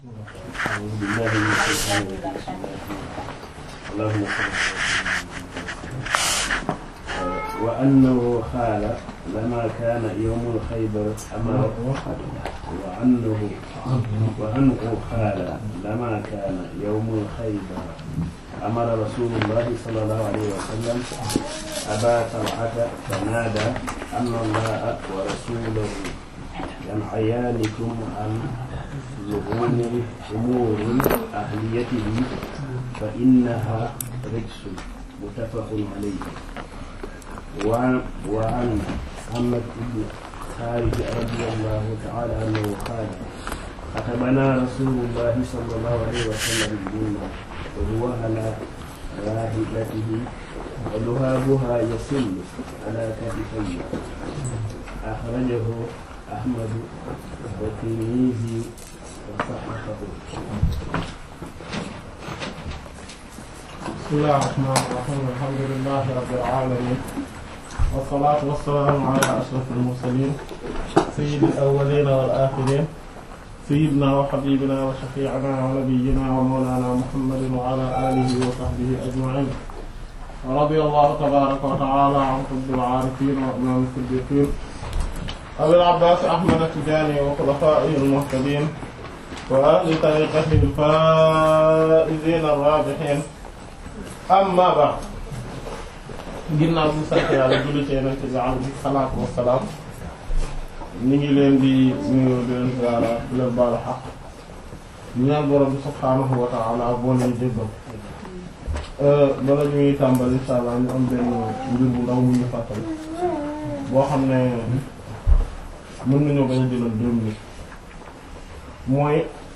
أعوذ بالله من الشيطان الرجيم بسم الله الرحمن الرحيم اللهم صل على سيدنا وأنه قال لما كان يوم الخيبر أمر وأنه وأنه قال لما كان يوم الخيبر أمر رسول الله صلى الله عليه وسلم أبا طلحة فنادى أن الله ورسوله ينهيانكم عن لغوم أمور أهليته فإنها رجس متفق عليه وعن وعن محمد بن خارج رضي الله تعالى عنه قال خطبنا رسول الله صلى الله عليه وسلم منا وهو على راحلته ولهابها يسل على كتفيه أخرجه أحمد والترمذي وصححه بسم الله الرحمن الرحيم الحمد لله رب العالمين والصلاة والسلام على أشرف المرسلين سيد الأولين والآخرين سيدنا وحبيبنا وشفيعنا ونبينا ومولانا محمد وعلى آله وصحبه أجمعين ورضي الله تبارك وتعالى عن قطب العارفين وإمام الصديقين أبي العباس أحمد التجاني وخلفائه المهتدين وأهل طريقته الفائزين الرابحين amma ba ginnaaw bi sant yàlla julli ci yonent bi alayhi salaatu wassalaam ñu ngi leen di nuyu di leen ziyaara di leen baalu xaq ñaan borom bi subhaanahu wa ta'ala boo leen jéggal bala ñuy tàmbali insha Allah ñu am benn mbir bu ndaw mu ñu fàttali boo xam ne mën nañoo bañ a jëlal deux minutes mooy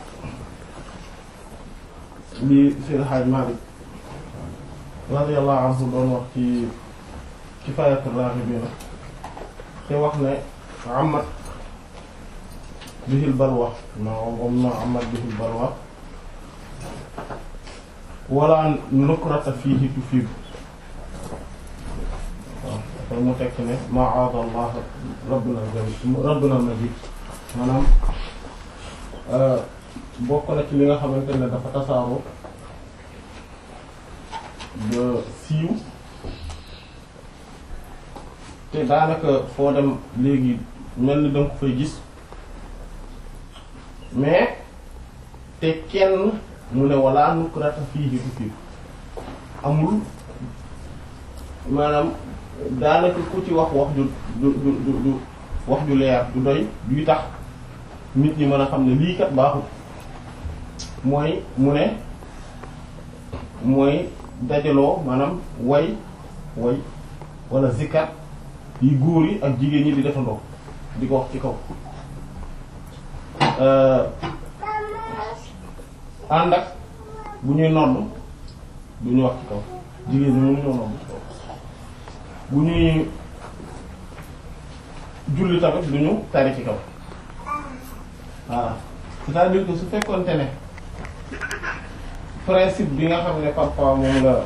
li Seydi Hadj Malick radiyallahu anhu doon wax ci Kifaayatur Raaxibiin te wax ne amat bihil balwa na om na amat bihil balwa wala nukrata fiihi tufiidu waaw dafa mu tekk ne ma'aada Allah rabbuna rabbuna majid maanaam bokk na ci li nga xamante ne dafa tasaaroo ba siiw te daanaka foo dem léegi mel ni danga ko fay gis mais te kenn mu ne walla nukrata fiihi du fii amul maanaam daanaka ku ci wax wax ju du du du du wax ju leer du doy duy tax nit ñi mën a xam ne lii kat baaxul mooy mu ne mooy dajaloo maanaam way way wala zikar yi góor yi ak jigéen ñi di defandoo di ko wax ci kaw ànd ak bu ñuy nodd du ñu wax ci kaw jigéen ñi mënu ñoo nodd ci kaw bu ñuy julli tamit du ñu tari ci kaw voilà c'est-à-dire que su fekkoonte ne principe bi nga xam ne parfois moom la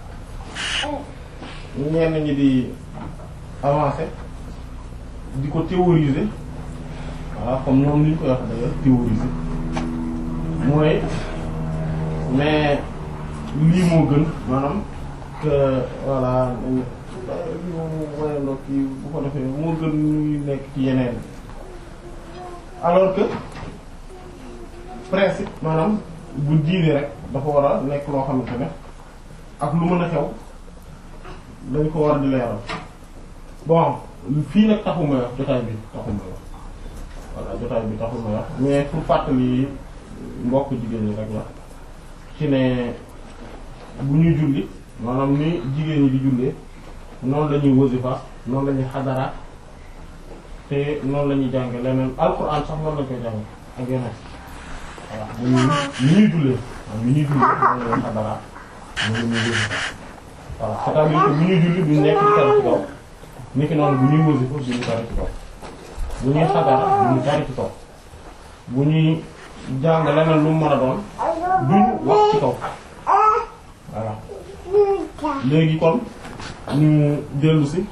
ñenn ñi di avancer di ko théoriser voilà comme ñoom ni ñu koy wax d'ailleurs théoriser mooy mais lii moo gën maanaam que voilà ñu woyandoo kii bu ko defee moo gën ñuy nekk ci yeneen alors que principe maanaam bu diine rek dafa war a nekk loo xamante ne ak lu mën a xew dañ ko war di leeral bon fii nag taxu may wax jotaay bi taxu may wax voilà jotaay bi taxu may wax mais pour fàttali mbokk jigéen ñi rek la ci ne bu ñuy julli maanaam ni jigéen ñi di jullee noonu la ñuy wasifa noonu la ñuy xadara te noonu la ñuy jànge leneen alxuraan sax noonu lañ koy jànge ak yeneen voilà bu ñuy ni ñuy jullee waaw ni ñuy jullee noonu la ñuy xadara noonu la ñuy wasifa voilà c'est-à-dire que bu ñuy julli duñ nekk di tari ci kaw ni ki noonu bu ñuy wasifa duñu tari ci kaw bu ñuy xadara duñu tari ci kaw bu ñuy jàng leneen lu mu mën a doon duñ wax ci kaw voilà léegi kon ñu dellu si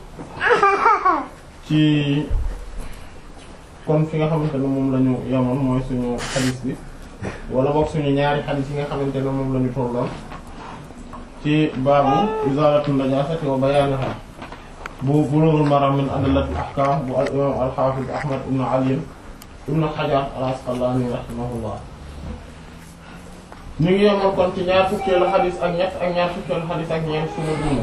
ci kon fi nga xamante ne moom la ñu yemoon mooy suñu xadiis bi wala boog suñu ñaari xadis yi nga xamante ne moom la ñu tolloon ci baabu izalatu najasati wa bayaniha bu Bulughul Maram min adillatil ahkam bu al imam al hafiz Ahmad ibn Ali ibn Hajar al Asqalani rahimahullah ñu ngi yemoon kon ci ñaar fukkeelu xadis ak ñett ak ñaar fukkeelu xadis ak ñeent suñu dund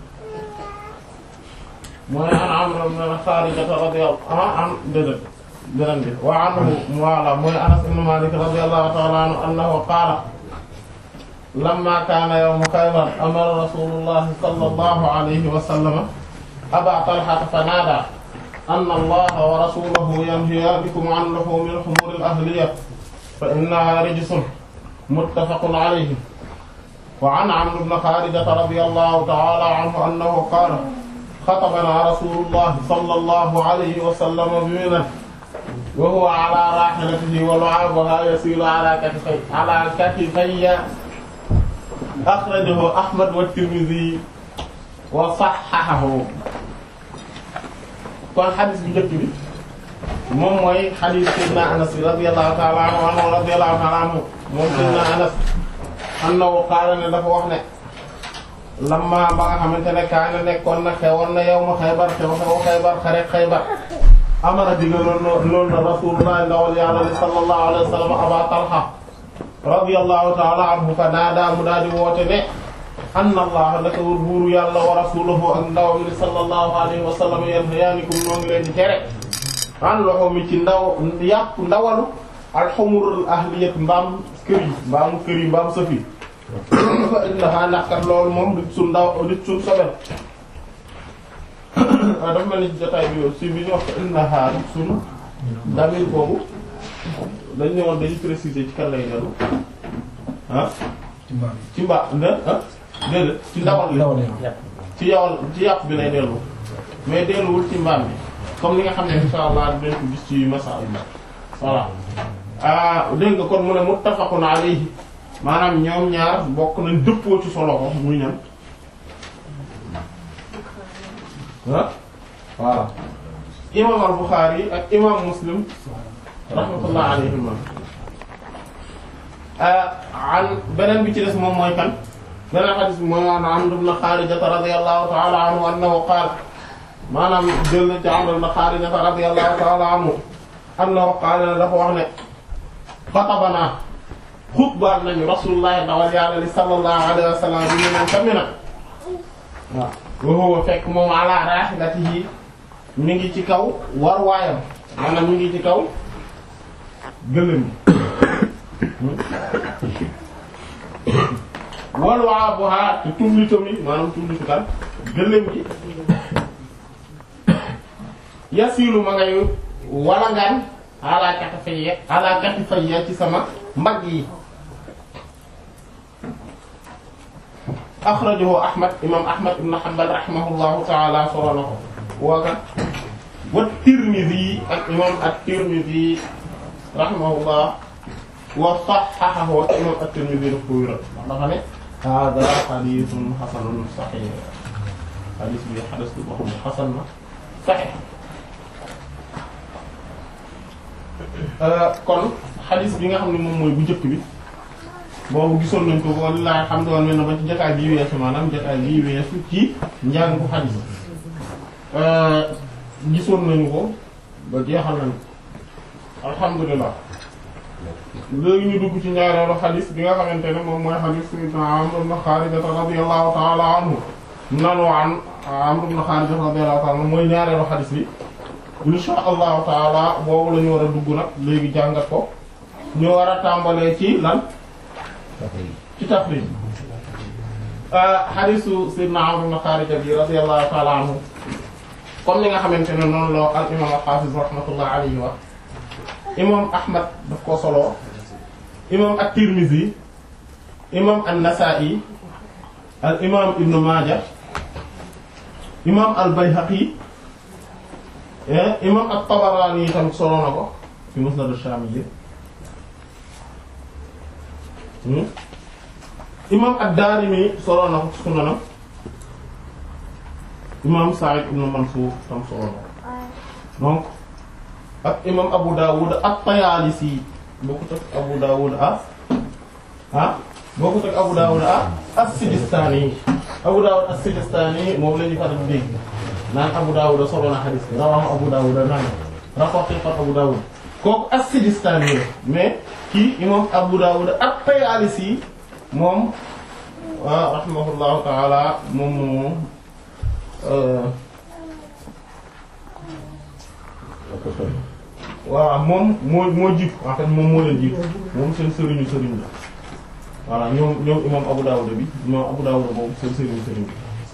mooy an Amr ibn Kharija radiyallahu anhu an déedéet beneen bi wa anhu wala mooy Anas ibn Malik radiyallahu ta'ala anhu annahu qaala lamma kaana yawmu Khaybar amara rasulullah sallallahu alayhi wa sallam aba Talha fanaadaa anna allaha wa rasulahu yanhayaanikum an luhumil humuril ahliyya fa innahaa rijsun muttafaqun alayhi wa an Amr ibn Kharija radiyallahu ta'ala anhu annahu qaala xatabanaa rasulullah sallallahu alayhi wa sallam bi Minan wa huwa ala raahilatihi wa lu'aabuhaa yasiilu ala katifayya ala katifayya axrajahu Ahmad wa Tirmidhi wa sahhahahu kon xadis bi njëkk bi moom mooy xadis Seydina Anas bi radiyallahu ta'ala anhu anhu radiyallahu ta'ala anhu moom Seydina Anas annahu qaala ne dafa wax ne lamma ba nga xamante ne kaana nekkoon na xewoon na yawmu Xaybar xew xew Xaybar xare Xaybar amara digaloon loolu na Rasulullah ndawal Yàlla li sallallahu alayhi wa sallam Aba Talha radiyallahu ta'ala anhu fa naadaa mu daal di woote ne anna allah naka wër buuru yàlla wa rasuluhu ak ndawam li sallallahu alayhi wa sallam yanhayaanikum noo ngi leen di tere an loxo mi ci ndaw yàpp ndawalu alxumurul ahliyat mbaam kër yi mbaamu kër yi mbaam sëf yi fa innaha naqat loolu moom dit suñ ndaw dit suñ sobel waaw dafa mel ni jotaay bi si bi ñu wax fa innaha dit suñ damir boobu dañ ne woon dañu préciser ci kan lay dellu ah ci mbaa ne ah déedéet ci ndawal li ci yawal ci yàpp bi lay dellu mais delluwul ci mbaam bi comme li nga xam ne insha allah dinañ ko gis ci masa bi voilà ah dégg nga kon mu ne muttafaqun alayhi maanaam ñoom ñaar bokk nañ dëppoo ci solo ko muy ñan ah voilà imam al-Bukhari ak imam Muslim rahmatullah alayhima an beneen bi ci des moom mooy kan beneen xadis bi mooy an Amr ibn Kharija radiyallahu ta'ala anhu annahu qaala maanaam jël na ci Amr ibn Kharija radiyallahu ta'ala anhu annahu qaala dafa wax ne xatabanaa xutbaal nañu rasulullah dawal yàlla li sallallahu alayhi wa sallam bi ñu neen tamina waaw wa huwa fekk moom ala rahilatihi mi ngi ci kaw war waayam maanaam mi ngi ci kaw gëlëm wal waa bu xaar te tumlitam yi maanaam tumlitu kan gëlëm gi yasilu ma ngay walangaan ala katifayya ala katifayya ci sama mbagg yi axrajahu ahmad imam ahmad ibn hanbal rahimahullahu ta'ala solo na ko wooga wa tirmidhi ak imam at-tirmidhi rahimahullah wa sahhahahu imam at-tirmidhi daf ko wéral ndax dafa ne hada hadithun hasanun sahih hadith bi hadith bi boo xam ne hasan na sahih kon xadis bi nga xam ne moom mooy bu njëkk bi boobu gisoon nañ ko wallaahi xam doon mel na ba ci jotaay bii weesu maanaam jotaay bii weesu ci njàng ko xadis gisoon nañu ko ba jeexal nañu alhamdulilah léegi ñu dugg ci ñaareelu xadis bi nga xamante ne moom mooy xadis sayyidina Amr ibn Kharija radiyallahu ta'ala anhu nanu an Amr ibn Kharija radiyallahu ta'ala anhu mooy ñaareelu xadis bi insha allahu taala boobu la ñu war a dugg nag léegi jàngat ko ñu war a tàmbalee ci lan ci tafriij xadiisu sayyidina Amr ibn Kharija bi radiyallahu taala anhu comme ni nga xamante ne noonu la al imam al-Hafiz rahmatullah alayhi wa imam Ahmad daf ko solo imam at-Tirmidhi imam an-Nasa'i al imam Ibn Majah imam al-Bayhaqi imam at-Tabarani tamit solo na ko fi Musnad ash-Shamiyyi imam ad-Darimi solo na ko ci Sunanam imam Sa'id ibn Mansur tam solo na ko donc ak imam Abu Dawud at-Tayalisi bokkut ak Abu Dawud ah ah bokkut ak Abu Dawud ah as-Sijistani Abu Dawud as-Sijistani moom la ñu faral di dégg naan Abu Dawud solo na hadith bi rawahu Abu Dawud naan rapporté par Abu Dawud kooku as-Sijistani la mais kii imam Abu Dawud at-Tayalisi moom waaw rahimahullahu ta'ala moom moom waaw moom moo moo jiitu en fait moom moo leen jiitu moom seen sëriñu sëriñ la voilà ñoom ñoom imam Abu Dawud bi imam Abu Dawud moom seen sëriñu sëriñ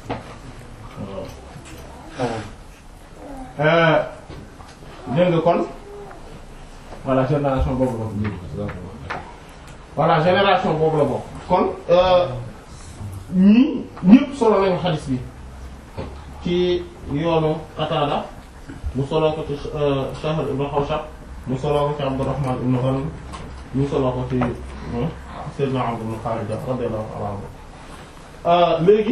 la dégg nga kon voilà génération boobu la bokk voilà génération boobu la bokk kon ñii ñëpp solo nañu xadis bi ci yoonu Qatada mu solo ko ci Shahr ibn Hawshab mu solo ko ci Abdurrahman ibn Ghanm mu solo ko ci Sayyidina Amr ibn Kharija radiyallahu ta'ala anhu léegi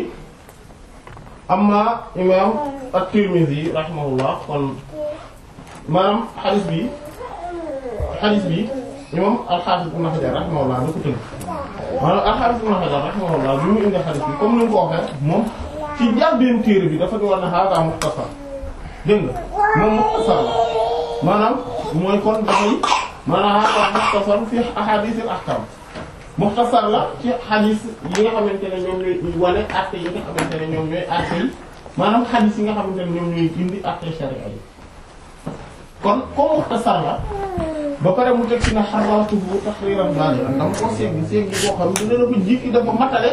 amma imam at-Tirmidhi rahimahullah kon maanaam xadis bi xadis bi imam al-Hafiz ibn Hajar rahimahullah da ko tënk maanaam al-Hafiz ibn Hajar rahimahullah bi mu indi xadis bi comme ni nga ko waxee moom ci njàlbéen téere bi dafa di war ne hada mukhtasar dégg nga moom mukhtasar la maanaam mooy kon dafay maanaam hada mukhtasar fi ahadith al-ahkam mukhtasar la ci xadis yi nga xamante ne ñoom ñooy wane acte yi nga xamante ne ñoom ñooy acte yi maanaam xadis yi nga xamante ne ñoom ñooy indi acte sharia yi kon comme mukhtasar la ba pare mu teg ci ne xaratuhu tahriran balighan dama ko seeg seeg boo xam ne dina ko jikki dafa matale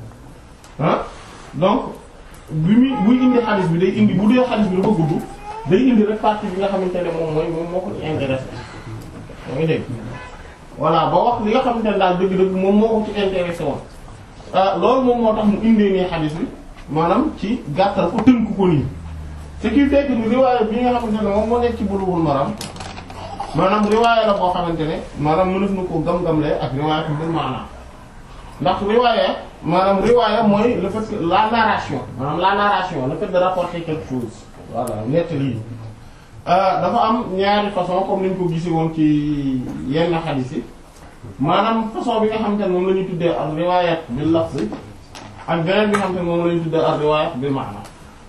ah donc bi muy buy indi xadis bi day indi bu dee xadis bi dafa gudd day indi rek partie bi nga xamante ne moom mooy moom moo ko intéressé moo ngi dégg voilà ba wax li nga xamante ne daal dëgg-dëgg moom moo ko ci intéressé woon loolu moom moo tax mu indee nii xadis bi maanaam ci gàttal ko tënk ko nii ce qui fait que ni riwaaya bi nga xamante ne moom moo nekk ci Bulughul Maram maanaam riwaaya la boo xamante ne maanaam mënef na ko gam-gamlee ak riwaaya ko bil maanaam ndax riwaaya maanaam riwaaya mooy le fait que la narration maanaam la narration le fait de rapporter quelque chose voilà nettali yi dafa am ñaari façon comme ni ñu ko gisee woon ci yenn xadiis yi maanaam façon bi nga xamante ne moom la ñuy tuddee ak riwaayat bil lafz ak beneen bi nga xamante ne moom la ñuy tuddee ak riwaayat bil maana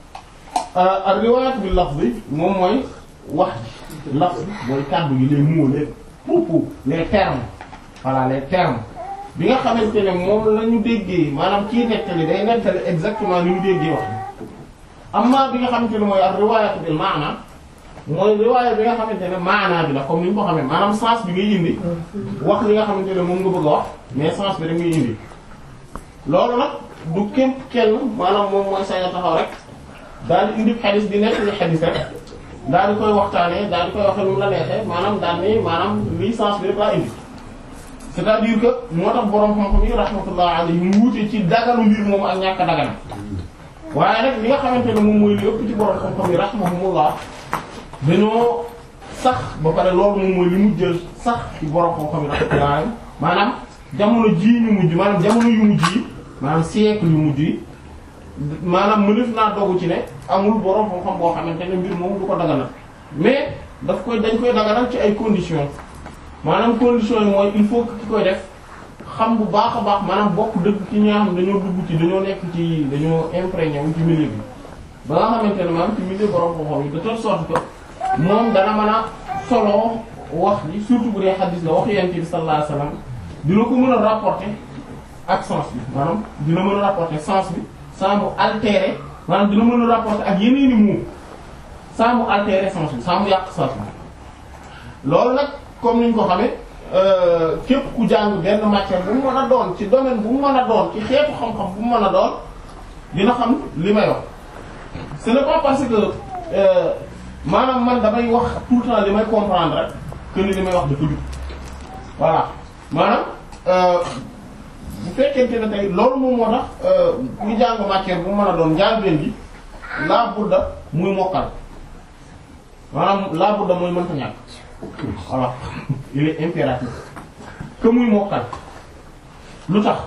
ak riwaayat bil lafz moom mooy wax ji lafz mooy kàddu gi les mots les propos les termes voilà les termes bi nga xamante ne moom la ñu déggee maanaam kii nettali day nettali exactement ni ñu déggee wax amma bi nga xamante ne mooy ak riwaayat bil maana mooy riwaaya bi nga xamante ne maanaa bi la comme ni ñu ko xamee maanaam sens bi ngay indi wax li nga xamante ne moom nga bëgg a wax mais sens bi rek ngay indi loolu nag du képp kenn maanaam moom mooy sañ a taxaw rek daal di indi xadis di nekk li xadis rek daal di koy waxtaanee daal di koy waxee nu mu la neexee maanaam daal ni maanaam lii sens bi rek laa indi c'est-à-dire que moo tax borom xam-xam yi rahmatullah alayhi mu wuute ci dagalu mbir moom ak ñàkk a dagana waaye nag li nga xamante ne moom mooy li ëpp ci borom xam-xam yi rahmatullah dañoo sax ba pare loolu moom mooy li mu jël sax ci borom xam-xam yi rahmatullah maanaam jamono jii ñu mujj maanaam jamono yu mujj yi maanaam siècle yu mujj yi maanaam mënef naa dogu ci ne amul borom xam-xam boo xamante ne mbir moom du ko daganal mais daf koy dañ koy daganal ci ay conditions maanaam conditions yi mooy il faut que ki koy def xam bu baax a baax maanaam bokk dëgg ci ñi nga xam dañoo dugg ci dañoo nekk ci dañoo imprégné wu ci milieu bi ba nga xamante ne maanaam ci milieu borom xam-xam yi de telle sorte que moom dana mën a solo wax ji surtout bu dee xadis la wax yonent bi sallallahu alayhi wasallam dina ko mën a rapporter ak sens bi maanaam dina mën a rapporter sens bi sans mu altérer maanaam dina mën a rapporter ak yeneeni mots sans mu altérer sens bi sans mu yàq sens bi loolu nag comme niñ ko xamee képp ku jàng benn matière bu mu mën a doon ci domaine bu mu mën a doon ci xeetu xam-xam bu mu mën a doon dina xam li may wax ce n'est pas parce que maanaam man damay wax tout le temps li may comprendre rek que ni li may wax dafa jub voilà maanaam bu fekkente ne tey loolu moom moo tax kuy jàng matière bu mën a doon njàngeen gi laa budda muy mokkal maanaam laa budda muy mënta ñàkk voilà il est impératif que muy mokkal lu tax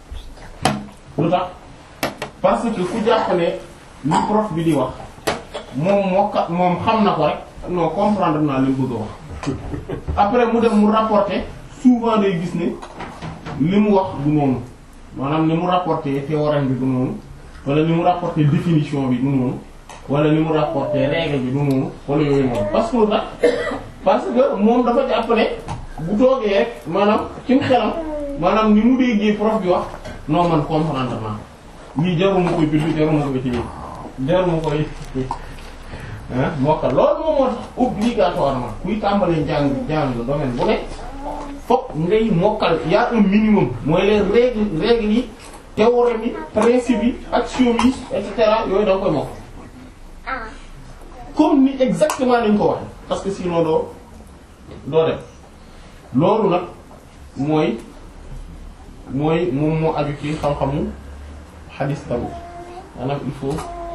lu tax parce que ku jàpp ne li prof bi di wax moom mokka moom xam na ko rek non comprendre naa li mu bëgg a wax après mu dem mu rapporter souvent day gis ne li mu wax du noonu maanaam li mu rapporter théorème bi du noonu wala li mu rapporter définition bi du noonu wala li mu rapporter règle bi du noonu wala yooyu noonu parce que lu tax parce que moom dafa jàpp ne bu toogee rek maanaam ci mu xelam maanaam ni mu déggee prof bi wax non man comprendre naa lii jarul ma koy bind jarul ma koy téye jarul ma koy ah mokkal loolu moom moo tax obligatoirement kuy tàmbalee njàng njàng domaine bu ne fokk ngay mokkal y a un minimum mooy les règles règles yi théorème yi principe yi axiome yi et cetera yooyu da nga koy mokkal comme ni exactement nañ ko waxe parce que sinon doo doo dem loolu nag mooy mooy moom moo aju ci xam-xamu xadis tamit maanaam il faut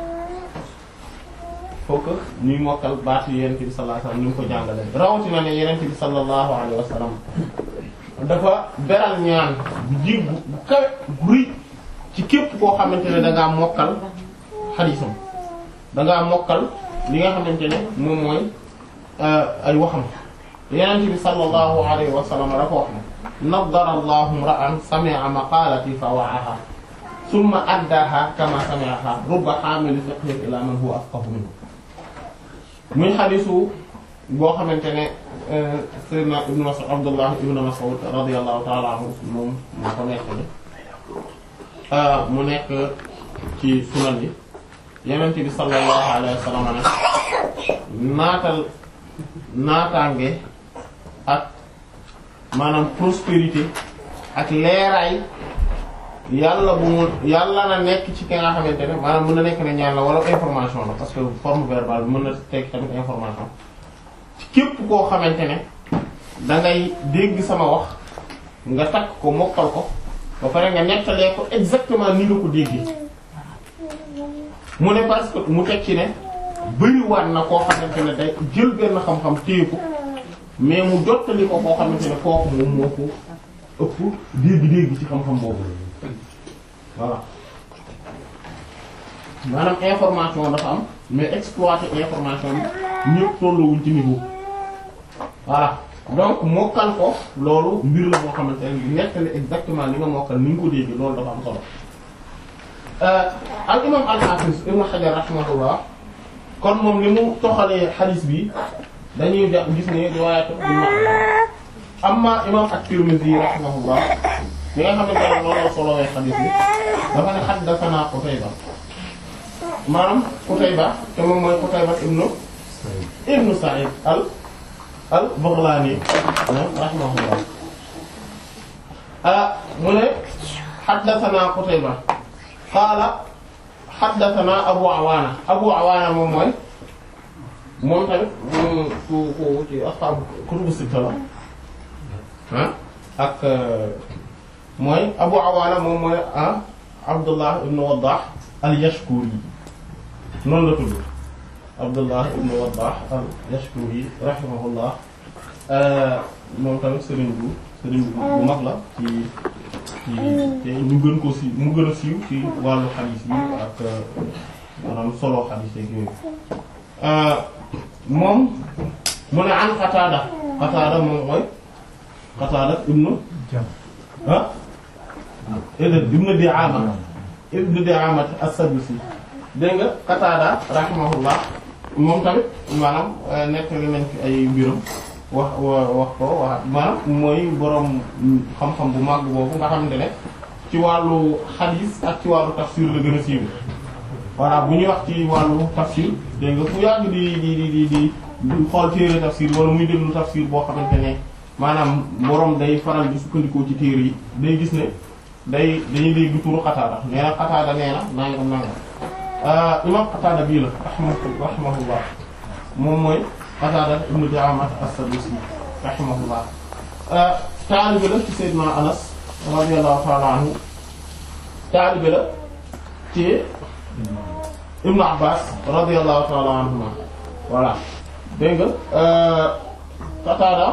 faut que ñuy mokkal baatu yenent bi sallallahu alayhi wasallam ni mu ko jàngalee rawatina ne yenent bi sallallahu alayhi wasallam dafa beral ñaan bu jig bu kawe bu rëy ci képp koo xamante ne da ngaa mokkal xadisam da ngaa mokkal li nga xamante ne moom mooy ay waxam yenent bi sallallahu alayhi wasallam dafa wax ne naddara allahu ra'an sami'a maqalati fa wa'aha summa addaha kama sami'aha rubba hamil fiqhin ila man huwa afqahu minhu muy xadisu boo xamante ne sayyidina ibnu Mas'ud Abdullah ibnu Mas'ud radiyallahu ta'ala anhu moom moo ko nekk ni mu nekk ci sunan yi yonent bi sallallahu alayhi wa sallam ne naatal naataange ak maanaam prospérité ak leeraay yàlla bu mu yàlla na nekk ci ki nga xamante ne maanaam mën na nekk ne ñaan la wala information la parce que forme verbale bi mën na tekk tamit information ci képp koo xamante ne da ngay dégg sama wax nga takk ko mokkal ko ba pare nga nettalee ko exactement ni nga ko déggee mu ne parce que mu teg ci ne bëriwaat na koo xamante ne day jël benn xam-xam téye ko mais mu jottali ko koo xamante ne kooku moom moo ko ëpp dégg-dégg ci xam-xam boobu voilà maanaam information dafa am mais exploiter information bi ñëpp tolluwuñ ci niveau voilà donc mokkal ko loolu mbir la boo xamante ne nettali exactement li nga mokkal ni nga ko dégg loolu dafa am solo al imam al-Hafiz Ibn Hajar rahimahullah kon moom li mu toxalee xadiis bi dañuy ja gis ne riwaayatu amma imam at-Tirmidhi rahimahullah li nga xamante ne loolu la solowee xadiis bi dafa ne haddathana Qutayba maanaam Qutayba te moom mooy Qutayba ibnu ibnu Sa'id al al Baghlani rahimahullah ah mu ne haddathana Qutayba qaala haddathana Abu Awaana Abu Awaana moom mooy moom tamit ku ku ci ashaabu kutubu sitta la ah ak mooy Abu Awaana moom mooy ah Abdullah ibn Waddah al-Yashkuri noonu la tudd Abdullah ibn Waddah al-Yashkuri rahimahullah moom tamit sëriñ bu sëriñ bu mag la ci ci te ñu gën ko si mu gën a siiw ci wàllu xadiis yi ak maanaam solo xadiis yeeg yooyu moom mu ne an Qataada Qataada moom mooy Qataada ibnu ah ibnu Di'aama ibnu Di'aama as-Sadusi dégg nga Qataada rahimahullah moom tamit maanaam nettali nañ fi ay mbiram wax wax ko wax maanaam mooy boroom xam-xam bu màgg boobu nga xamante ne ci wàllu xadiis ak ci wàllu tafsir la gën a siiw voilà bu ñuy wax ci wàllu tafsir dégg nga fu yàgg di di di di di xool téere tafsir wala muy déglu tafsir boo xamante ne maanaam boroom day faral di sukkandikoo ci téere yi day gis ne day dañuy dégg turu Qataada nee na Qataada nee na nangam nangam imam Qataada bii la rahimahullah moom mooy Qataada ibnu Di'aamat as-Sadusi rahimahullah taalibe la ci Seydina Anas radiyallahu ta'ala anhu taalibe la ci Ibnu Abbas radiyallahu ta'ala anhuma voilà dégg nga Qataada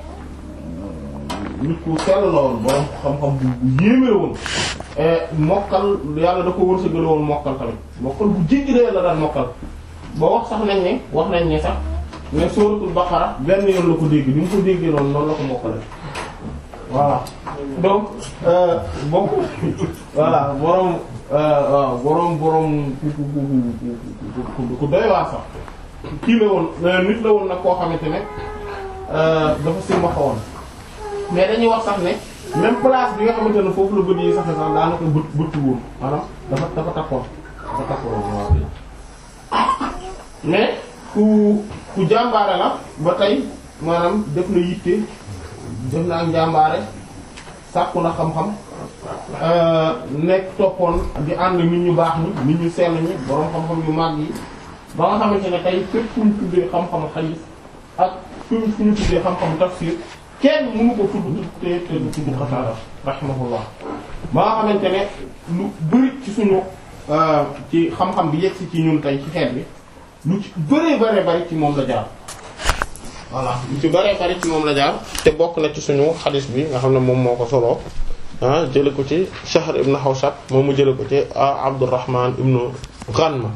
nit ku sell la woon borom xam-xam bu yéeme la woon mokkal yàlla da ko wërsëgal woon mokkal tamit mokkal bu jéggi dee la daan mokkal ba wax sax nañ ne wax nañ ne sax ne suratul baqara benn yoon la ko dégg ni mu ko déggee noonu noonu la ko mokkale voilà donc bokk voilà boroom waaw boroom boroom ku ku ku ku ku doy waa sax kii la woon nit la woon nag koo xamante ne dafa silmaxa woon mais dañuy wax sax ne même place bi nga xamante ne foofu la bët yi sax sax daanaka bët bëttu woon maanaam dafa dafa takkoon dafa takkoon waaw mais ku ku jàmbaare la ba tey maanaam def na yitte def na ak njàmbaare sàkku na xam-xam nekk toppoon di ànd nit ñu baax ñi nit ñu sell ñi borom xam-xam yu mag yi ba nga xamante ne tey fépp fu ñu tuddee xam-xamu xadiis ak fu fu ñu tuddee xam-xamu tafsir kenn mënu ko tudd te te du tudd Qataada rahimahullah ba nga xamante ne lu bari ci suñu ci xam-xam bi yegsi ci ñun tey ci xeet bi lu ci bëree bëree bëri ci moom la jaar voilà lu ci bëree bëri ci moom la jaar te bokk na ci suñu xadis bi nga xam ne moom moo ko soloo ah jële ko ci Shahr ibn Hawshab moom mu jële ko ci Abdurrahman ibn Ghanma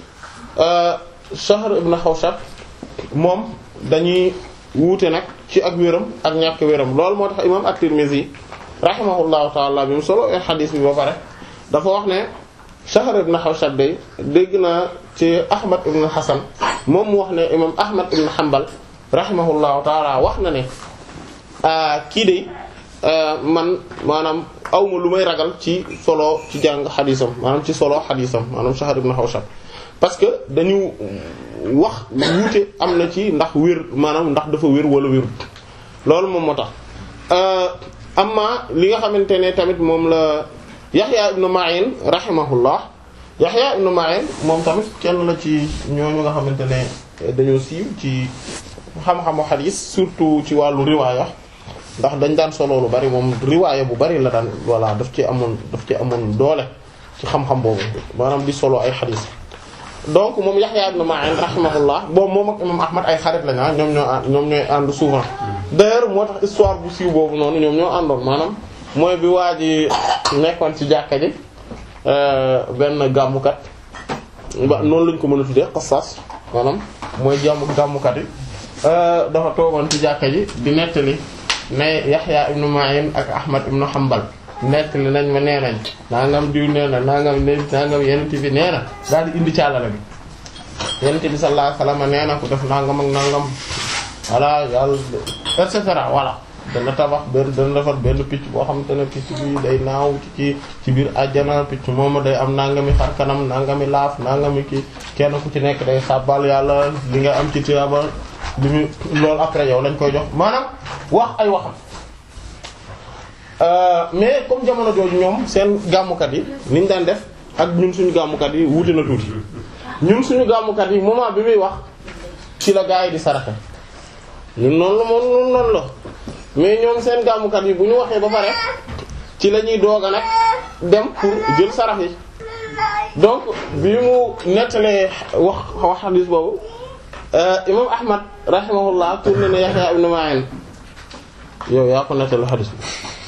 Shahr ibn Hawshab moom dañuy wuute nag ci ak wéram ak ñàkk wéram loolu moo tax imam at-Tirmidhi rahimahullahu taala bi mu solo e xadis bi ba pare dafa wax ne Shahr ibn Hawshab day dégg naa ci Ahmad ibn Hasan moom mu wax ne imam Ahmad ibn Hanbal rahimahullahu taala wax na ne kii de man maanaam awma lu may ragal ci solo ci jàng xadisam maanaam ci solo xadisam maanaam Shahr ibn Hawshab parce que dañu wax wuute am na ci ndax wér maanaam ndax dafa wér wala wérut loolu moom moo tax amma li nga xamante ne tamit moom la Yahya ibn Ma'in rahimahullah Yahya ibn Ma'in moom tamit kenn la ci ñooñu nga xamante ne dañoo siiw ci xam-xamu xadiis surtout ci wàllu riwaaya ndax dañ daan solo lu bari moom riwaaya bu bari la daan voilà daf ci amoon daf ci amoon doole ci xam-xam boobu maanaam di solo ay xadiis donc moom Yahya ibn Ma'in rahimahullah boobu moom ak imam Ahmad ay xarit lañu ñoom ñoo ñoom ñooy ànd souvent d'ailleurs moo tax histoire bu siiw boobu noonu ñoom ñoo àndoon maanaam mooy bi waa ji nekkoon ci jàkka ji benn gàmmukat ba noonu lañ ko mën a tuddee xasaas maanaam mooy jàmm gàmmukat yi dafa toogoon ci jàkka ji di nettali ne Yahya ibn Ma'in ak Ahmad ibn Hanbal nettali nañ ma nee nañ nangam diw nee na nangam ne nangam yenent bi nee na daal di indi càllale bi yenent bi sallallahu alayhi wasallam nee na ku def nangam ak nangam voilà yàlla et cetera voilà dana tabax benn dana defar benn picc boo xamante ne picc bi day naaw ci ci biir àjjana picc moomu day am nangami xar kanam nangami laaf nangami ki kenn ku ci nekk day sàbbal yàlla li nga am ci tiyaaba li mu loolu après yow lañ koy jox maanaam wax ay waxam mais comme jamono jooju ñoom seen gàmmukat yi niñ daan def ak ñun suñu gàmmukat yi wuute na tuuti ñun suñu gàmmukat yi moment bi muy wax ci la gaa yi di saraxe ñun noonu la moom noonu noonu la mais ñoom seen gàmmukat yi bu ñu waxee ba pare ci la ñuy doog a nag dem pour jël sarax yi donc bi mu nettalee wax wax xadiis boobu imam ahmad rahimahullah tourné na Yahya ibn Ma'in yow yaa ko nettali xadiis bi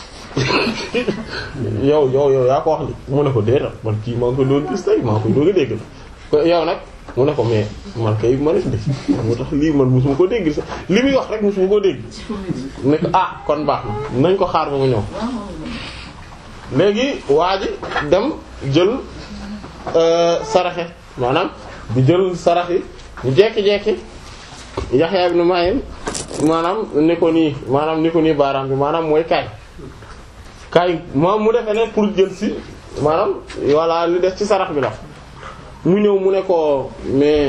yow yow yow yaa ko wax li mu ne ko déetal man kii maa ngi koy doon gis tey maa ngi koy doon a dégg ko yow nag mu ne ko mais man kay ma def de moo tax lii man mosuma ko dégg sax li muy wax rek mosuma ko dégg ne ko ah kon baax na nañ ko xaar ba mu ñëw léegi waa ji dem jël saraxe maanaam di jël sarax yi ñu jekki-jekki Yahya ibn Ma'in maanaam ni ko nii maanaam ni ko nii baaraam bi maanaam mooy kaay kaay moom mu defee ne pour jël si maanaam voilà li def ci sarax bi la mu ñëw mu ne ko mais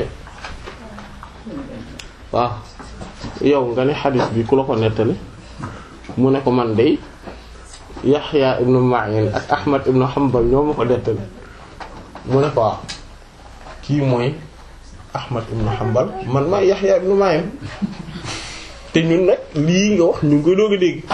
waaw yow nga ne xadis bi ku la ko nettali mu ne ko man dey Yahya ibn Ma'in ak Ahmad ibn Hanbal ñoo ma ko nettali mu ne ko waaw kii mooy Ahmad ibn Hanbal man maa Yahya ibn Ma'in te ñun nag lii nga wax ñu ngi koy doog a dégg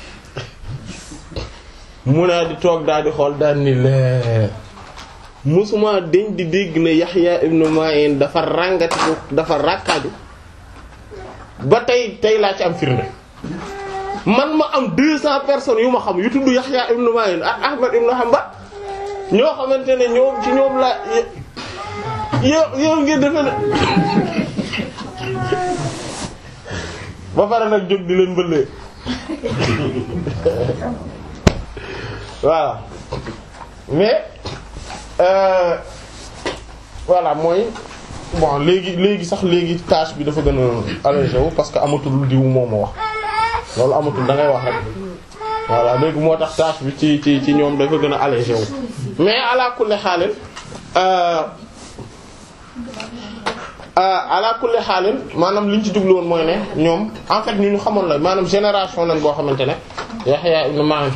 mu naa di toog daal di xool daal ni lee musuma dañ di dégg ne Yahya ibn Ma'in dafa ràngati ko dafa ràkkaaju ba tey tey laa ci am firnde man ma am deux cents personnes yu ma xam yu tudd Yahya ibn Ma'in ak Ahmad ibn Hanbal ñoo xamante ne ñoom ci ñoom la yow yow ngeen defe ne ba pare nag jóg di leen bëllee voilà mais euh, voilà mooy bon léegi léegi sax léegi tâche bi dafa gën a allégé wu parce que amatul diw moo ma wax loolu amatul da ngay wax rek voilà léegi moo tax tâche bi ci ci ci ñoom dafa gën a allégé wu mais ala kulli xaalin euh, ala kulli xaalin maanaam li ñu ci jublu woon mooy ne ñoom en fait ñu ñu xamoon la maanaam génération lañ boo xamante ne Yahya ibn Ma'in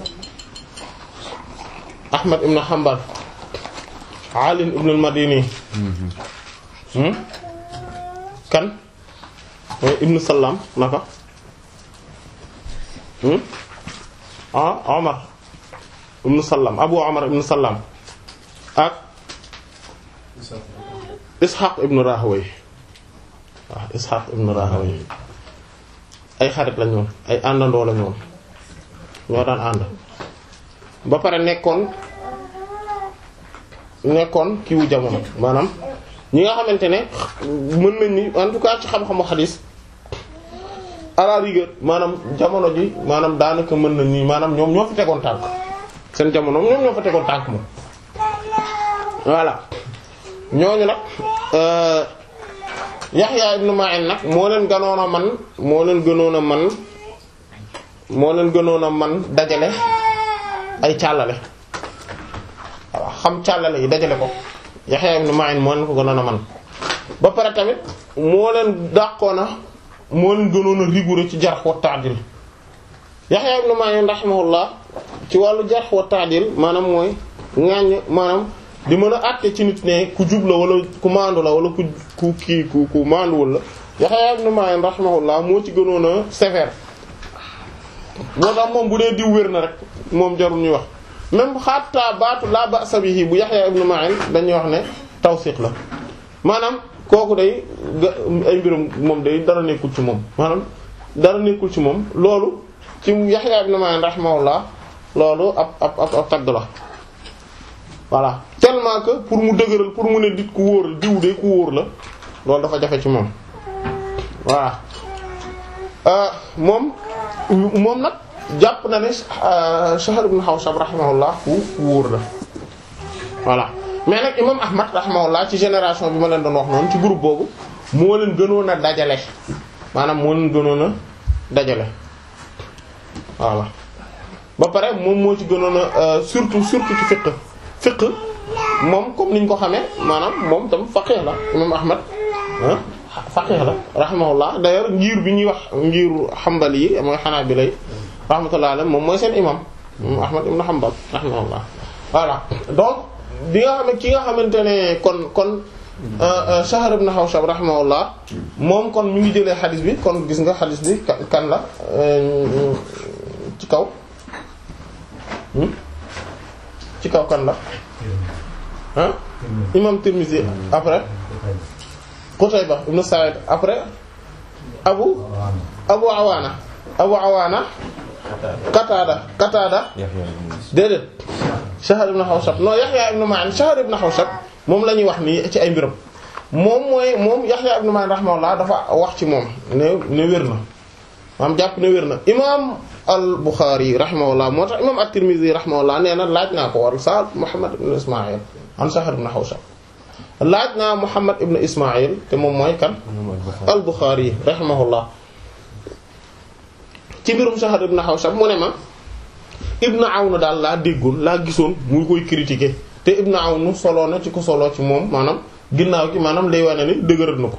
Ahmad ibn Hanbal Ali ibn al-Madini hmm? kan mooy ibn Salam naka hmm? ah Omar ibn Salam Abu Omar ibn Salam ak Ishaq ibn Rahaway waaw Ishaq ibn Rahaway ay xarit la ñoon ay àndandoo la ñoon ñoo daan ànd ba pare nekkoon nekkoon kiiwu jamono maanaam ñi nga xamante ne mën nañ ni en tout cas ci xam-xamu xadis à la rigueur maanaam jamono ji maanaam daanaka mën nañ ni maanaam ñoom ñoo fa tegoon tànk seen jamono ñoom ñoo fa tegoon tànk moom voilà ñooñu nag Yahya ibn Ma'in nag moo leen gënoon a man moo leen gënoon a man moo leen gënoon a man dajale ay càllale waaw xam càllale yi dajale ko Yahya ibn Ma'in moo leen ko gënoon a man ba pare tamit moo leen dàqoon a moo leen gënoon a rigoureux ci jarh wa ta'dil Yahya ibn Ma'in rahimahullah ci wàllu jarh wa ta'dil maanaam mooy ŋaññ maanaam di mën a àtte ci nit ne ku jub la wala ku maandu la wala ku ku kii ku ku maanduwul la Yahya ibn Ma'in rahimahullah moo ci gënoon a sévère moo tax moom bu dee diw wér na rek moom jarul ñuy wax même xatta baatu la ba'sa bihi bu Yahya ibn Ma'in dañuy wax ne tawsiq la maanaam kooku day ay mbirum moom day dara nekkul ci moom maanaam dara nekkul ci moom loolu ci Yahya ibn Ma'in rahimahullah loolu ab ab ab ab tagg la voilà tellement que pour mu dëgëral pour mu ne dit ku wóor la diw de ku wóor la loolu dafa jafe ci moom voilà moom moom nag jàpp na ne Shahr ibn Hawshab rahimahullah ku wóor la voilà mais nag imam Ahmad rahimahullah ci génération bi ma leen doon wax noonu ci groupe boobu moo leen gënoon a dajale maanaam moo leen gënoon a dajale voilà ba pare moom moo ci gënoon a surtout surtout ci fiqh fiqh moom comme niñ ko xamee maanaam moom tam faqih la imam ahmad ah faqih la rahimahullah d'ailleurs ngir bi ñuy wax ngiru xambali yi mooy xanaabila yi rahmatullah alayhi moom mooy seen imam imam ahmad ibn hanbal rahimahullah voilà donc bi nga xam ne ki nga xamante ne kon kon Shahr ibn Hawshab rahimahullah moom kon mi ngi jëlee xadis bi kon gis nga xadis bi kan la ci kaw ci kaw kan la ah imam Tirmidhi après Qutayba ibn Sa'id après Abu Abu Awana Abu Awana Qatada Qatada déedéet Shahr ibn Hawshab non Yahya ibn Ma'in Shahr ibn Hawshab moom la ñuy wax nii ci ay mbiram moom mooy moom Yahya ibn Ma'in rahimahullah dafa wax ci moom ne ne wér na maam jàpp ne wér na imam al-Bukhari rahimahullah moo tax imam at-Tirmidhi rahimahullah nee na laaj naa ko war sa Muhammad ibn Ismaïl an Shahr ibn Hawshab laaj naa Muhammad ibn Ismaïl te moom mooy kan al-Bukhari rahimahullah ci mbirum Shahr ibn Hawshab mu ne ma Ibn Awn daal laa déggoon laa gisoon muy koy critiquer te Ibn Awn soloo na ci ko soloo ci moom maanaam ginnaaw gi maanaam lay wane ni dëgëral na ko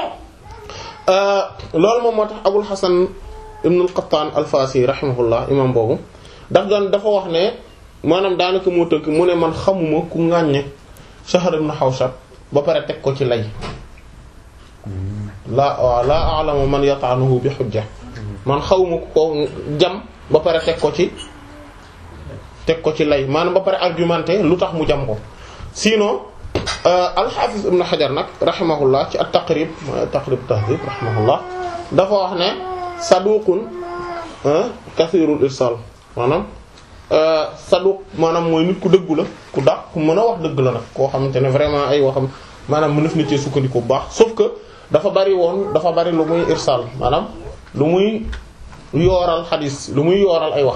loolu moom moo tax Abul Hasan ibn al-Qattan al-Fasi rahimahullah imam boobu daf doon dafa wax ne maanaam daanaka moo tënk mu ne man xamuma ku ŋàññe Shahr ibn Hawshab ba pare teg ko ci lay laa waaw laa a'lamu man yata'anuhu bi hujja man xawma ku ko jam ba pare teg ko ci teg ko ci lay maanaam ba pare argumenté lu tax mu jam ko sinon al-Hafiz ibn Hajar nag rahimahullah ci at-Taqrib Taqrib Tahdhib rahimahullah dafa wax ne saduqun kathirul irsal maanaam saduq maanaam mooy nit ku dëggu la ku daq ku mën a wax dëgg la nag koo xamante ne vraiment ay waxam maanaam mënaf na cee sukkandiku bu baax sauf que dafa bari woon dafa bari lu muy irsal maanaam lu muy yooral xadis lu muy yooral ay wax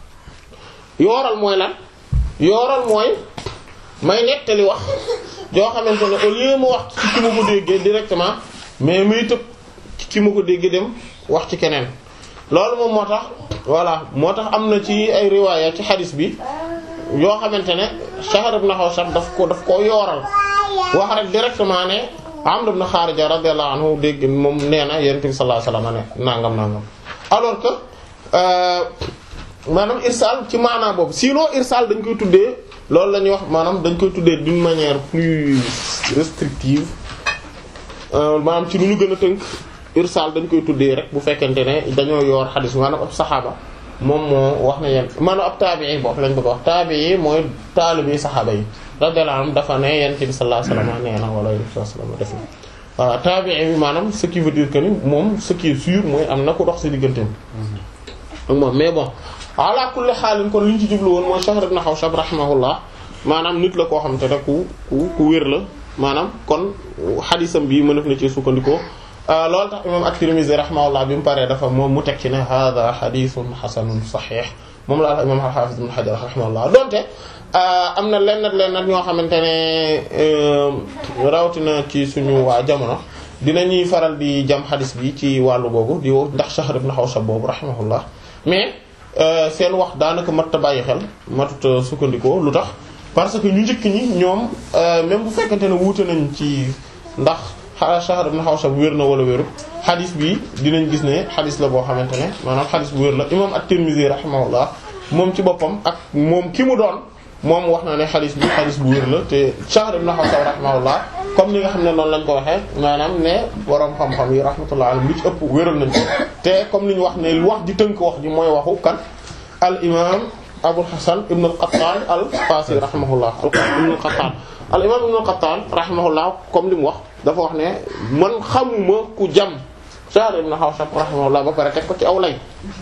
yooral mooy lan yooral mooy may nettali wax joo xamante ne au lieu mu wax ci ki ma ko déggee directement mais muy tëb ci ki ma ko déggee dem wax ci keneen loolu moom moo tax voilà moo tax am na ci ay riwaaya ci xadis bi yoo xamante ne Shahr ibn Hawshab daf ko daf koo yooral wax rek directement ne Amr ibn Kharija radiyallahu anhu dégg moom nee na Yonent bi sallallahu alayhi wasallam ne nangam nangam alors que maanaam irsal ci maanaa boobu sinon irsal dañ koy tuddee loolu la ñuy wax maanaam dañ koy tuddee d'une manière plus restrictive maanaam ci lu ñu gën a tënk irsal dañ koy tuddee rek bu fekkente ne dañoo yor xadis maanaam ab saxaaba moom moo wax na yeen maanaam ab taabii boobu lañ bëgg wax taabii mooy taalibi saxaaba yi radiyallahu anhum dafa ne yonent bi sallallahu alayhi wasallam nee na wala yonent bi sallallahu alayhi wasallam def na voilà taabii bi maanaam ce qui veut dire que ni moom ce qui est sûr mooy am na ku dox ci digganteem ak moom mais bon ala kulli xaalin kon li ñu ci jublu woon mooy Shahr ibn Hawshab rahimahullah maanaam nit la koo xam te ne ku ku ku wér la maanaam kon xadisam bi mënef na ci sukkandikoo loolu tax imam at-Tirmidhi rahimahullah bi mu paree dafa moom mu teg ci ne hada xadisun xasanun saxiix moom la imam al-Hafiz ibn Hajar rahimahullah donte am na lenn lenn ñoo xamante ne rawatina ci suñu waa jamono dinañuy faral di jam xadis bi ci wàllu googu di ndax Shahr ibn Hawshab boobu rahimahullah mais seen wax daanaka mat a bàyyi xel matut sukkandikoo lu tax parce que ñu njëkk ñi ñoom même bu fekkente ne wuute nañ ci ndax Shahr ibn Hawshab wér na wala wéru xadis bi dinañ gis ne xadis la boo xamante ne maanaam xadis bu wér la imam at-Tirmidhi rahimahullah moom ci boppam ak moom ki mu doon moom wax na ne xadis bi xadis bu wér la te Shahr ibn Hawshab rahimahullah comme ni nga xam ne noonu lañ ko waxee maanaam ne borom xam-xam yi rahmatullah alayhim li ci ëpp wéral nañ ko te comme li ñu wax ne wax di tënk wax ji mooy waxu kan al imam Abul Hasan ibn al-Qattan al-Fasi rahimahullah ibn al-Qattan al imam ibn al-Qattan rahimahullah comme li mu wax dafa wax ne man xamuma ku jam Shahr ibn Hawshab rahimahullah ba pare teg ko ci aw lay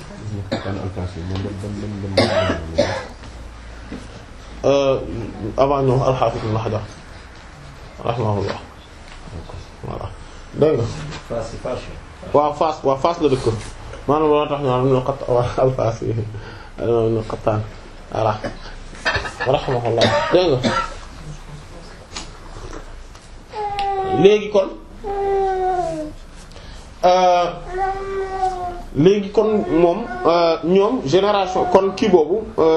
avant ñoom al-Hafiz ibn Hajar rahimahullah voilà dégg nga waaw Fass waaw Fass la dëkk maanaam loolu tax ñu am ñu xat al-Fass yi ñu xattaan voilà rahimahullah dégg nga léegi kon léegi kon moom ñoom génération kon kii boobu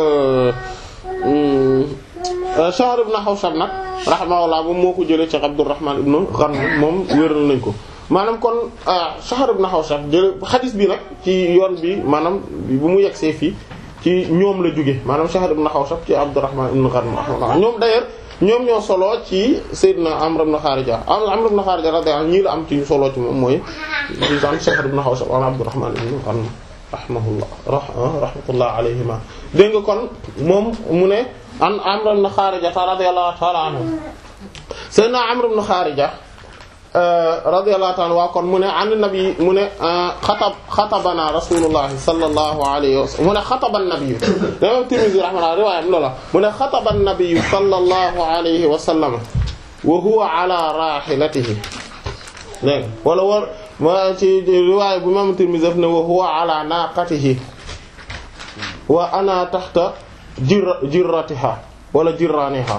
Shahr ibn Hawshab nag rahimahullah moom moo ko jëlee ci Abdurrahman ibn Ghanm moom wéral nañ ko maanaam kon Shahr ibn Hawshab jële xadis bi nag ci yoon bi maanaam bu mu yegsee fii ci ñoom la jóge maanaam Shahr ibn Hawshab ci Abdurrahman ibn Ghanm rahimahullah ñoom d'ailleurs ñoom ñoo solo ci Seydina Amr ibn Kharija Amr ibn Kharija radiyallahu anhu ñii la am ci solo ci moom mooy disant Shahr ibn Hawshab wala Abdurrahman ibn Ghanm rahimahullah rahmatullah alayhima dégg nga kon moom mu ne an Amr ibn Kharija radiyallahu ta'ala anhu Seydina Amr ibn Kharija radiyallahu ta'ala waa kon mu ne an nabi mu ne xatab xatabana rasulullah sallallahu alayhi wa sallam mu ne xataba nabi dama Tirmidhi rahimahullah riwaayam loola mu ne xataba nabi sallallahu alayhi wa sallam wa huwa ala rahilatihi dégg wala war ma ci riwaaya bu imam Tirmidhi daf ne wa huwa ala naqatihi wa ana taxta jir jirratiha wala jirraniha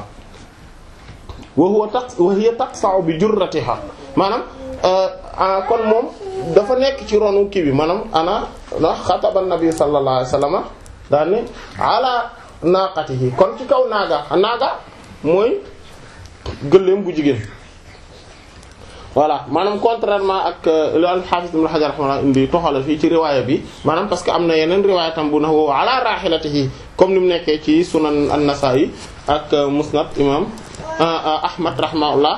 wa huwa taq wa hiya taqsa'u bi jurratiha maanaam kon moom dafa nekk ci ronu kii bi maanaam ana ndax xataba nabi sallallahu alayhi wasallam daal ni ala naqatihi kon ci kaw naaga naaga mooy gëléem bu jigéen voilà maanaam contrairement ak lu al-Hafiz Ibn Hajar rahimahullah indi toxale fii ci riwaaya bi maanaam parce que am na yeneen riwaaya tam bu na woowu ala rahilatihi comme ni mu nekkee ci sunan an-Nasa'i ak musnad imam Ahmad rahimahullah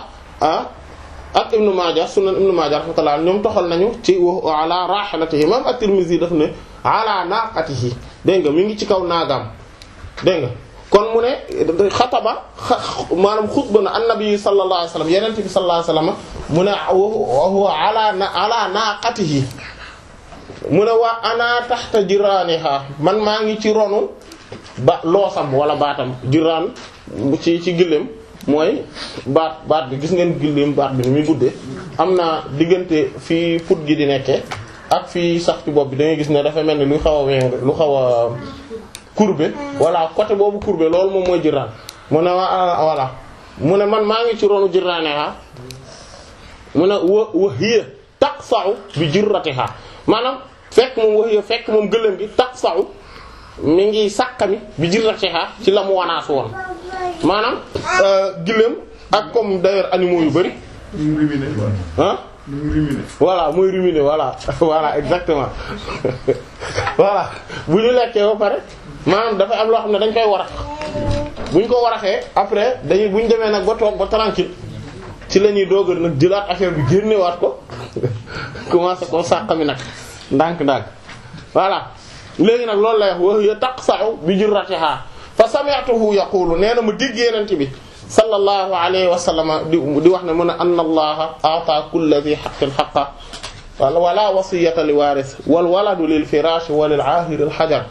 ak Ibn Majah sunan Ibn Majah rahmatullah ñoom toxal nañu ci wa ala rahilatihi imam at-Tirmidhi daf ne ala naqatihi dégg nga mi ngi ci kaw naagaam dégg nga kon mu ne xataba maanaam xutba na annabi sallallahu alayhi wasallam yeneen bi sallallahu alayhi wasallam mu ne wa huwa ala ala naqatihi mu ne wa ana taxta jiraniha man maa ngi ci ronu ba loosam wala baatam jiraan ci ci gëléem mooy baat baat bi gis ngeen gëléem baat bi ni muy guddee am na diggante fii put gi di nekkee ak fii sax ci bopp bi da ngay gis ne dafa mel ni lu xaw a weng lu xaw a courbé voilà côté boobu courbé loolu moom mooy jiraan mu ne waa voilà mu ne man maa ngi ci ronu jiraaneha mu ne wa wa hiya taqsa'u bi jirratiha maanaam fekk moom wa hiya fekk moom gëléem gi taqsa'u mi ngi sàkkami bi jirratiha ci la mu wanaasu woon maanaam gëléem ak comme d'ailleurs animaux yu bari ñu ngi ruminer ah ñu ngi ruminer voilà mooy ruminer voilà voilà exactement voilà bu ñu lekkee ba pare maanaam dafa am loo xam ne dañ koy warax bu ñu ko waraxee après dañuy bu ñu demee nag ba toog ba tranquille ci la ñuy doog a nag jëlaat affaire bi génnewaat ko commencé koo sàqami nag ndànk-ndànk voilà léegi nag loolu lay wax wa hiya taqsa'u bi jurratiha fa sami'tuhu yaqulu nee na ma dégg Yonent bi sallallahu alayhi wa sallam di di wax ne mu ne anna allaha a'ta kulli dhi haqqin haqqa wala wasiyata li waris wal waladu lil firash wa lil ahir al hajar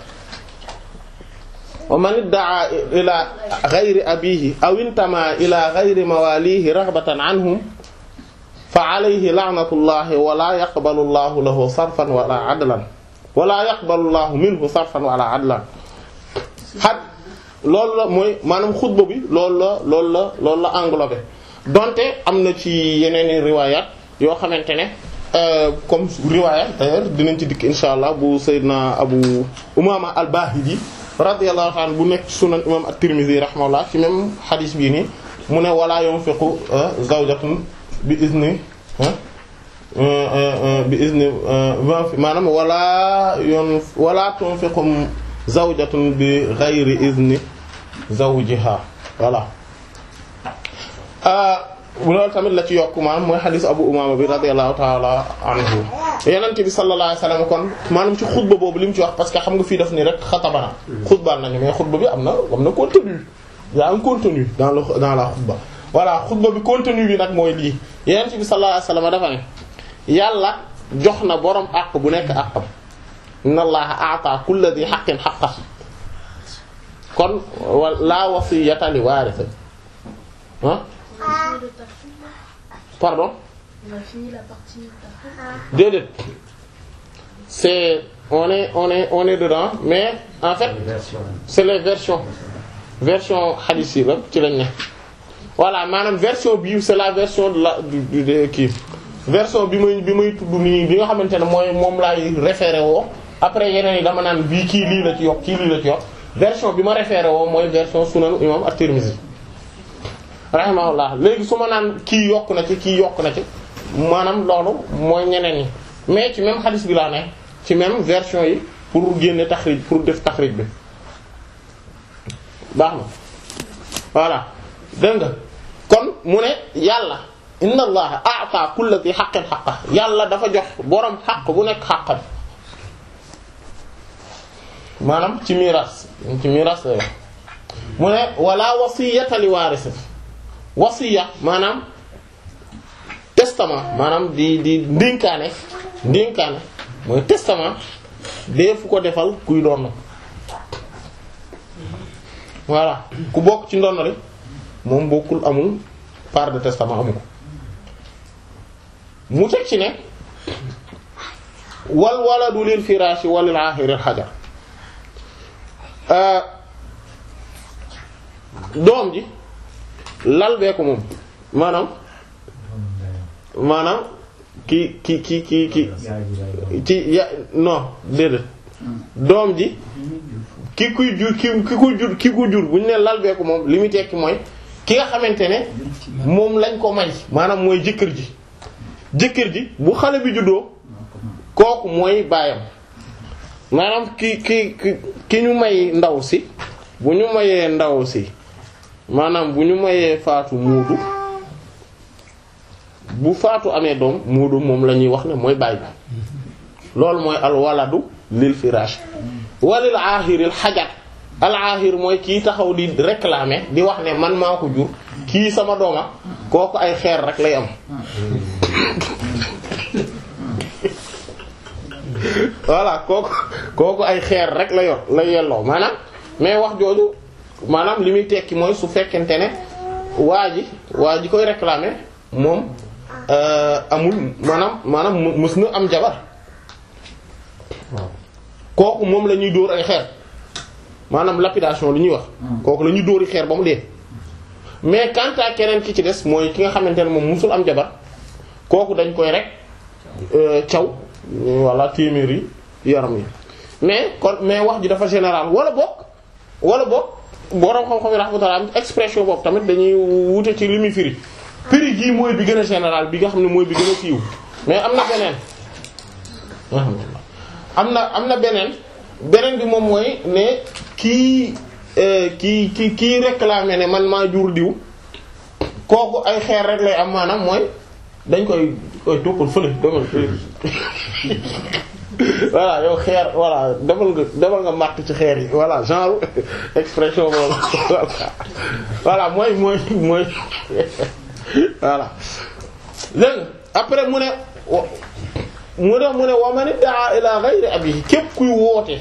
wa man idda'a ila ghayri abihi aw intama ila ghayri mawalihi raghbatan anhum fa alayhi la'natullahi wa la yaqbalu allahu lahu sarfan wala adlan wa la yaqbalu allahu minhu sarfan wala adlan xat loolu la mooy maanaam xutba bi loolu la loolu la loolu la englobé donte am na ci yeneen i riwayat yoo xamante ne comme riwayat d'ailleurs dinañ ci dikk insha allah bu sayyidina abu umama al-bahili radiyallahu ta'ala bu nekk sunan imam at-tirmidhi rahimahullah ci même hadith bii nii mu ne wala yunfiqu zawjatun bi izni bi izni maanaam wala yon wala tunfiqu zawjatun bi ghayri izni zawjiha voilà loolu tamit la ci yokk maanaam mooy xadiis abu umama bi radiyallahu ta'ala anhu yenente bi sallallahu alayhi wasallam kon maanaam ci xutba boobu li mu ci wax parce que xam nga fii daf ni rek xatabana xutbaan nañu mais xutba bi am na am na contenu y a un contenu dans le dans la xutba voilà xutba bi contenu bi nag mooy lii yenente bi sallallahu alayhi wasallam dafa ne yàlla jox na borom àq bu nekk àqam inna allaha a'ta kulli dhi haqqin haqqa kon la wasiyata li waarith ah pardon On a fini la partie tafsir. déedéet c'est on est on est on est dedans mais en fait c'est les versions version hadith yi la ci lañ ne voilà maanaam version bii c'est la version de la du du de kii version bi may bi may tudd nii bi nga xamante ne mooy moom laay référé woo après yeneen yi dama naan bii kii lii la ci yokk kii lii la ci yokk version bi ma référé woo mooy version sunan imam at-Tirmidhi rahimahullah léegi su ma naan kii yokk na ci kii yokk na ci maanaam loolu mooy ñeneen ñi mais ci même hadith bi laa ne ci même version yi pour génne taxrij pour def taxrij bi baax na voilà dégg nga kon mu ne yàlla inna allaha a'ta kulli dhi haqqin haqqa yàlla dafa jox borom xaq bu nekk xaqam maanaam ci miraas ci miraas la mu ne wala wasiyata li waarisi wasiya maanaam testament maanaam di di ndénkaane ndénkaane mooy testament dee fu ko defal kuy doon voilà ku bokk ci ndono li moom bokkul amul part de testament amu ko mu teg ci ne wal waladu lil firaashi walil aaxiri al xajar doom ji lal bee ko moom maanaam maanaam ki ki ki ki ki ci ya non déedéet doom ji ki kuy jur ki ki ko jur ki ko jur bu ñu nee lal bee ko moom li muy tekki mooy ki nga xamante ne moom lañ ko may maanaam mooy jëkkër ji jëkkër ji bu xale bi juddoo kooku mooy baayam maanaam ki ki ki ki ñu may ndaw si bu ñu mayee ndaw si maanaam bu ñu mayee faatu muudu bu faatu amee doom muudu moom la ñuy wax ne mooy baay bi loolu mooy al waladu lil firaash walil aahiril xajar al aahir mooy kii taxaw di réclamer di wax ne man maa ko jur kii sama dooma kooku ay xeer rek lay am voilà kooku kooku ay xeer rek la yor la yelloo maanaam mais wax jooju maanaam li muy tekki mooy su fekkente ne waa ji waa ji koy réclamer moom amul maanaam maanaam mës na am jabar kooku moom la ñuy dóor ay xeer maanaam lapidation li ñuy wax kooku la ñuy dóori xeer ba mu dee mais quant à keneen ki ci des mooy ki nga xamante ne moom musul am jabar kooku dañ koy rek caw walla téeméeri yaram yi mais kon mais wax ji dafa général wala bokk wala bokk borom xam-xam yi rahmatullah expression boobu tamit dañuy wute ci li muy firi firi gii mooy bi gën a général bi nga xam ne mooy bi gën a siiw mais am na beneen am na am na beneen beneen bi moom mooy ne kii kii kii kii réclamé ne man maa jur diw kooku ay xeer rek lay am maanaam mooy dañ koy koy toppal fële demal voilà yow xeer voilà demal nga demal nga màtt ci xeer yi voilà genre expression boobu voilà mooy mooy mooy voilà léegi après mu ne mu ne mu ne wa man daa ila ghayri abihi képp kuy woote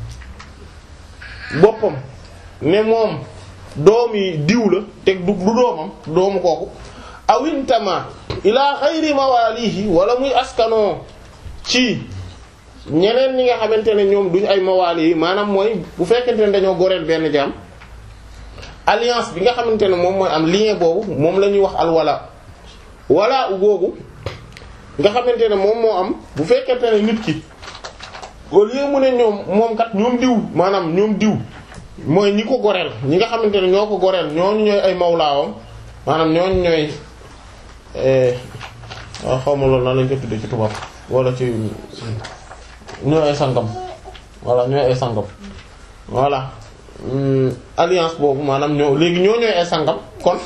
boppam ne moom doom yi diw la teg du du doomam doomu kooku awintama ila ghayri mawalihi wala muy askanoo ci ñeneen ñi nga xamante ne ñoom duñ ay mawaali yi maanaam mooy bu fekkente ne dañoo goreel benn jaam alliance bi nga xamante ne moom mooy am lien boobu moom la ñuy wax alwala wala u googu nga xamante ne moom moo am bu fekkente ne nit ki au lieu mu ne ñoom moom kat ñoom diw maanaam ñoom diw mooy ñi ko goreel ñi nga xamante ne ñoo ko goreel ñooñu ñooy ay mawlaawam maanaam ñooñu ñooy waaw xaw ma loolu nan lañ ko tuddee ci tubaab wala ci ñooy ay sangam voilà ñooy ay sangam voilà alliance boobu maanaam ñoo léegi ñoo ñooy ay sangam kon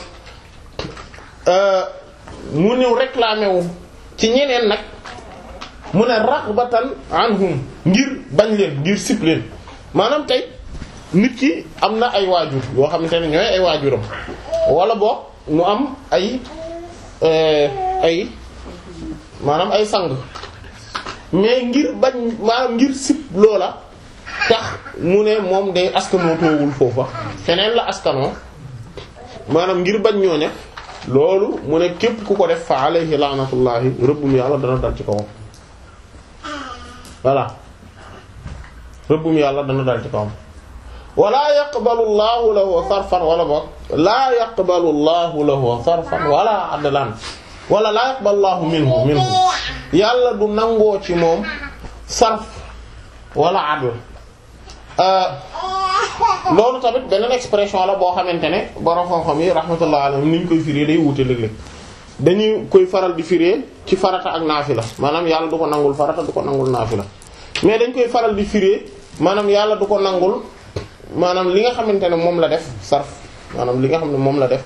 mu ñëw réclamer wu ci ñeneen nag mu ne raghbatan anhum ngir bañ leen ngir sip leen maanaam tey nit ki am na ay waajur yoo xamante ne ñooy ay waajuram wala boog mu am ay ay maanaam ay sang mais ngir bañ maanaam ngir sip loola tax mu ne moom day askanoo toowul foofa feneen la askanoo maanaam ngir bañ ñooña loolu mu ne képp ku ko def fa alayhi laanatullahi rëbbum yàlla dana dal ci kawam voilà rëbbum yàlla dana dal ci kawam wala yaqbalu llahu lahu sarfan wala boog laa yaqbalu llahu lahu sarfan wala adlan wala laa yaqbalu llahu minhu minhu yàlla du nangoo ci moom sarf wala adl loolu tamit beneen expression la boo xamante ne borom xam-xam yi rahmatullah alayhim ni ñu koy firee day wuute léeg-léeg dañuy koy faral di firee ci farata ak naafila maanaam yàlla du ko nangul farata du ko nangul naafila mais dañ koy faral di firee maanaam yàlla du ko nangul maanaam li nga xamante ne moom la def sarf maanaam li nga xam ne moom la def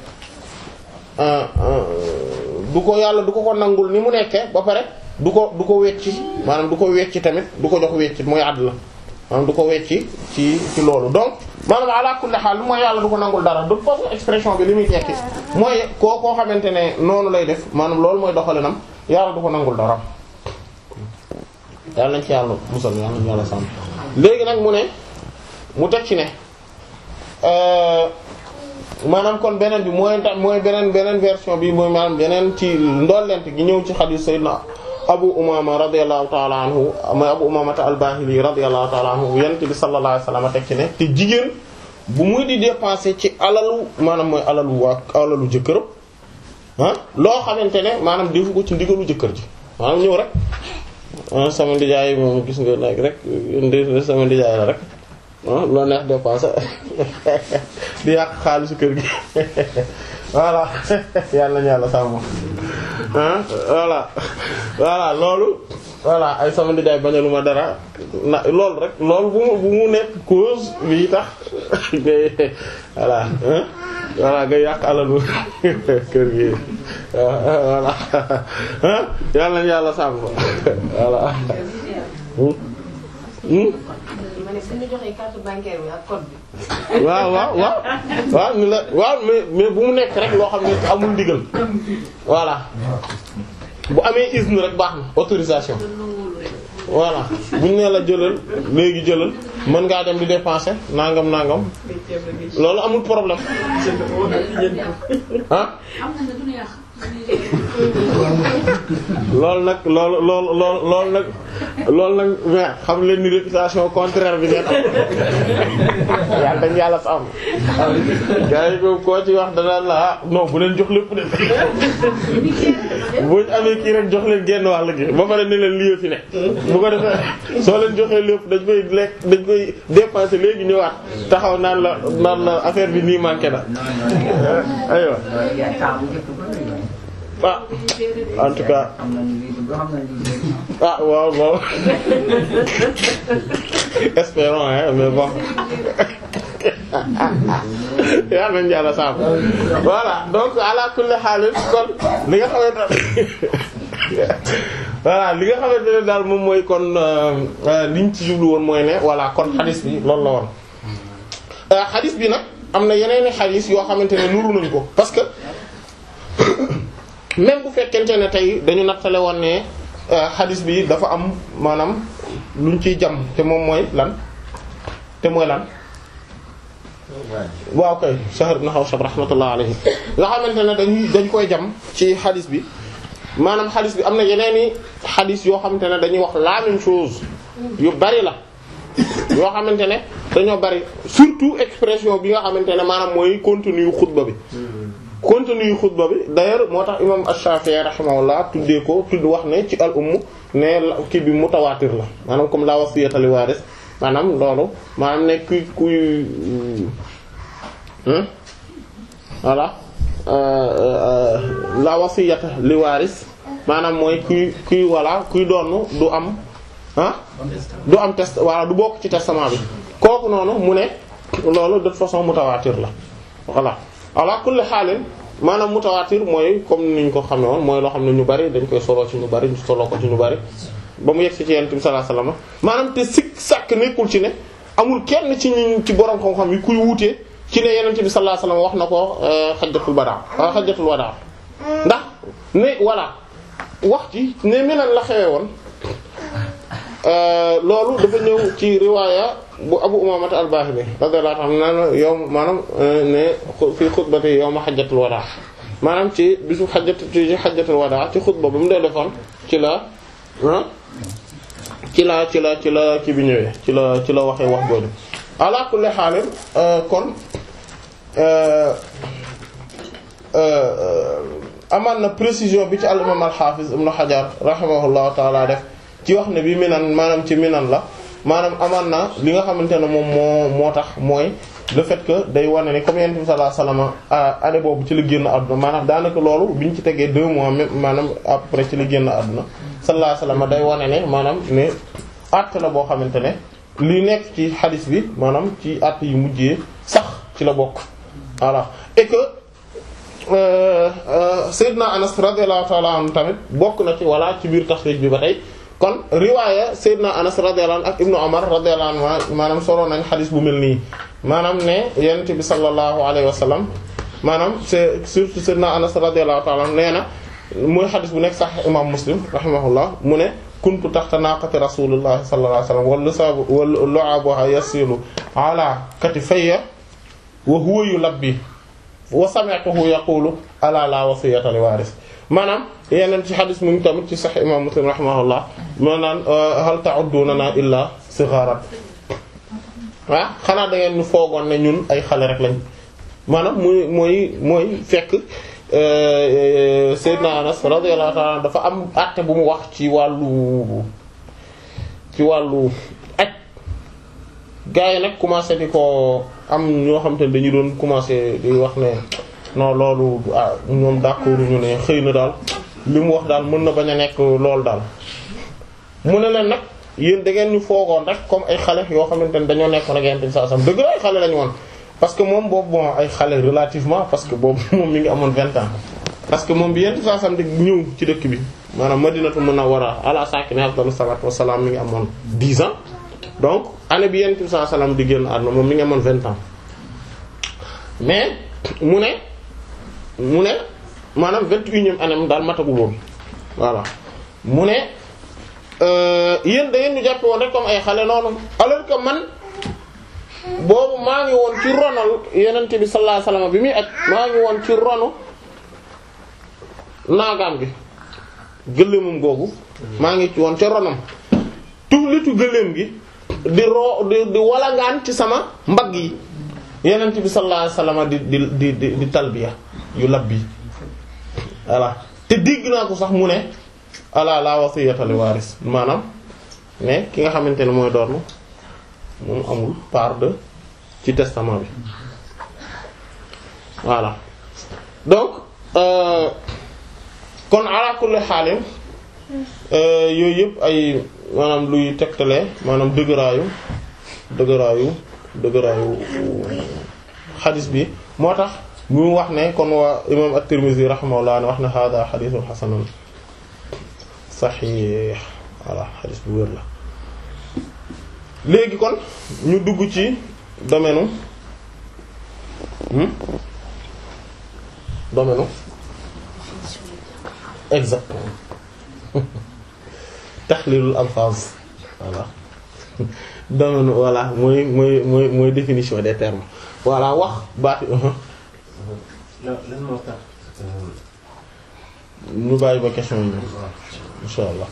du ko yàlla du ko ko nangul ni mu nekkee ba pare du ko du ko wecci maanaam du ko wecci tamit du ko jox wecci mooy àdd la maanaam du ko wecci ci ci loolu donc maanaam ala kulli xaal mooy yàlla du ko nangul dara de toute façon expression bi li muy tekki mooy koo koo xamante ne noonu lay def maanaam loolu mooy doxalinam yàlla du ko nangul dara yàlla nañ ci yàlla musal yàlla nañ yàlla sàmm léegi nag mu ne mu teg ci ne maanaam kon beneen bi mooy tax mooy beneen beneen version bi mooy maanaam beneen ci ndollent gi ñëw ci xadiis sayyidina abu umama radiyallahu ta'ala anhu mooy abu umamata al-bahili radiyallahu ta'ala anhu yonent bi sallallahu alayhi wasallam teg ci ne te jigéen bu muy di dépenser ci alalu maanaam mooy alalu waa alalu jëkkëram ah loo xamante ne maanaam defu ko ci ndigalu jëkkër ji maanaam ñëw rek sama ndijaay moom gis nga nag rek ndi sama ndijaay la rek ah loo neex dépenser di yàq xaalisu kër gi voilà yàlla nañu yàlla sàmm ah voilà voilà loolu voilà ay sama ndijaay bañalu ma dara na loolu rek loolu bu mu bu mu nekk cause bi tax ngay voilà voilà nga yàq alalu kër gi voilà yàlla nañu yàlla sàmm voilà ma ne suñu joxee carte bancaire bi ak code bi. waaw waaw waaw waaw ni la waaw mais mais bu mu nekk rek loo xam ne amul ndigal voilà bu amee izn rek baax na autorisation voilà buñ nee la jëlal léegi jëlal mën ngaa dem di dépenser nangam nangam loolu amul problème ah loolu nag loolu loolu loolu loolu nag loolu nag mais xam leen ni réputation contraire bi ngeen am yàlla dañ yàlla sàmm gars yi ko koo ci wax danaan la ah non bu leen jox lépp de buñ amee kii rek jox leen genn wàll gi ba pare ne leen lii fi ne bu ko defee soo leen joxee lépp dañ koy lekk dañ koy dépenser léegi ñëwaat taxaw naan la naan la affaire bi nii manqué na aywa ah en tout cas ah waaw waaw espérons hein mais bon yaa nañ yàlla saam voilà donc ala kulli haal kon li nga xamante voilà li nga xamante ne daal moom mooy kon liñ ci jublu woon mooy ne voilà kon xadis bi loolu la woon xadis bi nag am na yeneen i xadis yoo xamante ne nuru nañ ko parce que même bu fekkente ne tey dañu nattale woon ne xadis bi dafa am maanaam luñ ciy jam te moom mooy lan te mooy lan waaw kay Shahr ibn Hawshab rahmatullah alayhi nga xamante ne dañuy dañ koy jam ci xadis bi maanaam xadis bi am na yeneen i xadis yoo xamante ne dañuy wax la même chose yu bari la yoo xamante ne dañoo bari surtout expression bi nga xamante ne maanaam mooy contenu yu xutba bi contenu yu xutba bi d'ailleurs moo tax imam Ash-Shafi'i rahimahullah tuddee ko tudd wax ne ci al umm ne kii bi mutawaatir la maanaam comme la wasiyata li waaris maanaam loolu maanaam ne kuy kuy voilà la wasiyata li waaris maanaam mooy kuy kuy voilà kuy doon du am ah du am test voilà du bokk ci testament bi kooku noonu mu ne loolu de toute façon mutawaatir la voilà ala kulli xaalin maanaam mutawaatir mooy comme niñ ko xamee woon mooy loo xam ne ñu bari dañ koy solo ci ñu bari ñu solo ko ci ñu bari ba mu yegg ci yonent bi sallallahu alayhi wasallam maanaam te sikk sàkk nekkul ci ne amul kenn ci ñi ci borom xam-xam yi kuy wuute ci ne yonent bi sallallahu alayhi wasallam wax na ko xajjatul badaa xajjatul wadaa ndax ne voilà wax ci ne menan la xewe woon loolu dafa ñëw ci riwaaya bu Abu Umaamata al-Baahili radiyallahu anhu naan yow maanaam ne fii xutbati yawma xajjatul wadaa maanaam ci bisu xajjat ci xajjatul wadaa ci xutba ba mu dee defoon ci la ci la ci la ci la kii bi ñëwee ci la ci la waxee wax jooju ala kulli xaalim kon amaan na précision bi ci al imam al xaafiz ibnu Hajar rahimahullahu taala def ci wax ne bi minan maanaam ci minan la maanaam amaan na li nga xamante ne moom moo moo tax mooy le fait que day wane ne comme yonent bi sallallahu alayhi wasallam année boobu ci la génn àdduna maanaam daanaka loolu bi ñu ci tegee deux mois même maanaam à peu près ci la génn àdduna sallallahu alayhi wasallam day wane ne maanaam ne àtt la boo xamante ne li nekk ci xadis bi maanaam ci àtt yu mujjee sax ci la bokk voilà et que Seydina Anas radiyallahu ta'ala anhu tamit bokk na ci walla ci biir taxriij bi ba tey kon riwaaya Seydina Anas radiyallahu anhu ak Ibnu Umar radiyallahu anhu maanaam solo nañ xadis bu mel nii maanaam ne Yonent bi sallallahu alayhi wa sallam maanaam c'est surtout Seydina Anas radiyallahu ta'ala anhu nee na mooy xadis bu nekk sax imam Muslim rahimahullah mu ne kuntu taxta naqati rasulillah sallallahu alayhi wa sallam wal lisaabu wal lu'abuha yasilu ala katifayya wa huwa yulabbi wa sami'tuhu yaqulu ala la wasiyata li waris maanaam yeneen ci xadis mu ngi tamit ci sax imam Muslim rahimahullah maanaam hal ta'udduna illa sigharan waaw xanaa da ngeen ñu foogoon ne ñun ay xale rek lañ maanaam muy mooy mooy fekk Seydina Anas radiyallahu ta'ala dafa am àtte bu mu wax ci wàllu ci wàllu aj gars yi nag commencé di ko am ñoo xam te ne dañu doon commencé di wax ne non loolu ah ñoom d'accord ñu ne xëy na daal li mu wax daal mën na bañ a nekk loolu daal mu ne leen nag yéen da ngeen ñu foogoon rek comme ay xale yoo xamante ne dañoo nekkoon ak yente saa sam dëgg la ay xale lañu woon parce que moom boobu bon ay xale relativement parce que boobu moom mi ngi amoon vingt ans parce que moom bi yent saa sam di ñëw ci dëkk bi maanaam Madinatu Munawwara ala sakini afdalu salaatu wassalaam mi ngi amoon dix ans donc année bi yent saa salaam di génn àdduna moom mi ngi amoon vingt ans mais mu ne mu ne maanaam vingt et unième année daal matagul woon voilà mu ne yéen da ngeen ñu jàppe woon rek comme ay xale noonu alors que man boobu maa ngi woon ci ronal yenente bi sallallahu alayhi wasallam bi muy aj maa ngi woon ci ronu naagaam gi gëléemam googu maa ngi ci woon ca ronam tuflitu gëléem gi di roo di di walangaan ci sama mbagg yi yenent bi sallallahu alayhi wasallam di di di di di talbiya yu labbi voilà te dégg naa ko sax mu ne ala la wasiyata li waris maanaam mais ki nga xamante ne mooy doon moom amul part de ci testament bi voilà donc euh, kon ala kulli xaalim yooyu yëpp ay maanaam luy tegtale maanaam dëgëraayu dëgëraayu dëgëraayu xadis bi moo tax mu wax ne kon waa imam at-Tirmidhi rahimahullah ne wax ne hada xadisun xasanun saxiix voilà xadis bu wér la léegi kon ñu dugg ci domaine domaine exactement taxlilul alphaz voilà domaine voilà mooy mooy mooy mooy définition des termes voilà wax baati lan lan moo tax. ñu bàyyi ba question yi ñëw insha allah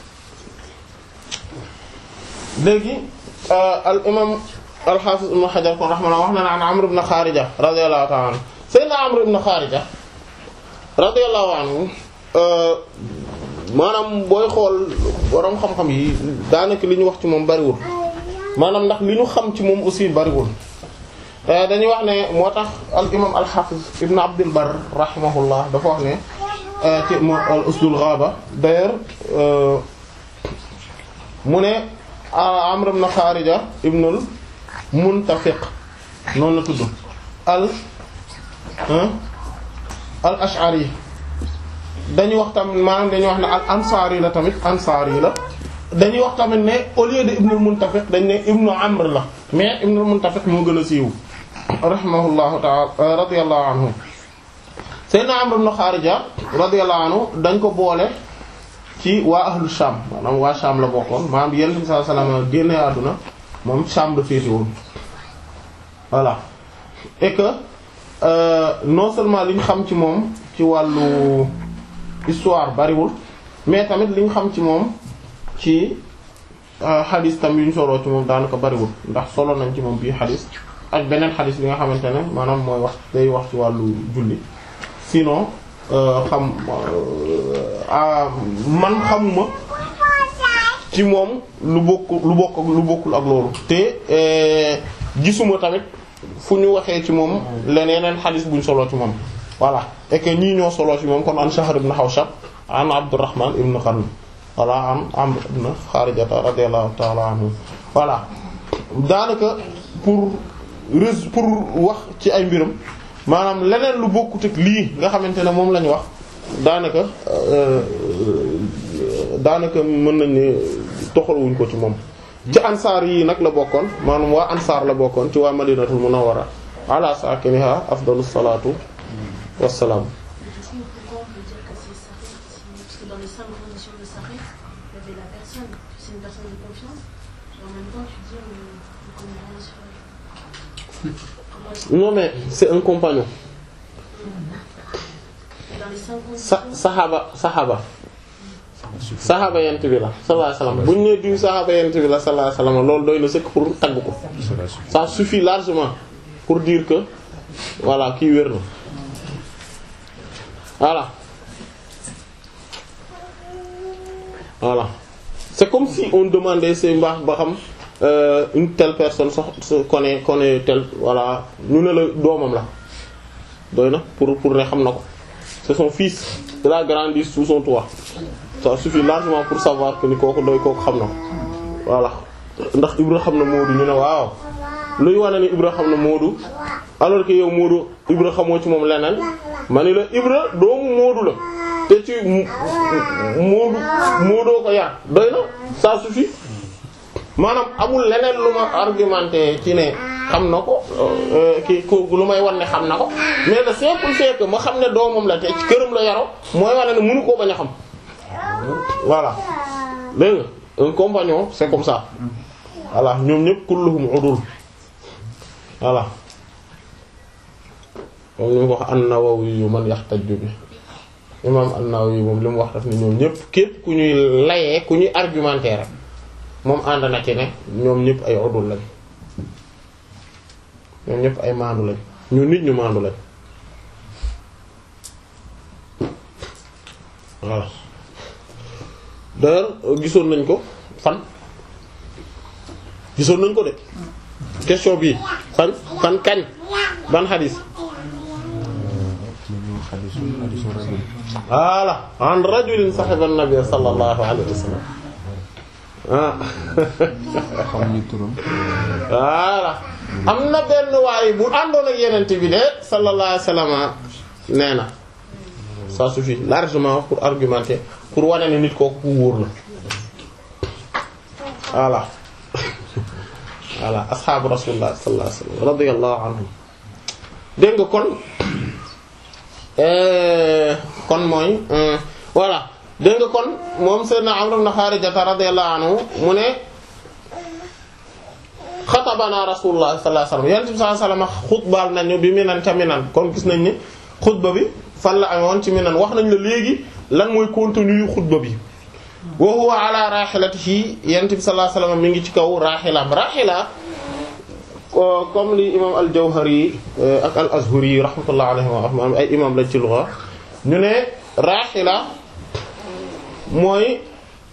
léegi al imam al hafiz ibn Hajar kon rahimahullah wax na ne an Amr ibn Kharija radiyallahu ta'ala anhu sayyidina Amr ibn Kharija radiyallahu anhu maanaam booy xool borom xam-xam yi daanaka li ñu wax ci moom bariwul maanaam ndax li ñu xam ci moom aussi bariwul dañuy wax ne moo tax al imam al hafiz ibn Abdul Barr rahimahullah dafa wax ne ci mo al usdul ghaba d'ailleurs mu ne Amr ibn Kharija ibnul Muntafiq noonu la tudd al al ash'ari dañuy wax tamit maanaam dañuy wax ne al ansaari la tamit ansaari la dañuy wax tamit ne au lieu de ibnul Muntafiq dañ ne ibnu Amr la mais ibnul Muntafiq moo gën a siiw rahimahullahu ta'ala radiyallahu anhu Seydina Amr ibn Kharija radiyallahu anhu dañ ko boole ci waa ahlu Sham maanaam waa Sham la bokkoon maanaam Yonent bi sallallahu alayhi wasallam génne àdduna moom Sham la féete woon voilà et que euh, non seulement li ñu xam ci moom ci wàllu histoire bariwul mais tamit li ñu xam ci moom ci xadis tam yu ñu soloo ci moom daanaka bariwul ndax solo nañ ci moom bii xadis ak beneen xadis bi nga xamante ne maanaam mooy wax day wax ci wàllu julli sinon xam man xamuma ci moom lu bokk lu bokk lu bokkul ak loolu te gisuma tamit fu ñu waxee ci moom leneen xadis buñ soloo ci moom voilà et que ñii ñoo soloo ci moom kon an Shahr ibn Hawshab an Abdurrahman ibn Qarn voilà an Amr ibn Kharijata radiyallahu ta'ala anhu voilà daanaka pour res pour wax ci ay mbiram maanaam leneen lu bokkut ak lii nga xamante ne moom la ñu wax daanaka daanaka mën nañ ne toxaluwuñ ko ci moom. ci ansaar yi nag la bokkoon maanaam waa ansaar la bokkoon ci waa madinatul munawwara ala sakiniha afdalus salatu wassalaam. Est-ce que pourquoi on peut dire que c'est Sahih si- Parce que dans les cinq conditions de Sahih, il y avait la personne, que c'est une personne de confiance, et en même temps tu dis on ne connaît rien sur elle. Comment est-ce que- non mais c'est un compagnon Dans les cinq sa conditions, saxaaba saxaaba saxaaba yent bi la sallallahu alayhi wasallam bu ñu nee diw saxaaba yent bi la sallallahu alayhi wasallam loolu doy na sëkk pour tagg ko ça suffit largement pour dire que voilà kii wér na voilà voilà c'est comme si on demandait c'est mbaax ba xam euh, une telle personne sox se connaît connaît tel voilà ñu ne la doomam la doy na pour pour ne xam na ko c'est son fils il a grandi sous son toit ça suffit largement pour savoir que ni kooku doy kooku xam na ko voilà ndax Ibra xam na Moodu ñu ne waaw luy wane ni Ibra xam na Moodu alors que yow Moodu Ibra xamoo ci moom leneen ma ni la Ibra doomu Moodu la te ci mu- Moodu Moodoo ko yar doy na ça suffit maanaam amul leneen lu ma argumenté ci ne xam na ko euh, ki ko lu may wan ne xam na ko mais le simple fait que ma xam ne doomam la te ci këram la yaroo mooy wane ne mënu koo bañ a xam voilà dégg nga un compagnon c'est comme ça voilà ñoom ñëpp kulluhum udul voilà moom li mu wax an-Nawawi yu man yahtaju bi imam an-Nawawi moom li mu wax daf ne ñoom ñëpp képp ku ñuy layee ku ñuy argumenter rek moom ànd na ci ne ñoom ñëpp ay odul lañ ñoom ñëpp ay maandu lañ ñu nit ñu maandu lañ voilà d'ailleurs gisoon nañ ko fan gisoon nañ ko de question bii fan fan kañ ban xadis voilà an rajulin sahiba an-nabi sallallahu alayhi wa sallam ah xamuñu turam. voilà am na benn waay bu àndoon ak yenente bi de sallallahu alayhi wa sallam nee na ça suffit largement pour argumenter pour wane ne nit kooku ku wóor la voilà voilà asxaabu rasulullah sallallahu alayhi wa sallam radiyallahu anhum dégg nga kon euh, kon mooy euh, voilà dégg nga kon moom sayyidna Amr ibn Kharijata radiyallahu anhu mu ne xatabana rasulullah sallallahu alayhi wasallam yonent bi sallallahu alayhi wasallam xutbaal nañu bi minan ca minan kon gis nañ ni xutba bi fan la amoon ci minan wax nañ la léegi lan mooy contenu yu xutba bi wa huwa ala rahilatihi yonent bi sallallahu alayhi wasallam mi ngi ci kaw rahilam rahila ko comme li imam al-Jawhari ak al-Azhari rahmatullah alayhi wa ay imam lañ ci lugha ñu ne rahila mooy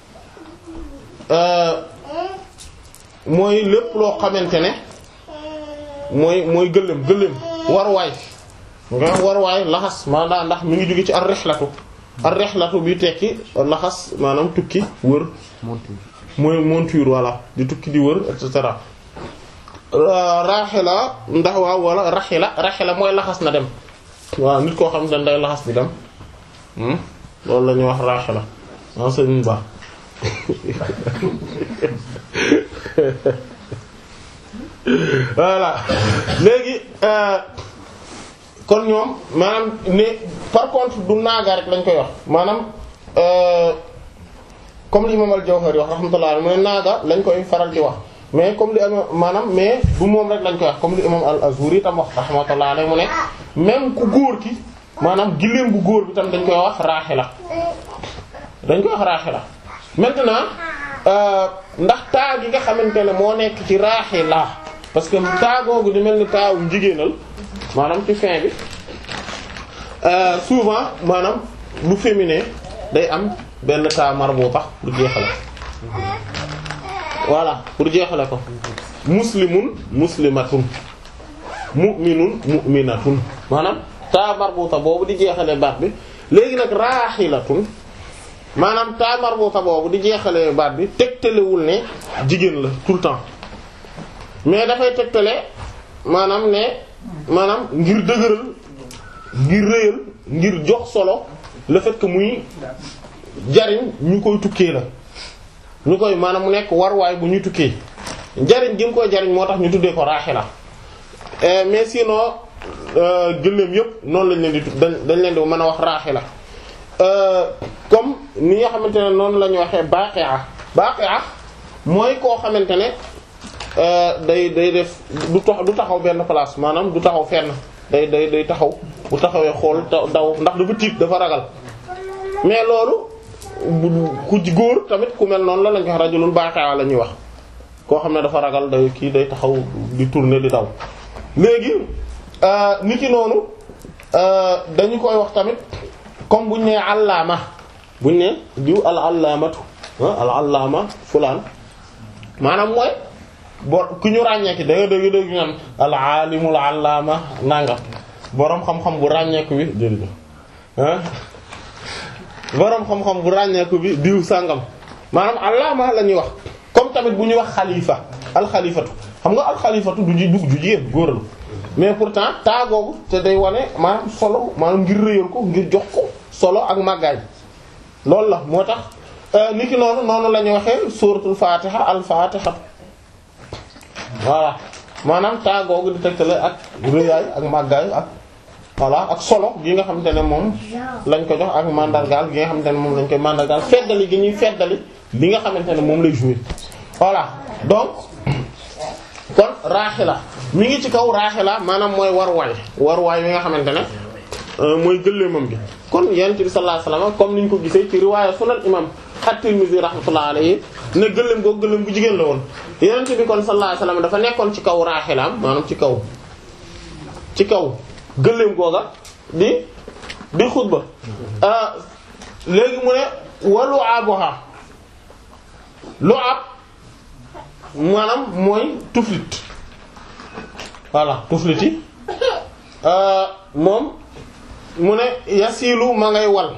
mooy lépp loo xamante ne mooy mooy gëléem gëléem warwaay nga warwaay laxas maanaam ndax mi ngi jóge ci ar-rihlatu ar-rihlatu bi tekki laxas maanaam tukki wër monture. mooy monture voilà di tukki di wër et cetera raxila ndax waaw wala raxila raxila mooy laxas na dem waaw nit koo xam ne day laxas di dem loolu la ñuy wax raxila ah sëñ Ba voilà léegi kon ñoom maanaam ne par contre du naaga rek lañ koy wax maanaam comme li imam al-Jawhari wax rahmatullah mu ne naaga lañ koy faral di wax mais comme li am maanaam mais du moom rek lañ koy wax comme li imam al-Azhari tam wax rahmatullah alayhi mu ne même ku góor ki maanaam giléem bu góor bi tam dañ koy wax raaxila dañ koy wax raaxila maintenant ndax taa gi nga xamante ne moo nekk ci raaxila parce que taa googu di mel ni taawu jigéenal maanaam ci fin bi souvent maanaam lu féminin day am benn taa marbuta pour jeexale voilà pour jeexale ko muslimun muslimatun mu'minun mu'minatun maanaam taa marbuta boobu di jeexale baat bi léegi nag raaxilatun maanaam taa marbuta boobu di jeexale baat bi tegtalewul ne jigéen la tout le temps mais dafay tegtale maanaam ne maanaam ngir dëgëral ngir rëyal ngir jox solo le fait que muy jariñ ñu koy tukkee la ñu koy maanaam mu nekk warwaay bu ñuy tukkee jariñ gi mu koy jariñ moo tax ñu tuddee ko raaxila mais sinon gëléem yépp noonu lañ leen di dañ dañ leen di mën a wax raaxila comme ni nga xamante ne noonu la ñu waxee baqi'a baqi'a mooy koo xamante ne day day def du tax du taxaw benn place maanaam du taxaw fenn day day day taxaw bu taxawee xool daw ndax dafa tiit dafa ragal mais loolu bu ku góor tamit ku mel noonu la lañ ko wax rajulun baqi'a la ñuy wax koo xam ne dafa ragal day kii day taxaw di tourner di daw léegi nit ki noonu dañu koy wax tamit comme buñ nee allaama buñ ne diw al allaamatu al allaama fulaan maanaam mooy bo ku ñu ràññeeki da nga dégg dégg ñaan al aalimul allaama nanga boroom xam-xam bu ràññeeku bi jërëjëf ah boroom xam-xam bu ràññeeku bi diw sàngam maanaam allaama la ñuy wax comme tamit bu ñuy wax xalifa alxalifatu xam nga alxalifatu du ji dugg ju jigéen góor la mais pourtant taagoogu te day wane maanaam solo maanaam ngir réyal ko ngir jox ko solo ak màggaay loolu la moo tax niki noonu noonu la ñuy waxee suratul fatiha al fatiha voilà maanaam taagoogu di tegtale ak réyaay ak màggaay ak voilà ak solo gi nga xamante ne moom lañ ko jox ak mandargaal gi nga xamante ne moom lañ koy mandargaal feddali gi ñuy feddali li nga xamante ne moom lay jouer voilà donc kon raaxila mi ngi ci kaw raaxila maanaam mooy warwaay warwaay yi nga xamante ne mooy gëléemam gi kon yonent bi sallallahu alayhi wasallam comme niñ ko gisee ci riwaaya sunan imam at-Tirmidhi rahmatullahi alayhi ne gëléem googu gëléem bu jigéen la woon yonent bi kon sallallahu alayhi wasallam dafa nekkoon ci kaw raaxilaam maanaam ci kaw ci kaw gëléem googa di di xutba léegi mu ne walu aboha lu ab maanaam mooy tuflit voilà tuflit yi moom mu ne yasilu ma ngay wal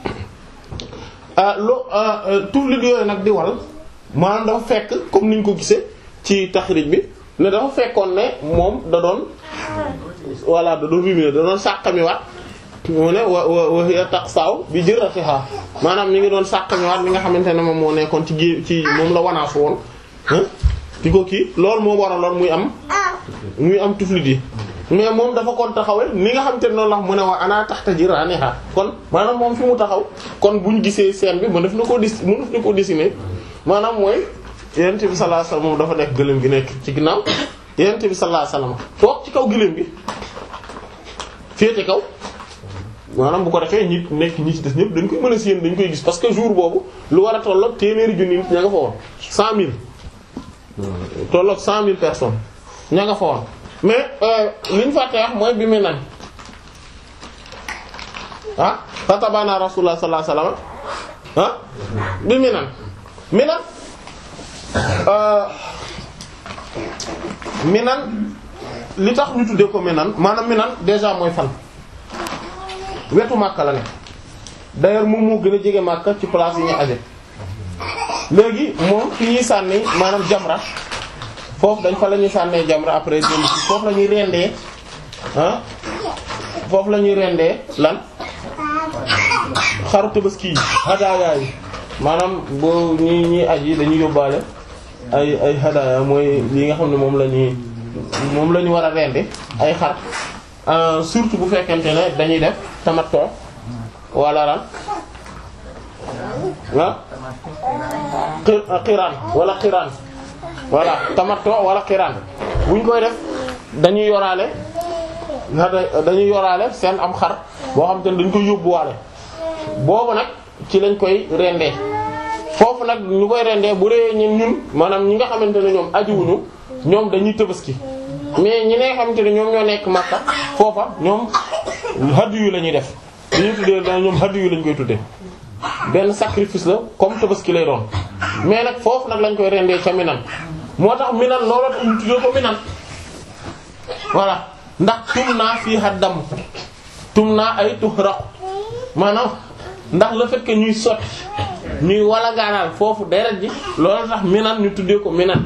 lu tuflit yooyu nag di wal maanaam dafa fekk comme niñ ko gisee ci taxrij bi ne dafa fekkoon ne moom da doon voilà da doon ruminer da doon sàqamiwaat mu ne wa wa wa hiya taqsaw bi jiratiha maanaam mi ngi doon sàqamiwaat li nga xamante ne moom moo nekkoon ci gé ci moom la wanaasu woon di ko kii loolu moo waraloon muy am muy am tuflit yi mais moom dafa kon taxawee ni nga xamante ne noonu la mu ne waa ana taxta jiraniha kon maanaam moom fi mu taxaw kon buñ gisee scène bi mën def na koo dis mën def na koo dessiner maanaam mooy yonent bi sallallahu alayhi wasallam moom dafa nekk gëléem gi nekk ci ginnaaw yonent bi sallallahu alayhi wasallam toog ci kaw gëléem gi féete kaw maanaam bu ko defee ñi nekk ñi ci des ñëpp dañ koy mën a séen dañ koy gis parce que jour boobu lu war a tolloog téeméeri junni nit ña nga fa woon cent mille tolloog cent mille personnes ña nga fa woon mais li ñu fàtte wax mooy bi mu nan ah fatabana rasulullah sallallahu alayhi wasallam ah bi mu nan mi nan mi nan li tax ñu tuddee ko mi nan maanaam mi nan déjà mooy fan wetu Makka la ne d'ailleurs moom moo gën a jege Makka ci place yi ñuy aje léegi moom fi ñuy sànni maanaam jamra foofu dañ fa la ñuy sànnee jamra après jël ci foofu la ñuy rendee ah foofu la ñuy rendee lan xaru tabaski yi hadaaya yi maanaam boo ñi ñi aj yi dañuy yóbbaale ay ay hadaaya mooy li nga xam ne moom la ñuy moom la ñu war a rende ay xar surtout bu fekkente ne dañuy def tamattu wala ran ah xiraan wala xiraan voilà tamattu wala xiraan buñ koy def dañuy yoraale dañuy yoraale seen am xar boo xam te ne dañ koy yóbbuwaale boobu nag ci lañ koy rendee foofu nag ñu koy rendee bu dee ñun ñun maanaam ñi nga xamante ne ñoom ajiwuñu ñoom dañuy tëbaski mais ñi nga xamante ne ñoom ñoo nekk Makka foofa ñoom haddu yu la ñuy def li ñuy tuddee da ñoom haddu yu lañ koy tuddee benn sacrifice la comme tëbaski lay doon mais nag foofu nag lañ koy rendee ca Minan moo tax Minan looloo tax ñu tuddee ko Minan voilà ndax tum naa fii haddam tum naa ay tuhraq maanaam ndax le fait que ñuy sotti ñuy wala gaanaal foofu deret ji loolu tax Minan ñu tuddee ko Minan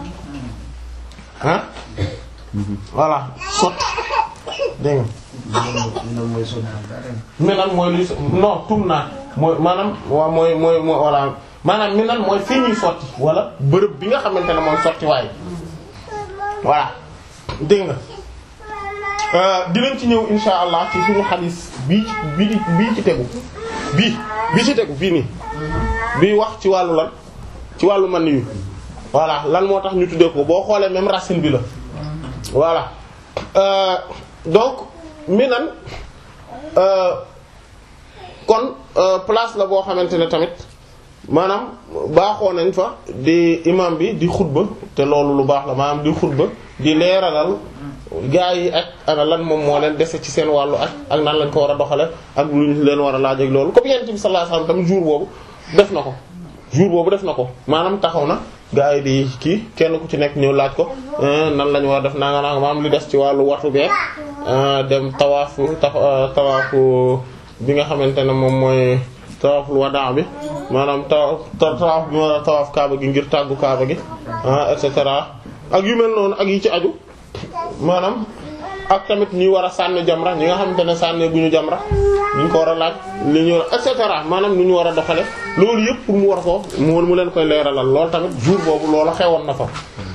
ah voilà sotti dégg nga Minan mooy luy non tum naa mooy maanaam waaw mooy mooy mooy voilà maanaam Minan mooy fii ñuy sotti wala bërëb bi nga xamante ne mooy sotti waaye voilà dégg nga dinañ ci ñëw insha allah ci suñu xadis bii ci bii bii ci tegu bii bii ci tegu bii nii bii wax ci wàllu lan ci wàllu man yu voilà lan moo tax ñu tuddee ko boo xoolee même racine bi la voilà euh, donc Minan euh, kon euh, place la boo xamante ne tamit maanaam baaxoo nañ fa di imam bi di xutba te loolu lu baax la maanaam di xutba di leeralal gaa yi ak ana lan moom moo leen dese ci seen wàllu ak ak nan lañ ko war a doxale ak lu ñu leen war a laaj ak loolu comme yonent bi sallallahu alayhi wasallam tamit jour boobu def na ko jour boobu def na ko maanaam taxaw na gaa yi di kii kenn ku ci nekk ñëw laaj ko nan lañu war a def nanga nanga maanaam li des ci wàllu watu beeg dem tawaafu tawaafu bi nga xamante ne moom mooy tawaaful wadaa bi maanaam tawaaf tawaaf bi ma tawaaf kaaba gi ngir tàggu kaaba gi et cetera ak yu mel noonu ak yi ci aju maanaam ak tamit ñi war a sànni jamra ñi nga xamante ne sànni bu ñu jamra ñu ko war a laaj li ñu war a et cetera maanaam nu ñu war a doxale loolu yëpp pour mu war ko mu mu leen koy leeralal loolu tamit jour boobu loola xewoon na fa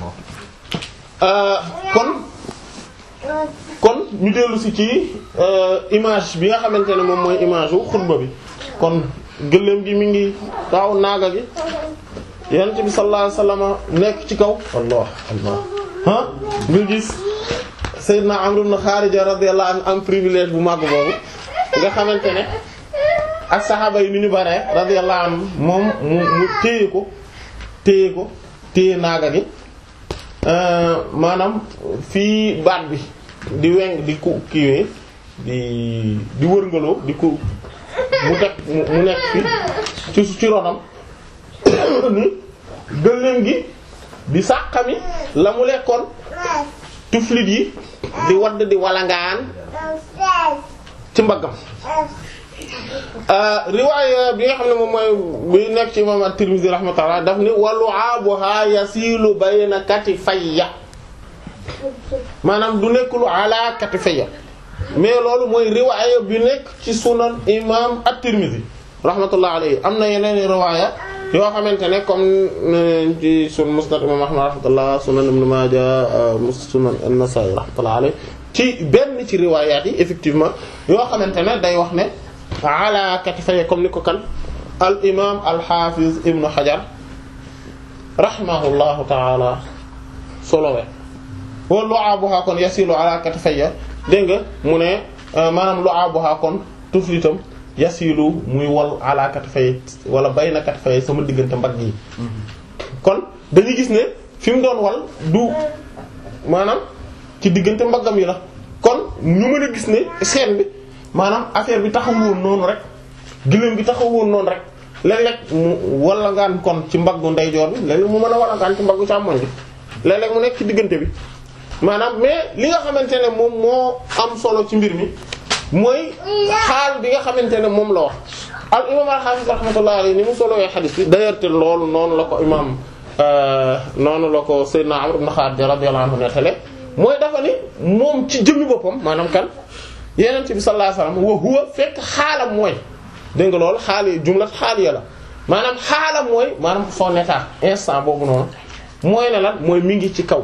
kon kon ñu dellu si ci image bi nga xamante ne moom mooy image wu xutba bi kon gëléem gi mi ngi taw naaga gi yonent bi sallallahu alayhi wasallam nekk ci kaw allah allah ah nga gis Seydina Amr ibn Kharija radiyallahu anhu am privilège bu màgg boobu nga xamante ne ak saxaaba yi ni ñu bare radiyallahu anhu moom mu mu téye ko téye ko téye naaga gi maanaam fii baat bi di weng di ku kiiwee di di wërngaloo di ku mu teg mu nekk fi ci ci ronam ni gëléem gi di sàqami la mu lekkoon tuflit yi di wadd di walangaan ci mbaggam riwaaya bi nga xam ne moom mooy bi nekk ci imam at-Tirmidhi rahmatullah daf ni wa lu'abuha yasilu bayna katifayya maanaam du nekk lu ala katifayya mais loolu mooy riwaaya bi nekk ci sunan imam at-Tirmidhi rahmatullah alayhi am na yeneen riwaaya yoo xamante ne comme ci sun musnad imam Ahmad rahmatullah sunan Ibn Majah sunan an-Nasa'i rahmatullah alayhi ci benn ci riwaayaat yi effectivement yoo xamante ne day wax ne ala katifay comme ni ko kan al imam al hafiz ibnu hajar rahimahullahu taala solowe wa lu'abuha kon yasilu ala katifaya dégg nga mu ne maanaam lu'abuha kon tuflitam yasilu muy wal ala katifay wala bayna katifay sama diggante mbagg yi kon dañuy gis ne fi mu doon wal du maanaam ci diggante mbaggam yi la kon ñu mën a gis ne scène bi maanaam affaire bi taxawoon noonu rek gëléem bi taxawoon noonu rek léeg-léeg mu walangaan kon ci mbaggu ndeyjoor bi léeg-léeg mu mën a walangaan ci mbaggu càmmoñ bi léeg-léeg mu nekk ci diggante bi maanaam mais li nga xamante ne moom moo am solo ci mbir mi mooy xaal bi nga xamante ne moom la wax al imam al-Hafiz rahmatullahi alayhi ni mu solowee xadis bi d'ailleurs te loolu noonu la ko imam noonu la ko Seydina Amr ibn Khalid radiyallahu anhu nettale mooy dafa ni moom ci jëmmi boppam maanaam kan yenent bi sallallahu alayhi wasallam wa huwa fekk xaalam mooy dégg nga loolu xaali jumlat xaaliya la maanaam xaalam mooy maanaam son état instant boobu noonu mooy ne lan mooy mi ngi ci kaw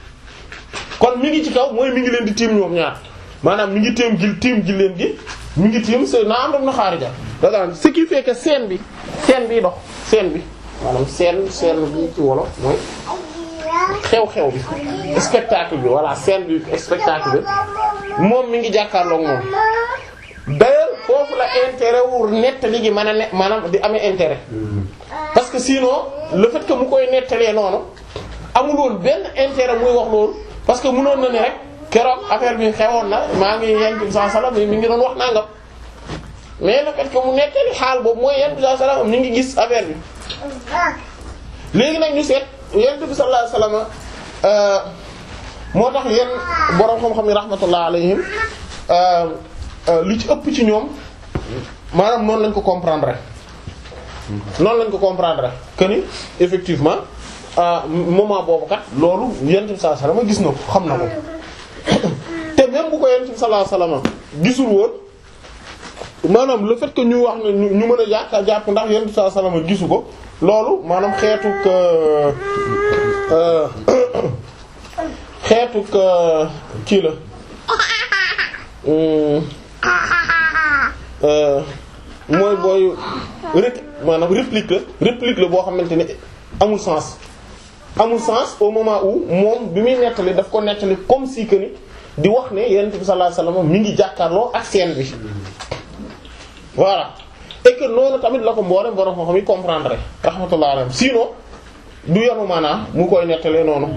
kon mi ngi ci kaw mooy mi ngi leen di tiim ñoom ñaar maanaam mi ngi tiim gi tiim gi leen gi mi ngi tiim Seydina Amr ibn Kharija daga ce qui fait que scène bi scène bi dox scène bi maanaam scène scène bi ci wolof mooy xew-xew bi spectacle bi voilà scène bi spectacle bi moom mi ngi jàkkaarloog moom d'ailleurs foofu la intérêt wu nettali gi mën a ne maanaam di amee intérêt parce que sinon le fait que mu koy nettalee noonu amul woon benn intérêt muy wax loolu parce que mënoon na ni rek keroog affaire bi xewoon na maa ngi yent bi sallallahu alayhi wasallam mi ngi doon wax nangam mais le fait que mu nettali xaal boobu mooy yent bi sallallahu alayhi wasallam mi ngi gis affaire bi léegi nag ñu seet yent bi sallallahu alayhi wasallam moo tax yenn borom xam-xam yi rahmatullah alayhim li ci ëpp ci ñoom maanaam noonu lañ ko comprendre noonu lañ ko comprendre que ni effectivement moment boobu kat loolu yent bi sallallahu alayhi wasallam gis na ko xam na ko te même bu ko yent bi sallallahu alayhi wasallam gisul woon maanaam le fait que ñu wax ne ñu mën a jàkka jàpp ndax yent bi sallallahu alayhi wasallam gisu ko loolu maanaam xeetu xeetu kii la mooy booy rek maanaam réplique la réplique la boo xamante ne amul sens amul sens au moment où moom bi muy nettali daf ko nettali comme si que ni di wax ne yonent bi sallallahu alayhi wasallam mi ngi jàkkaarloo ak scène bi voilà et que noonu tamit la ko mboolem borom xam-xam yi comprendre rahmatullah alayhi sinon du yanu maanaam mu koy nettalee noonu.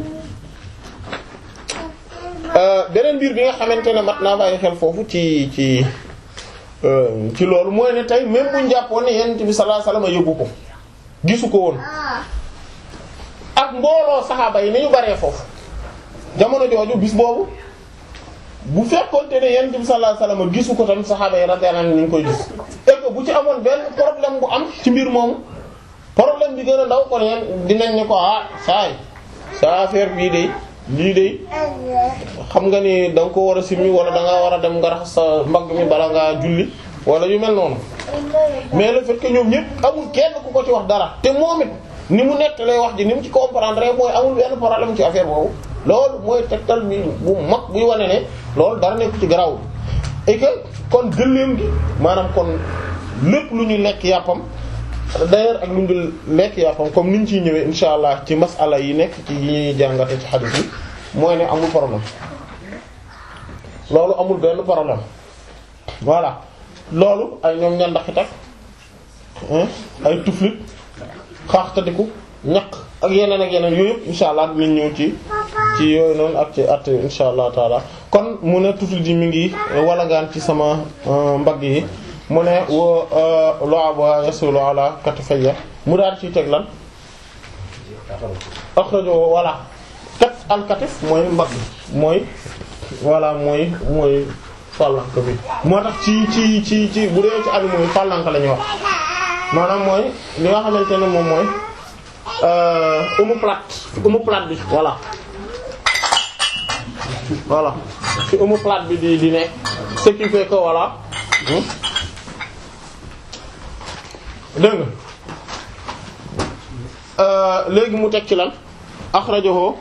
beneen biir bi nga xamante ne mat naa bàyyi xel foofu ci ci ci loolu mooy ne tey même bu ñu jàppoon ne yonent bi sallallahu alayhi wasallam yëgu ko gisu ko woon ak mbooloo saxaaba yi ni ñu baree foofu jamono jooju bis boobu bu fekkoonte ne yonent bi sallallahu alayhi wasallam gisu ko tamit saxaaba yi radiyallahu anhum ñu ngi koy gis et que bu ci amoon benn problème bu am ci mbir moomu problème bi gën a ndaw kon yeen dinañ ne ko ah saay sa affaire bii de lii de xam nga ni da nga ko war a simmi wala da nga war a dem nga raxas sa mbagg mi bala ngaa julli wala yu mel noonu mais le fait que ñoom ñëpp amul kenn ku ko ci wax dara te moom it ni mu nekk lay wax ji ni mu ci comprendre mooy amul benn problème ci affaire boobu loolu mooy tegtal bi bu mag buy wane ne loolu dara nekk ci garaw et que kon gëléem gi maanaam kon lépp lu ñu lekk yàppam d'ailleurs ak lu ñu lekk yàppam comme ni ñu ciy ñëwee insha allah ci masala yi nekk ci yi ñuy jàngate ci hadith yi mooy ne amul problème loolu amul benn problème voilà loolu ay ñoom ñandaxit ak ay tuflit xaaxtadiku ñaq ak yeneen ak yeneen yooyu yëpp insha allah dinañ ñëw ci ci yooyu noonu ak ci at insha allah taala kon mu ne tuflit yi mi ngi walagaan ci sama mbagg yi mu ne wo loaba yasulu ala katifayya mu daal ciy teg lan akhrajo wala kat al katif mooy mbagg mooy voilà mooy mooy fàllank bi moo tax ci ci ci ci bu dee ci animaux yi fàllank la ñuy wax maanaam mooy li nga xamante ne moom mooy omoplate omoplate bi voilà voilà fi omoplate bi di di nekk ce qui fait que voilà dégg nga léegi mu teg ci lan akhrajahu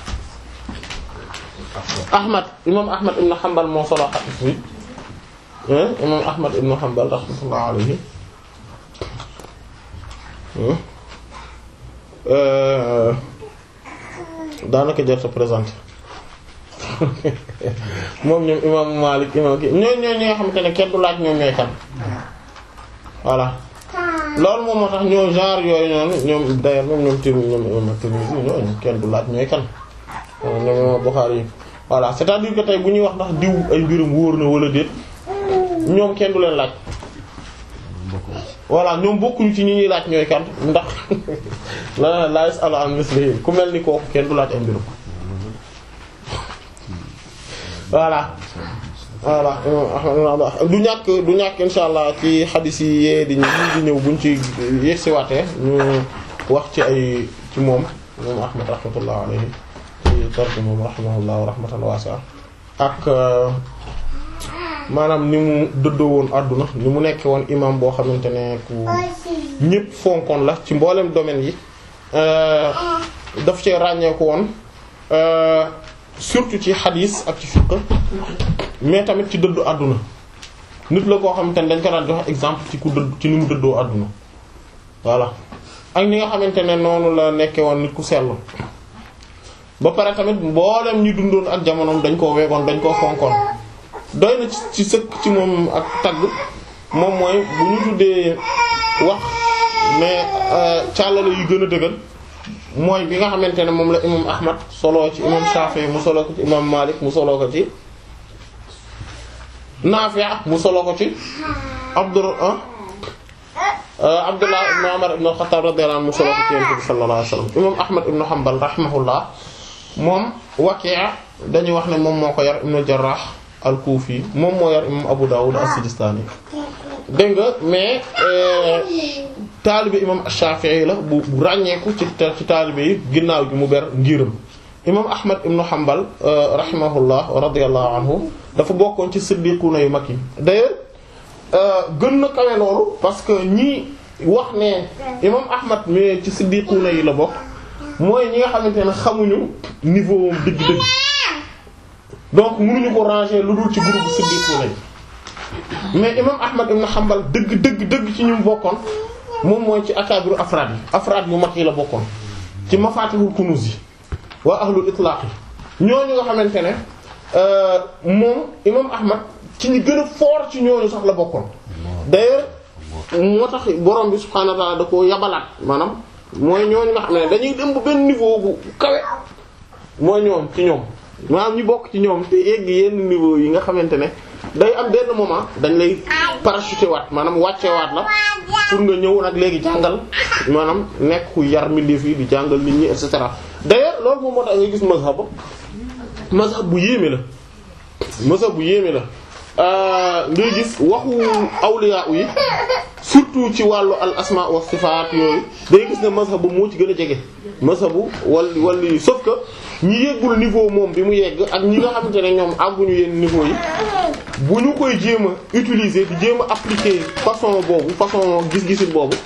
Ahmad imam Ahmad ibn Hanbal moo solo hadith bi imam Ahmad ibn Hanbal rahmatullah alayhi daanaka jar sa présenté moom ñoom imam Malik imam ki ñooy ñooy ñi nga xamante ne kenn du laaj ñoom ñooy kan voilà loolu moom moo tax ñoo genre yooyu noonu ñoom d'ailleurs moom ñoom Tirmidhi ñoom imam Tirmidhi ñooñu kenn du laaj ñooy kan ñoom imam Bukhari yi voilà c'est-à-dire que tey bu ñuy wax ndax diw ay mbirum wóor na wala déet ñoom kenn du leen laaj voilà ñoom bokkuñu ci ñi ñuy laaj ñooy kan ndax la la yasalu an mislihi ku mel ni kooku kenn du laaj ay mbirum voilà voilà du ñàkk du ñàkk insha allah ci xadis yi yee di di ñëw buñ ci yegsiwaatee ñu wax ci ay ci moom moom ahmad rahmatullah alayhi ci tarki moom rahimahullah wa rahmatan wasi'a ak maanaam ni mu dëddoo woon àdduna ni mu nekkee woon imam boo xamante ne ku ñépp fonkoon la ci mboolem domaine yi daf cee ràññeeku woon surtout ci xadis ak ci fiqh mais tamit ci dëddu àdduna nit la koo xamante ne dañ ko daan joxe exemple ci ku dëdd ci ni mu dëddoo àdduna voilà ak ñi nga xamante ne noonu la nekkee woon nit ku sellu ba pare tamit mboolem ñi dundoon ak jamonoom dañ koo weegoon dañ koo fonkoon doy na ci sëkk ci moom ak tagg moom mooy bu ñu tuddee wax mais càllale yu gën a dëgër mooy bi nga xamante ne moom la imam ahmad solo ci imam Shafi'i mu solo ko ci imam Malik mu solo ko ci Nafi' mu solo ko ci Abdur Abdullah ibn Umar ibn al-Khattab radiyallahu anhu mu solo ko ci Yonent bi sallallahu alayhi wasallam imam Ahmad ibn Hanbal rahimahullah moom Waki' dañuy wax ne moom moo ko yar ibn Jarrah al-Kufi moom moo yar imam Abu Dawud as-Sijistani dégg nga mais taalibe imam Shafi'i la bu bu ràññeeku ci ci taalibe yi ginnaaw gi mu ber ngiram imam Ahmad ibn Hanbal rahimahullah wa radiyallahu anhu dafa bokkoon ci siddiquna yu mag yi d'ailleurs gën na kawe loolu parce que ñi wax ne imam Ahmad mais ci siddiquna yi la bokk mooy ñi nga xamante ne xamuñu niveau dëgg-dëgg donc mënuñu ko ranger lu dul ci groupe siddiquna yi mais imam Ahmad ibn Hanbal dëgg dëgg dëgg ci ñu bokkoon moom mooy ci akaabiru afraad yi afraad yu mag yi la bokkoon ci mafatihul kunuz yi waa ahlul itlaq yi ñooñu nga xamante ne moom imam Ahmad ci ñi gën a fort ci ñooñu sax la bokkoon d'ailleurs moo tax borom bi subhaanahu wa ta'ala da ko yabalaat maanaam mooy ñooñu nga xam ne dañuy dem ba benn niveau bu kawe mooy ñoom ci ñoom maanaam ñi bokk ci ñoom te yegg yenn niveau yi nga xamante ne day am benn moment dañ lay parachuter waat maanaam wàcce waat la pour nga ñëw nag léegi jàngal maanaam nekk ku yar mbindeef yi di jàngal nit ñi et cetera d'ailleurs loolu moom moo tax nga gis mazhab mazhab bu yéeme la mazhab bu yéeme la ngay gis waxu awliya yi surtout ci wàllu al asma wa sifaat yooyu day gis ne mazhab bu moo ci gën a jege mazhabu wal wal yi sauf que ñi yeggul niveau moom bi mu yegg ak ñi nga xamante ne ñoom àgguñu yenn niveau yi bu ñu koy jéem a utiliser di jéem a appliquer façon boobu façon gis-gisin boobu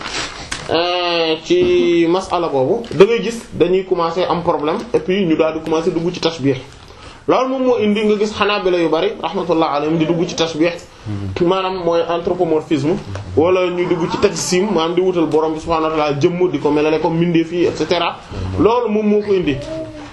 ci masala boobu da ngay gis dañuy commencer am problème et puis ñu daal di commencer dugg ci tashbih loolu moom moo indi nga gis xanaabila yu bari rahmatullah alayhim di dugg ci tashbih maanaam mooy anthropomorphisme wala ñuy dugg ci tajsim maanaam di wutal borom bi subhanahu wa ta'ala jëmm di ko melale comme mbindeef yi et cetera loolu moom moo ko indi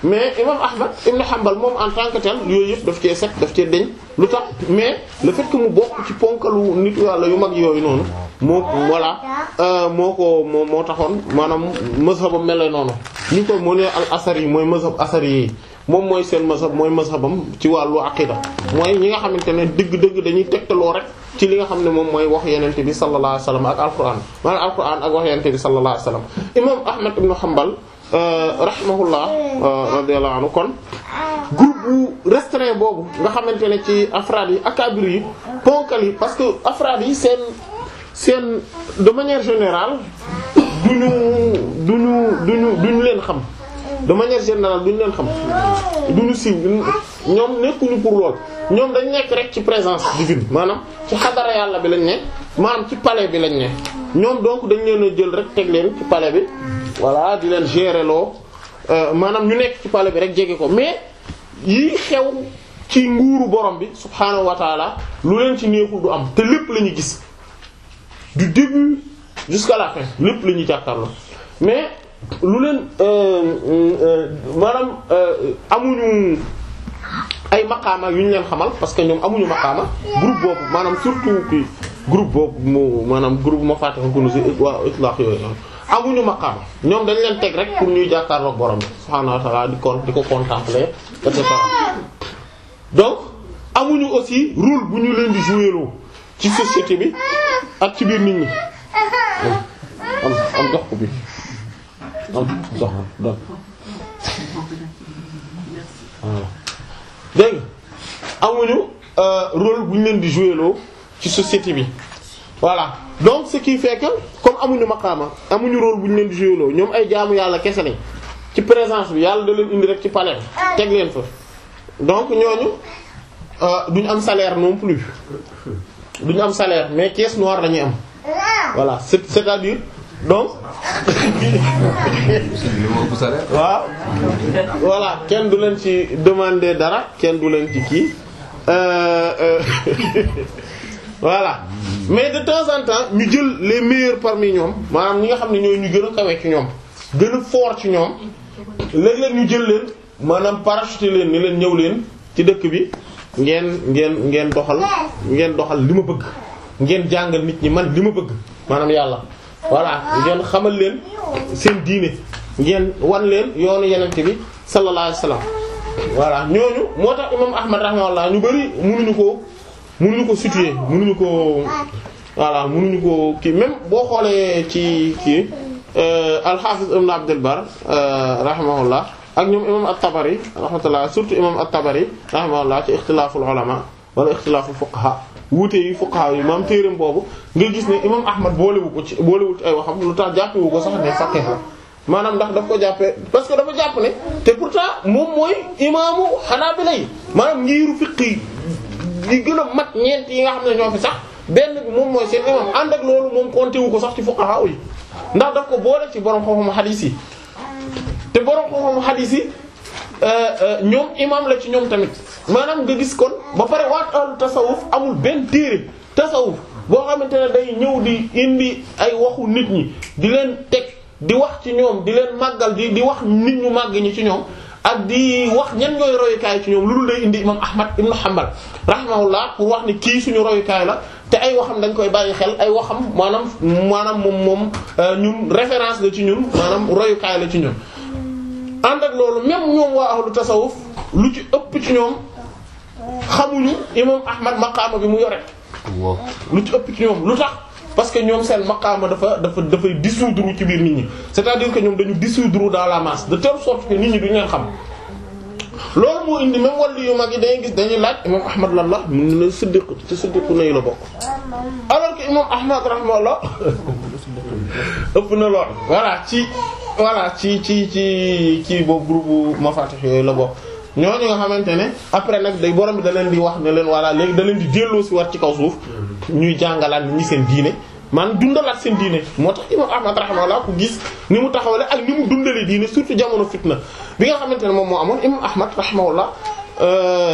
mais imam Ahmad ibn Hanbal moom en tant que tel yooyu yëpp daf cee set daf cee deñ lu tax mais le fait que mu bokk ci ponkalu nit yàlla yu mag yooyu noonu moo voilà moo ko moo moo taxoon maanaam mazhabam mel noonu ñu ko moo ne al asari yi mooy mazhab asari yi moom mooy seen mazhab mooy mazhabam ci wàllu aqida mooy ñi nga xamante ne dëgg-dëgg dañuy tegtaloo rek ci li nga xam ne moom mooy wax yenente bi sallallahu alayhi wasallam ak alquran maanaam alquran ak wax yenente bi sallallahu alayhi wasallam imam Ahmad ibn Hanbal rahimahullah radiyallahu anhu kon groupe bu restreint boobu nga xamante ne ci afraad yi akabir yi ponkal yi parce que afraad yi seen seen de manière générale duñu duñu duñu duñu leen xam de manière générale duñu leen xam duñu siiw ñoom nekkuñu pour lool ñoom dañ nekk rek ci présence divine maanaam ci xadara yàlla bi lañ ne maanaam ci palais bi lañ ne ñoom donc dañ leen a jël rek teg leen ci palais bi voilà di leen gérer loo maanaam ñu nekk ci palais bi rek jege ko mais yii xew ci nguuru borom bi subhaanahu wa taala lu leen ci neexul du am te lépp la ñu gis du début jusqu'à la fin lépp la ñuy jàkkaarloo mais lu leen maanaam amuñu ay maqaama yu ñu leen xamal parce que ñoom amuñu maqaama groupe boobu maanaam surtout ki groupe boobu mu maanaam groupe ma fàtte ko nu si waa itlaq yooyu amuñu maqaama ñoom dañ leen teg rek pour ñuy jàkkaarloog borom bi subhaanahu wa ta'ala di ko di ko contempler et cetera donc amuñu aussi rôle bu ñu leen di jouer loo ci société bi ak ci biir nit ñi am am dox ko bi am dox dox dégg amuñu rôle bu ñu leen di jouer loo ci société bi voilà donc ce qui fait que comme amuñu maqaama amuñu rôle bu ñu leen di jouer loo ñoom ay jaamu yàlla kese lañ ci présence bi yàlla da leen indi rek ci palais teg leen fa donc ñooñu duñu am salaire non plus duñu am salaire mais caisse noire lañuy am voilà c'est c'est-à-dire donc waaw voilà kenn du leen ci demander dara kenn du leen ci kii voilà mais de temps en temps ñu jël les meilleurs parmi ñoom maanaam ñi nga xam ne ñooy ñu gën a kawe ci ñoom gën a fort ci ñoom léeg-léeg ñu jël leen maanaam parachuter leen ni leen ñëw leen ci dëkk bi ngeen ngeen ngeen doxal ngeen doxal li ma bëgg ngeen jàngal nit ñi man li ma bëgg maanaam yàlla voilà ngeen xamal leen seen diine ngeen wan leen yoonu yenente bi sallallahu alayhi wasallam voilà ñooñu moo tax imam ahmad rahimahullah ñu bari mënuñu ko mënuñu ko situer mënuñu ko voilà mënuñu ko kii même boo xoolee ci kii al-Hafiz ibn Abd al-Barr rahimahullah ak ñoom imam at-Tabari rahmatullah surtout imam at-Tabari rahimahullah ci ixtilaaful ulama wala ixtilaaful fuqaha wuute yi fuqaha yi maam téereem boobu nga gis ne imam Ahmad boolewu ko ci boolewul ci ay waxam lu tax jàppewu ko sax ne faqih la maanaam ndax daf ko jàppee parce que dafa jàpp ne te pourtant moom mooy imaamu Hanabila yi maanaam ngiiru fiqh yi li gën a mat ñeent yi nga xam ne ñoo fi sax benn bi moom mooy seen imam ànd ak loolu moom compté wu ko sax ci fuqaha yi ndax daf ko boole ci borom xam-xam hadith yi te borom xam-xam hadith yi ñoom imam la ci ñoom tamit maanaam nga gis kon ba pare waat ahlu tasawuf amul benn téere tasawuf boo xamante ne day ñëw di indi ay waxu nit ñi di leen teg di wax ci ñoom di leen màggal di di wax nit ñu màgg ñi ci ñoom ak di wax ñan ñooy royukaay ci ñoom lu dul day indi imam Ahmad ibn Hanbal rahimahullah pour wax ni kii suñu royukaay la te ay waxam dañ koy bàyyi xel ay waxam maanaam maanaam moom moom ñun référence la ci ñun maanaam royukaay la ci ñun. ànd ak loolu même ñoom waa ahlu tasawuf lu ci ëpp ci ñoom xamuñu imam Ahmad maqaama bi mu yore. lu ci ëpp ci ñoom lu tax parce que ñoom seen maqaama dafa dafa dafay dissoudre ci biir nit ñi c'est-à-dire que ñoom dañu dissoudre dans la masse de telle sorte que nit ñi duñu leen xam. loolu moo indi même wàllu yu mag yi dañuy gis dañuy laaj imam Ahmad lan la mu ne siddiq ci siddiqu nay la bokk alors que imam Ahmad rahimahullah ëpp na lool voilà ci voilà ci ci ci ci boobu groupe Mafatih yooyu la bokk ñooñu nga xamante ne après nag day borom bi da leen di wax ne leen voilà léegi da leen di delloo si war ci kaw suuf ñuy jàngalaat nit ñi seen diine man dundalaat seen diine moo tax imam Ahmad rahimahullah ku gis ni mu taxawale ak ni mu dundalee diine surtout jamono fitna bi nga xamante ne moom moo amoon imam Ahmad rahimahullah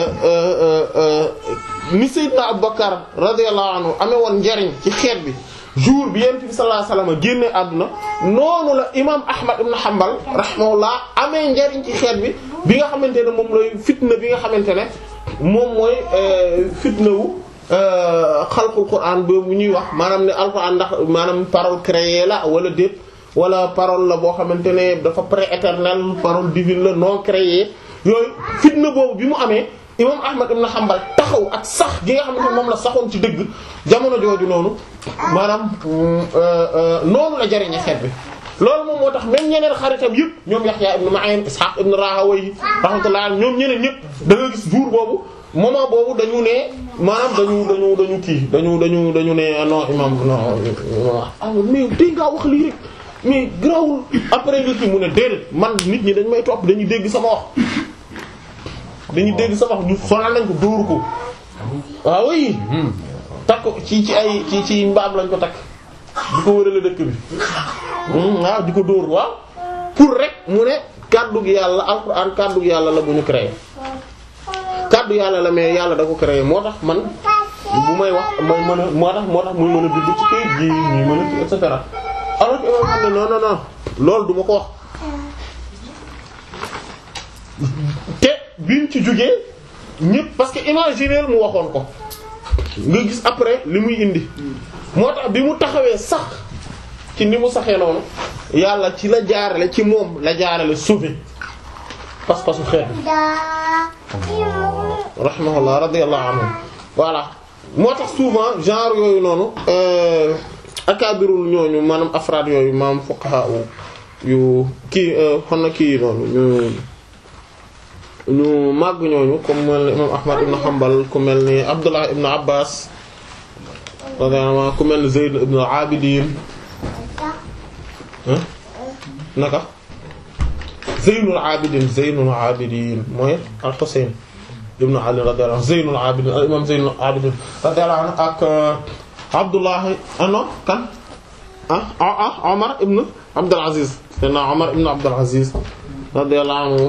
ni Seydina Abubakar radiyallahu anhu amee woon njariñ ci xeet bi jour bi yonent bi sallallahu alayhi wasallam génne àdduna noonu la imam Ahmad ibn Hanbal rahimahullah amee njariñ ci xeet bi bi nga xamante ne moom lay fitna bi nga xamante ne moom mooy fitna wu xalqul Qur'an boobu ñuy wax maanaam ne alquran ndax maanaam parole créée la wala déet wala parole la boo xamante ne dafa pré-éternel parole divine la non créée yooyu fitna boobu bi mu amee imam Ahmad ibn Hanbal taxaw ak sax gi nga xamante ne moom la saxoon ci dëgg jamono jooju noonu maanaam noonu la jariñe xeet bi loolu moom moo tax même ñeneen xaritam yëpp ñoom Yahya ibn Ma'in Ishaq ibn Rahawayh rahmatullah ñoom ñeneen ñëpp da nga gis jour boobu moment boobu dañu ne maanaam dañu dañu dañu kii dañu dañu dañu ne non imam non ah mais dégg ngaa wax lii rek mais grawul après nga kii mu ne déedéet man nit ñi dañ may topp dañuy dégg sama wax dañuy dégg sama wax ñu sonal nañ ko dóoru ko waaw oui takk ci ci ay ci ci mbaam lañ ko takk di ko wërale dëkk bi waaw di ko dóor waaw pour rek mu ne kàddu gi yàlla alxuraan kàddu gi yàlla la bu ñu créé kàddu yàlla la mais yàlla da ko créé moo tax man bu may wax may mën a moo tax moo tax muy mën a bind ci kayit gi ñuy mën a et cetera alors que imam xam ne non non non loolu du ma ko wax te biñ ci jógee ñëpp parce que imaginer mu waxoon ko nga gis après li muy indi moo tax bi mu taxawee sax ci ni mu saxee noonu yàlla ci la jaarale ci moom la jaarale sauver pas-pasu xeet rahimahullah radiyallahu anhu voilà moo tax souvent genre yooyu noonu akabirul ñooñu maanaam afraad yooyu maanaam fuqaha yu kii xon na kii noonu ñu ñu màgg ñooñu comme mel ni imam ahmad ibn hanbal ku mel ni abdullah ibn abbas radiyallahu anhu ku mel ni zayd ibn abidin naka zeynul abidin zeynul abidin mooy al husayn ibn ali radiyallahu anhu zeynul abidin al imam zeynul abidin radiyallahu anhu ak abdullah ano kan ah ah omar ibn abdul aziz sena omar ibn abdul aziz radiyallahu anhu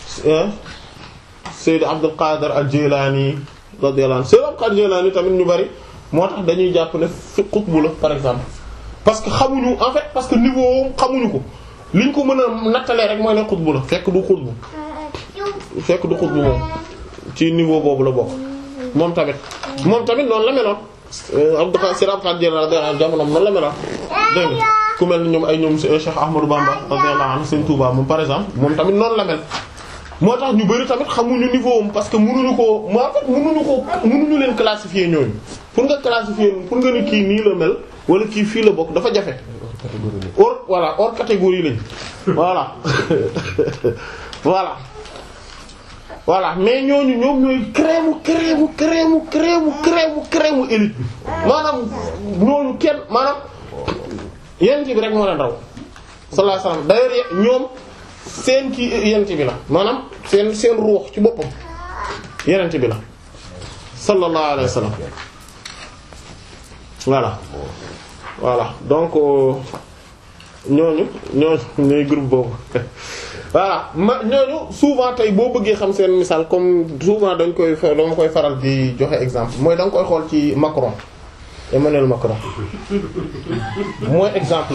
Sayyid Abdul Qadir al-Jilani radiyallahu anhu Sayyid Abdul Qadir al-Jilani tamit ñu bari moo tax dañuy jàpp ne fi xutbu la par exemple parce que xamuñu en fait parce que niveau xamuñu ko liñ ko mën a nattalee rek mooy ne xutbu la fekk du xutbu fekk du xutbu moom ci niveau boobu la bokk moom tamit moom tamit noonu la meloon Abdul Qadir Sayyid Abdul Qadir radiyallahu anhu jamonoom noonu la meloon dégg nga ku mel ni ñoom ay ñoom Cheikh Ahmadou Bamba radiyallahu anhu Sëriñ Touba moom par exemple moom tamit noonu la mel moo tax ñu bari tamit xamuñu niveau am parce que mënuñu ko moo tax mënuñu ko mënuñu leen classifier ñooñu pour nga classifier pour nga ni kii nii la mel wala kii fii la bokk dafa jafe. hors voilà hors catégorie lañ voilà voilà voilà mais ñooñu ñoom ñooy crème crème crème crème crème crème élite bi maanaam ñooñu kenn maanaam yenn ci bi rek moo leen raw sallallahu alayhi wasallam d'ailleurs ñoom. seen kii yenent bi la maanaam seen seen ruux ci boppam yenent bi la sallallahu alayhi wa sallam voilà voilà donc ñooñu ñooñu ñooy groupe boobu voilà ma ñooñu souvent tey boo bëggee xam seen misaal comme souvent dañ koy dama koy faral di joxe exemple mooy da nga koy xool ci Macron Emmanuel Macron mooy exemple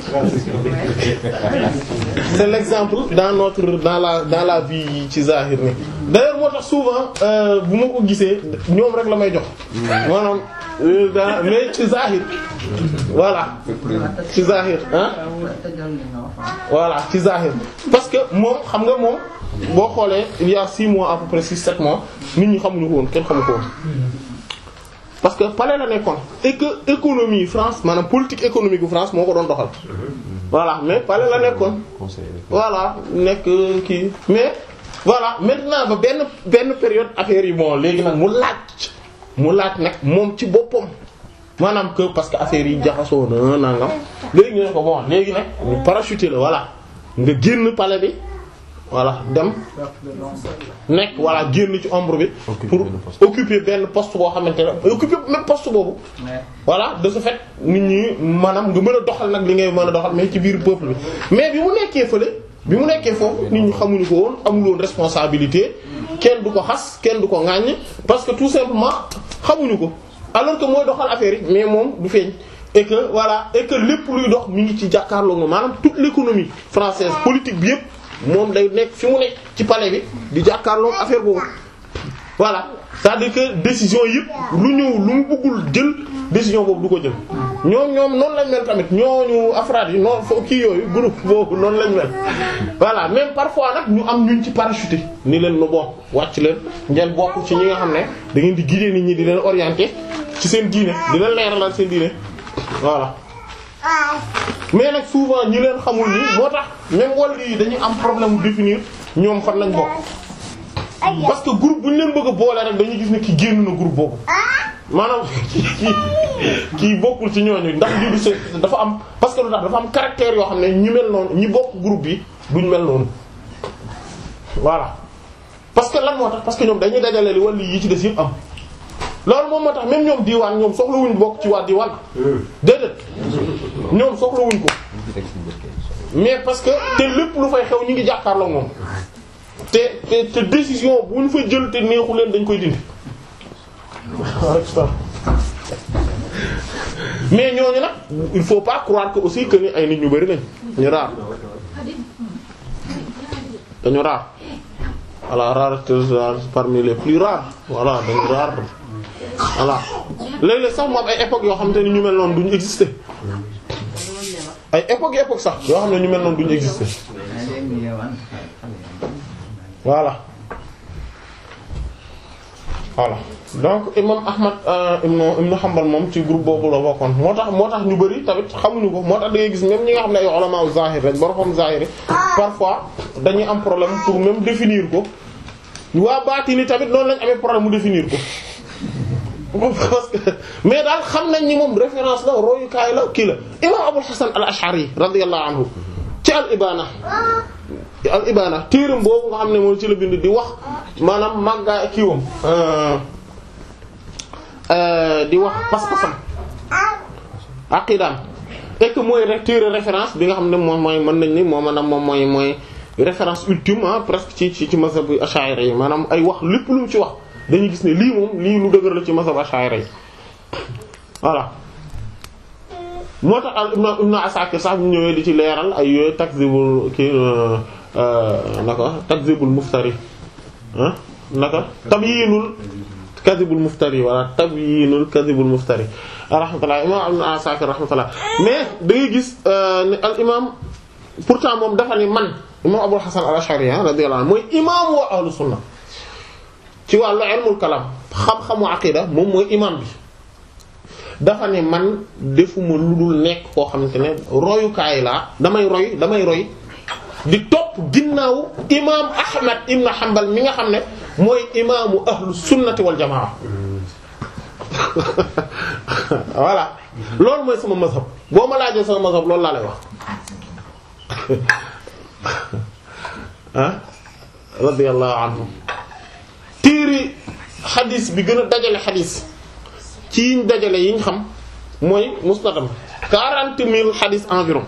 c'est l'exemple dans notre dans la dans la vie ci zahir ni d'ailleurs moo tax souvent bu ma ko gisee ñoom rek la may jox maanaam mais ci zahir voilà ci zahir ah voilà ci zahir parce que moom xam nga moom boo xoolee il y a six mois à peu près six sept mois nit ñi xamuñu ko woon kenn xamu ko woon parce que palais la nekkoon et que économie France maanaam politique économique bu France moo ko doon doxal voilà mais palais la nekkoon voilà nekk kii mais voilà maintenant ba benn benn période affaire yi bon léegi nag mu laaj mu laaj nag moom ci boppam maanaam que parce que affaire yi jaxasoo na nangam léegi ñu ne ko bon léegi nag ñu parachuté la voilà nga génn palais bi voilà dem nekk voilà génn ci ombre bi pour occuper benn poste boo xamante ne occuper même poste boobu voilà de ce fait nit ñi maanaam nga mën a doxal nag li ngay mën a doxal mais ci biir peuple bi mais bi mu nekkee fële bi mu nekkee foofu nit ñi xamuñu ko woon amul woon responsabilité kenn du ko xas kenn du ko ŋàññ parce que tout simplement xamuñu ko alors que mooy doxal affaire yi mais moom du feeñ et que voilà et que lépp luy dox mi ngi ci jàkkaarloo moom maanaam toute l'économie française politique bi yëpp moom day nekk fi mu nekk ci palais bi di jàkkaarloo affaire boobu voilà c'est-à-dire que décision yëpp lu ñëw lu mu bëggul jël décision boobu du ko jël ñoom ñoom noonu lañ mel tamit ñooñu afraad yi noonu foo kii yooyu groupe boobu noonu lañ mel voilà même parfois nag ñu am ñuñ ci parachuté ni leen nu bon wàcc leen ngeen bokk ci ñi nga xam ne da ngeen di guider nit ñi di leen orienter ci seen diine di leen leeralal seen diine voilà mais nag souvent ñi leen xamul nii moo tax même wàll yi dañuy am problème mu définir ñoom fan lañ bokk parce que groupe bu ñu leen bëgg a boole rek dañuy gis ne ki génn na groupe boobu maanaam kii kii bokkul ci ñooñu ndax lii du se dafa am parce que lu tax dafa am caractère yoo xam ne ñi mel noonu ñi bokk groupe bi duñ mel noonu voilà parce que lan moo tax parce que ñoom dañuy dajale li wàll yi ci des yëpp am loolu moom moo tax même ñoom diwaan ñoom soxlawuñ bokk ci waa diwaan déedéet ñoom soxlawuñ ko mais parce que te lépp lu fay xew ñu ngi jàkkaarloo moom te te te décision bu ñu fa jël te neexu leen dañ koy dindi mais ñooñu nag il faut pas croire que aussi que ni ay nit ñu bari lañ ñu raar dañu raar voilà rareté parmi les plus rares voilà dañu raar voilà léeg-léeg sax moom ay époques yoo xam te ni ñu mel noonu duñu exister ay époques époques sax yoo xam ne ñu mel noonu duñu exister voilà voilà donc imam Ahmad ibn ibn Hanbal moom ci groupe boobu la bokkoon moo tax moo tax ñu bari tamit xamuñu ko moo tax da ngay gis même ñi nga xam ne ay ulama zahir rek borom zahir parfois dañuy am problème pour même définir ko waa baatini tamit noonu lañ amee problème mu définir ko parce que mais daal xam nañ ni moom référence la royukaay la kii la imam Abul Hasan al-Ash'ari radiyallahu anhu ci al ibana al ibana téeram boobu nga xam ne moom ci la bind di wax maanaam màggaa kiiwam di wax pas-pasam aqidaam et que mooy rek téere référence bi nga xam ne moom mooy mën nañ ni moo maanaam moom mooy mooy référence ultime ah presque ci ci ci mazhab ash'ari yi maanaam ay wax lépp lu mu ci wax dañuy gis ne lii moom lii lu dëgër la ci mazhab ash'ari yi voilà moo tax al ibn ibn Asakir sax bu ñëwee di ci leeral ay yooyu takzibul kii naka takzibul muftari ah naka tabyinul kadhibul muftari wala tabyinul kadhibul muftari rahmatullah imam ibn Asakir rahmatullah mais da ngay gis ne al imam pourtant moom dafa ni man imam Abul Hasan al-Ash'ari radiyallahu anhu mooy imam wa ahlu sunna ci wàllu ilmul kalam xam-xamu aqida moom mooy imam bi dafa ne man defuma lu dul nekk koo xamante ne royukaay laa damay roy damay roy di topp ginnaaw imaam Ahmad ibn Hanbal mi nga xam ne mooy imaamu ahlu sunnati wal jamaa voilà loolu mooy sama mazhab boo ma laajee sama mazhab loolu laa lay wax ah radiyallahu anhu téere xadis bi gën a dajale xadis ci yiñ dajale yiñ xam mooy musnadam quarante mille xadis environ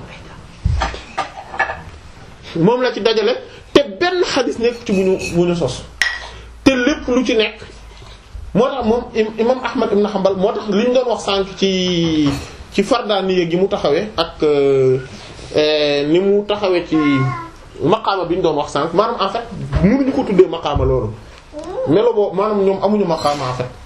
moom la ci dajale te benn xadis nekk ci bu ñu bu ñu sos te lépp lu ci nekk moo tax moom imam Ahmad ibn Hanbal moo tax li ñu doon wax sànq ci ci fardaaniya gi mu taxawee ak ni mu taxawee ci maqaama bi ñu doon wax sànq maanaam en fait mënuñu ko tuddee maqaama loolu melo boobu maanaam ñoom amuñu maqaama en fait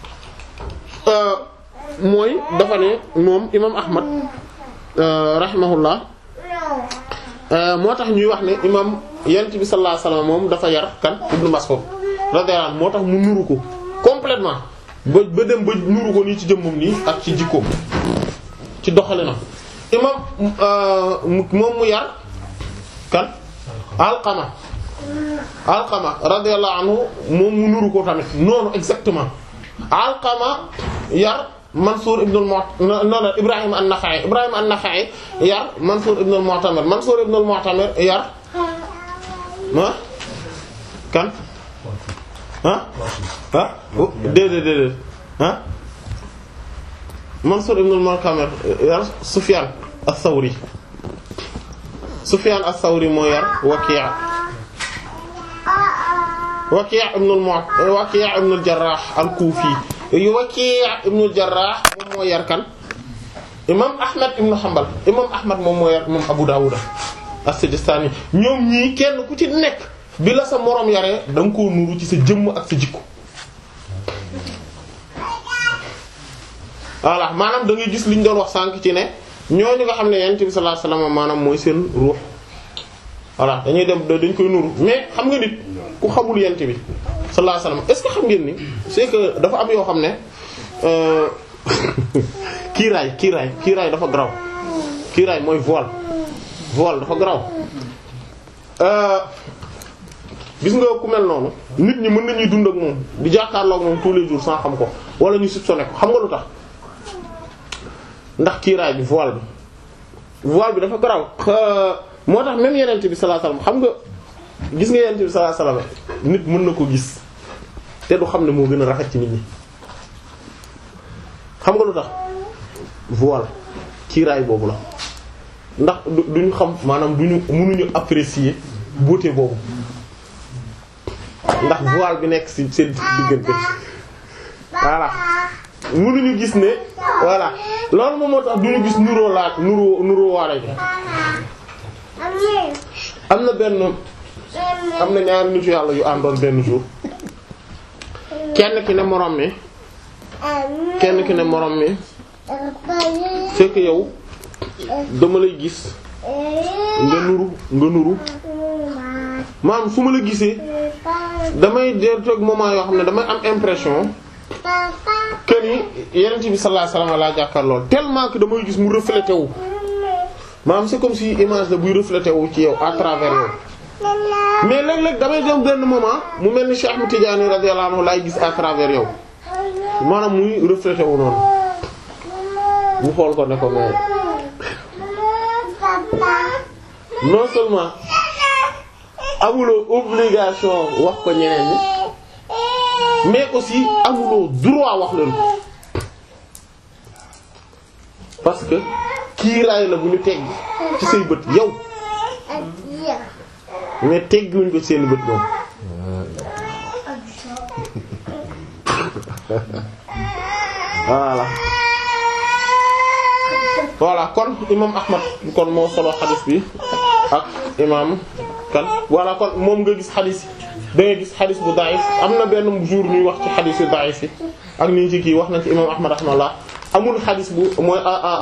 mooy dafa ne moom imam Ahmad rahimahullah moo tax ñuy wax ne imam yent bi sallallahu alayhi wasallam moom dafa yar kan Ibn Mas'ud radiyallahu anhu moo tax mu nuru ko complètement ba ba dem ba nuru ko nii ci jëmmam nii ak ci jikkoom ci doxalinam imam moom mu yar kan Alqama Alqama radiyallahu anhu moom mu nuru ko tamit noonu exactement Alqama yar Mansour ibn al-Mu'tamir non non Ibrahim an-Nakha'i Ibrahim an-Nakha'i yar Mansour ibn al-Mu'tamir Mansour ibn al-Mu'tamir yar ah kan ah ah déedéet déedéet ah Mansour ibn al-Mu'tamir yar Sufyan ath-Thawri Sufyan ath-Thawri moo yar Waki' Waki' ibn al-Mu'tamir Waki' ibn al-Jarrah al-Kufi Waki' ibn al-Jarrah moom moo yar kan imam ahmad ibn hanbal imam ahmad moom moo yar imam abu dawuda as-sijistani ñoom ñii kenn ku ci nekk bi la sa moroom yaree da nga koo nuru ci sa jëmm ak sa jikko voilà maanaam da ngay gis li ñu doon wax sànq ci ne ñooñu nga xam ne yonent bi sallallahu alayhi wasallam maanaam mooy seen ruux voilà dañuy dem dañ koy nuru mais xam nga nit ku xamul yonent bi sallallahu alayhi wasallam est-ce que xam ngeen ni c'est que dafa am yoo xam ne euh kiiraay kiiraay kiiraay dafa graw kiiraay mooy voile voile dafa graw euh gis nga ku mel noonu nit ñi mën nañuy dund ak moom di jàkkaarloo ak moom tous les jours sans xam ko wala ñu soupçonné ko xam nga lu tax ndax kiiraay bi voile bi voile bi dafa graw moo tax même yenent bi sallallahu alayhi wasallam xam nga gis nga yenent bi sallallahu alayhi wasallam nit mën na ko gis te du xam ne moo gën a rafet ci nit ñi xam nga lu tax voile kiiraay boobu la ndax du duñu xam maanaam duñu mënuñu apprécier beauté boobu ndax voile bi nekk ci seen diggante voilà mënuñu gis ne voilà loolu moom moo tax duñu gis nuroo laat nuroo nuroo waare gi am na benn am na ñaari nitu yàlla yu àndoon benn jour kenn ki ne morom mi kenn ki ne morom mi fekk yow dama lay gis nga nuru nga nuru maanaam su ma la gisee damay der toog moment yoo xam ne damay am impression que ni yenent bi sallallahu alayhi wasallam laa jàkkaar lool tellement que damay gis mu reflété wu maanaam c'est comme si image la buy reflété wu ci yow à travers yow mais léeg-léeg damay dem benn moment mu mel ni Cheikh Ahmed Tidiane radiyallahu anhu laay gis à travers yow maanaam muy reflété wu noonu mu xool ko ne ko mais non seulement amuloo obligation wax ko ñeneen ñi mais aussi amuloo droit wax leen ko parce que kiiraay la bu ñu tegg ci say bët yow mais tegguñ ko ci seen bët ñoom voilà voilà kon imam Ahmad kon moo solo xadis bi ak imam kan voilà kon moom nga gis xadis yi da ngay gis xadis bu daif am na benn jour ñuy wax ci xadis yu daif yi ak ni ñu ci kii wax nañ ci imam Ahmad rahimahullah amul xadis bu mooy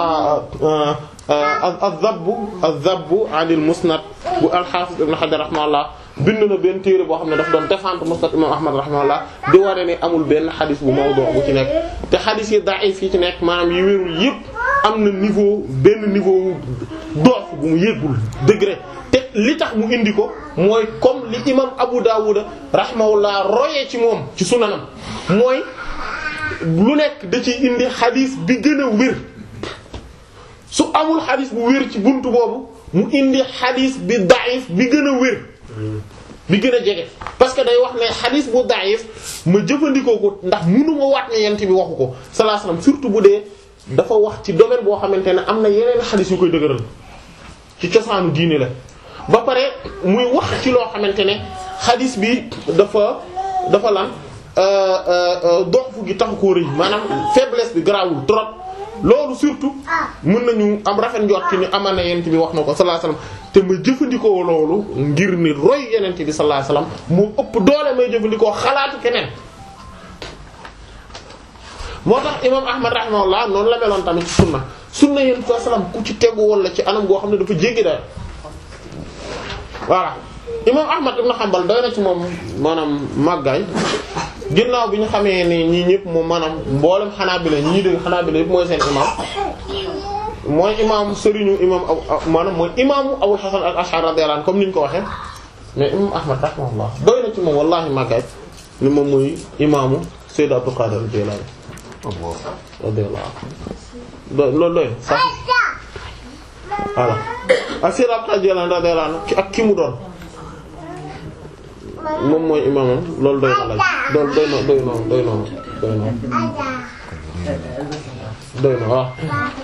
az-zabbu az-zabbu anil musnad bu al-Hafiz ibn Hajar rahimahullah bind na benn téere boo xam ne daf doon défendre musnad imam Ahmad rahimahullah di waree ne amul benn xadis bu mawdu bu ci nekk te xadis yi daif yi ci nekk maanaam yi wérul yépp am na niveau benn niveau doof bu mu yéggul degré te li tax mu indi ko mooy comme li imam Abu Dawud rahimahullah royee ci moom ci sunanam mooy lu nekk da ciy indi xadis bi gën a wér su amul xadis bu wér ci buntu boobu mu indi xadis bi daif bi gën a wér bi gën a jege parce que day wax ne xadis bu daif ma jëfandikoo ko ndax mënuma waat ne yent bi waxu ko sallallahu alayhi wasallam surtout bu dee dafa wax ci domaine boo xamante ne am na yeneen xadis yu koy dëgëral ci cosaanu diine la ba pare muy wax ci loo xamante ne xadis bi dafa dafa lan doxfu gi taxu koo rëy maanaam faiblesse bi garaawul trop loolu surtout mën nañu am rafet njort ci ni amal na yenent bi wax na ko sallallahu alayhi wasallam te ma jëfandikoo loolu ngir ni roy yenent bi sallallahu alayhi wasallam moo ëpp doole may jëfandikoo xalaatu keneen moo tax imam ahmad rahimahullah noonu la meloon tamit ci sunna sunna yenent sallallahu alayhi wasallam ku ci tegu woon la ci anam goo xam ne dafa jéggi dayo voilà imam ahmad ibn hanbal doy na ci moom maanaam màggaay ginnaaw bi ñu xamee ni ñii ñëpp moom maanaam mboolem xanaabila ñi ñuy dégg xanaabila yëpp mooy seen imam mooy imam sëriñu imam aw maanaam mooy imaamu Abu Hasan al-Ash'ari radiyallahu anhu comme ni ñu ko waxee mais imam ahmad rahimahullah doy na ci moom wallahi màggaay ni moom mooy imaamu Sayyid Abdul Qadir al-Jilani radiyallahu anhu loolu doy sax voilà ak Sayyid Abdul Qadir al-Jilani radiyallahu anhu ak ki mu doon moom mooy imaamam loolu doy na laaj loolu doy na doy noonu doy noonu doy noonu doy na waaw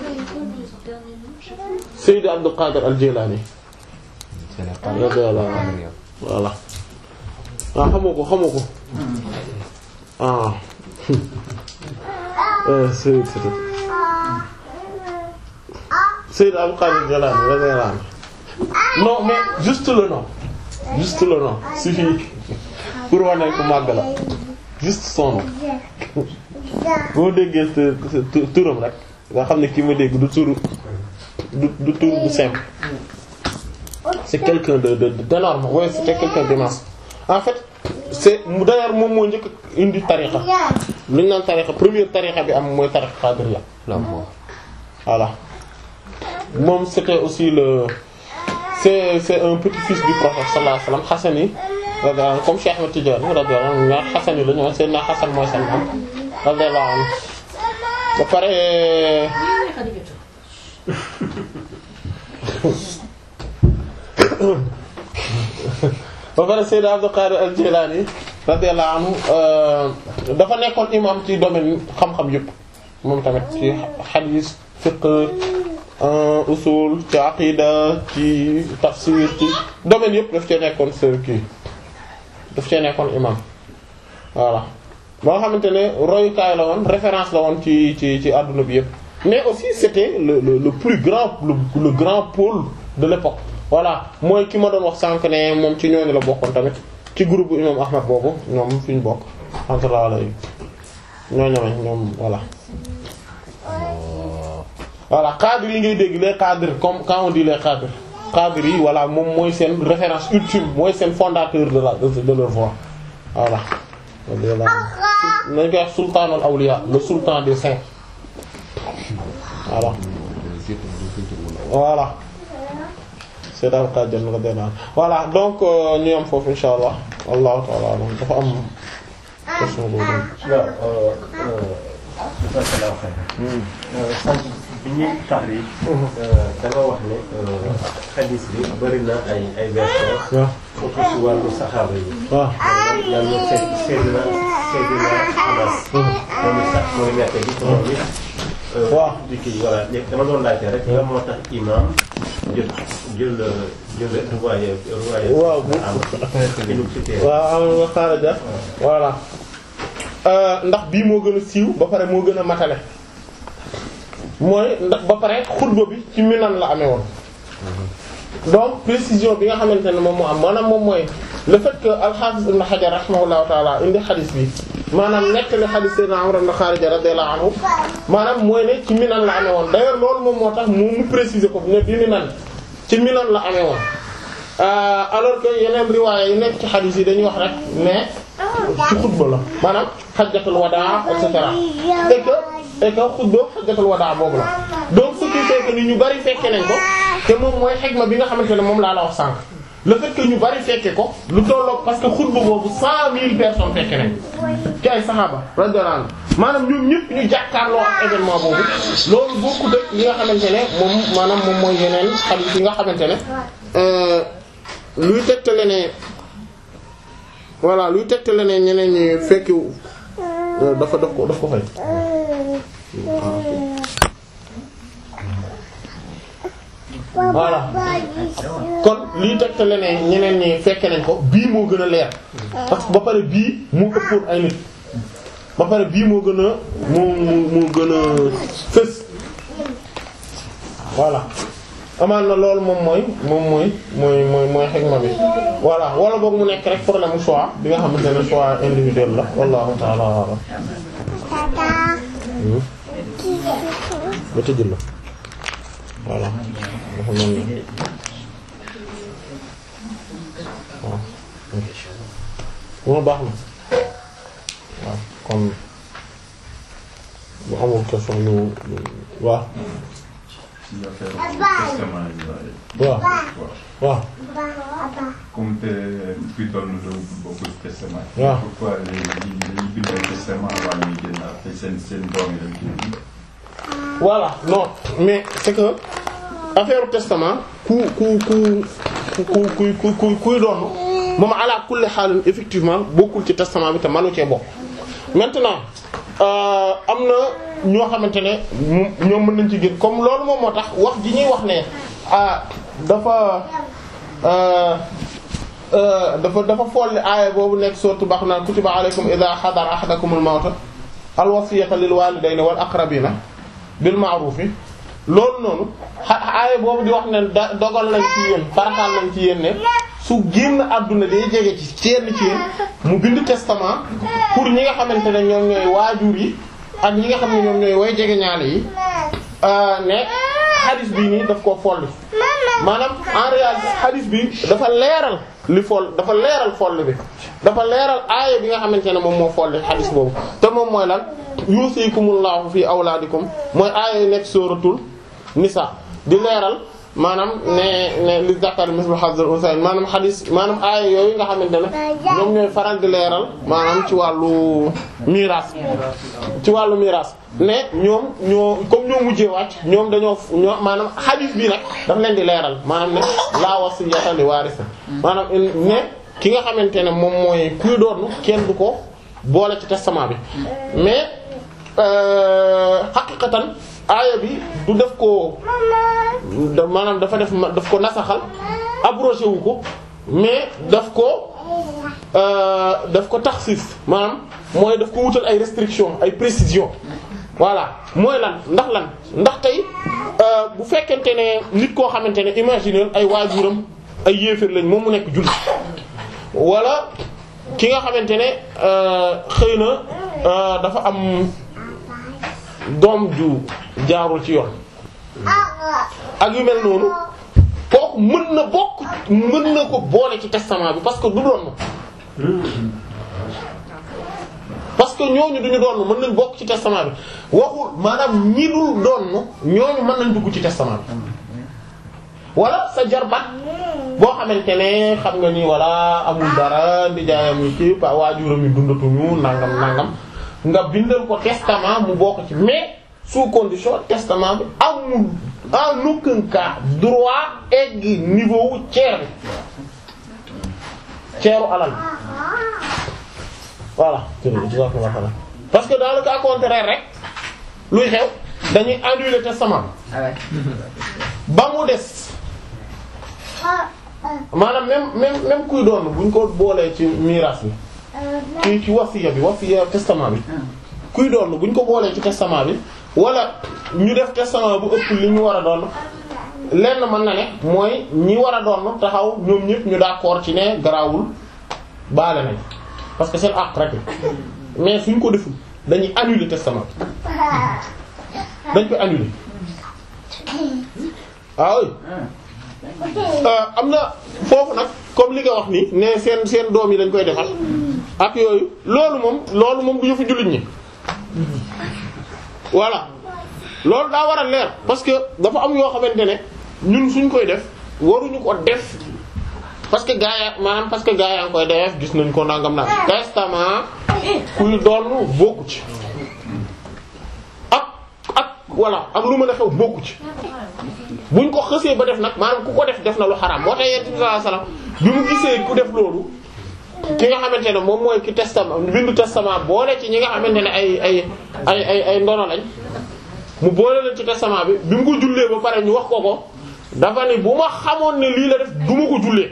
Sayyid Abdul Qadir al-Jilani radiyallahu anhu voilà ah xamoo ko xamoo ko ah Sayyid Sayyid Abdul Qadir Jilani radiyallahu anhu non mais juste le nom juste le nom suffit pour wane ko màgg la juste son nom boo déggee sa sa turam rek nga xam ne ki ma dégg du turu du du tur bu simple c'est quelqu'un de de d'énorme ouais c'était quelqu'un d'immense en fait c'est mu d'ailleurs moom moo njëkk indi tariqa lu ñu naan tariqa première tariqa bi am mooy tariqa qadiriyya la moo voilà moom c'était aussi le c'est c'est un petit-fils du prophète sallallahu alayhi wasallam Hassani radiyallahu anhu comme Cheikh Ahmed Tidiane radiyallahu anhu ñaar Hassani la ñu seen na Hassan mooy seen am radiyallahu anhu ba pare ba pare Sayyid Abdul Qadir al-Jilani radiyallahu anhu dafa nekkoon imam ci domaine xam-xam yëpp moom tamit ci hadith fiqh usul ci aqida ci tafsir ci domaine yëpp daf cee nekkoon sa kii daf cee nekkoon imam voilà ba nga xamante ne royukaay la woon référence la woon ci ci ci adduna bi yëpp mais aussi c'était le le le plus grand le, le grand pôle de l'époque voilà mooy ki ma doon wax sànq ne moom ci ñooñu la bokkoon tamit ci groupe bu imam Ahmad boobu ñoom fi ñu bokk rahmatullah alayhi ñoo ñoome ñoom voilà voilà cadres yi ngay dégg les cadres comme quand on dit les cadres cadres yi voilà moom mooy seen référence ultime mooy seen fondateur de la de leur voie voilà nañ koy wax sultan al awliya le sultan des saints voilà voilà c'est daal kàjjan nga denaan voilà donc ñu am foofu insha allah allahu taala alam dafa am question boobu waaw dafa la waxee. sant bi ñuy taxriij. da nga wax ne xadiis bi bari na ay ay versions. waaw surtout ci wàllu saxaaba yi. waaw yàlla na Seyd Seydina Seydina Anas. moom it sax mooy nekk bi moom it. waaw di kii voilà léegi dama doon laajte rek lan moo tax imam jël jël jël riwaaya riwaaya. waaw bu am université. waaw am nga xaaraja voilà ndax bii moo gën a siiw ba pare moo gën a matale mooy ndax ba pare xutba bi ci minan la amee woon donc précision bi nga xamante ne moom moo am maanaam moom mooy le fait que al-Hafiz Ibn Hajar rahimahullahu taala indi xadis bi maanaam nekk li xadis Sayyidina Umar ibn Kharija radiyallahu anhu maanaam mooy ne ci minan la amee woon d'ailleurs loolu moom moo tax mu mu préciser ko ne bi minan ci minan la amee woon alors que yeneen riwaaya yi nekk ci xadis yi dañuy wax rek mais ci xutba la maanaam xajjatul wadaa et cetera et que et que xutba xajjatul wadaa boobu la donc ce qui fait que ni ñu bari fekke nañ ko te moom mooy xegma bi nga xamante ne moom laa la wax sànq le fait que ñu bari fekke ko lu tolloog parce que xutba boobu cent mille personnes fekke nañ ci ay saxaaba radiyallahu anhu maanaam ñoom ñëpp ñu jàkkaarloo ak événement boobu loolu bokku dëkk yi nga xamante ne moom maanaam moom mooy yeneen xadiis yi nga xamante ne luy tegtale ne voilà luy tegtale ne ñeneen ñi fekki dafa daf ko daf ko fay voilà kon liy tegtale ne ñeneen ñi fekke nañ ko bii moo gën a leer parce que ba pare bii moo ëppoon ay nit ba pare bii moo gën a moo moo gën a fës voilà amaan na loolu moom mooy moom mooy mooy mooy mooy xegma bi voilà wala boog mu nekk rek problème mu choix bi nga xamante ne choix individuel la wallahu ta'ala a'lam ba tëjul la voilà dafa mel ni waaw baax na waaw kon bu amul question ñu waaw ci affaire testament yi waaw waaw comme te bindoon na doon bokk ci testament yi. waaw pourquoi léegi dañuy bindoon testament avant ñuy génn après seen seen doom yi dañ koy bind. voilà non mais c'est que affaire testament ku ku ku ku ku ku ku kuy doon moom ala kulli xaalin effectivement bokkul ci testament bi te manu cee bokk maintenant am na ñoo xamante ne ñoom mën nañ ci gën comme loolu moom moo tax wax ji ñuy wax ne ah dafa dafa dafa folli aaya boobu nekk sourate Baqara kutiba alaykum idha hadara ahadakumul mawta al wasiyata lil walidayni wal aqrabina bil ma'rufi loolu noonu xa aaya boobu di wax ne da dogal nañ ci yéen farataal nañ ci yéen ne su génn àdduna day jege ci kenn ci yéen mu bind testament pour ñi nga xamante ne ñoom ñooy waajur yi ak ñi nga xam ne ñoom ñooy way jege ñaale yi ne hadith bii nii daf koo folli maanaam en réalité hadith bi dafa leeral li foll dafa leeral foll bi dafa leeral aaya bi nga xamante ne moom moo folli hadith boobu te moom mooy lan yusikumullahu fi awlaadikum mooy aaya yu nekk suratul nisa di leeral maanaam ne ne li zakari mislu hazzil unsayn maanaam hadith maanaam aaya yooyu nga xamante ne ñoom ñooy faral di leeral maanaam ci wàllu miraas ci wàllu miraas ne ñoom ñoo comme ñoo mujjee wàcc ñoom dañoo ñoo maanaam hadith bi nag daf leen di leeral maanaam ne laa wasiyata li waarisa maanaam ne ki nga xamante ne moom mooy kuy doon kenn du ko boole ci testament bi mais xaqiqatan aaya bi du def ko maanaam dafa def daf ko nasaxal abrogé wu ko mais daf ko daf ko taxsis maanaam mooy daf ko wutal ay restrictions ay précisions voilà mooy lan ndax lan ndax tey bu fekkente ne nit koo xamante ne imaginer ay waajuram ay yéeféer lañ moom mu nekk jullit wala ki nga xamante ne xëy na dafa am doom ju jaarul ci yoon ak yu mel noonu kooku mën na bokk mën na ko boole ci testament bi parce que du doon parce que ñooñu duñu doon mën nañ bokk ci testament bi waxul maanaam ñi dul doon ñooñu mën nañ dugg ci testament bi wala sa jarbat boo xamante ne xam nga ni wala amul dara ndijaayam yi ci pa waajuram yi dundatuñu nangam nangam nga bindal ko testament mu bokk ci mais sous condition testament bi amul en aucun cas droit egg niveau wu ceer bi ceeru alal voilà parce que dans le cas contraire rek luy xew dañuy annuler testament ba mu des maanaam même même même kuy doon buñ ko boolee ci miraas bi ci ci wasiya bi wasiya testament bi kuy doon buñ ko boolee ci testament bi wala ñu def testament bu ëpp li ñu war a doon lenn mën na ne mooy ñi war a doon taxaw ñoom ñëpp ñu d'accord ci ne garaawul baale nañ parce que seen àq rek mais suñ ko deful dañuy annuler testament dañ koy annuler ah oui am na foofu nag comme li nga wax ni ne seen seen doom yi dañ koy defal ak yooyu loolu moom loolu moom du yëfu jullit ñi voilà loolu daa war a leer parce que dafa am yoo xamante ne ñun suñ koy def waruñu ko def parce que gaa ya maanaam parce que gaa yaa ngi koy def gis nañ ko nangam nag testament kuy doon bokku ci ak ak voilà ak lu mën a xew bokku ci buñ ko xësee ba def nag maanaam ku ko def def na lu xaraam moo tax yonent bi sallallahu alayhi wasallam bi mu gisee ku def loolu ki nga xamante ne moom mooy ki testament bindu testament boole ci ñi nga xamante ne ay ay ay ay ay ndono lañ mu boole leen ci testament bi bi mu ko jullee ba pare ñu wax ko ko dafa ni bu ma xamoon ne lii la def du ma ko jullee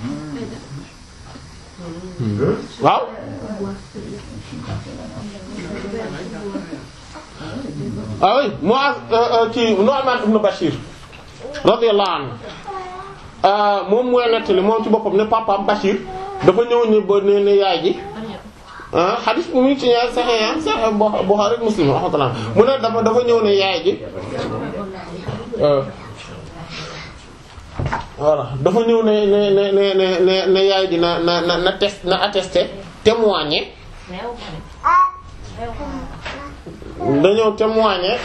waaw ah oui Muaz ci Nu'man ibn Bashir radiyallahu anhu moom mooy nettali moom ci boppam ne papaam Bashir dafa ñëw ne ba ne ne yaay ji ah hadith bu mu ci ñaar Sahih Sahih Bukhari Muslim rahmatullah mu ne dafa dafa ñëw ne yaay ji voilà dafa ñëw ne ne ne ne ne ne yaay ji na na na na test na attesté témoigner dañoo témoigner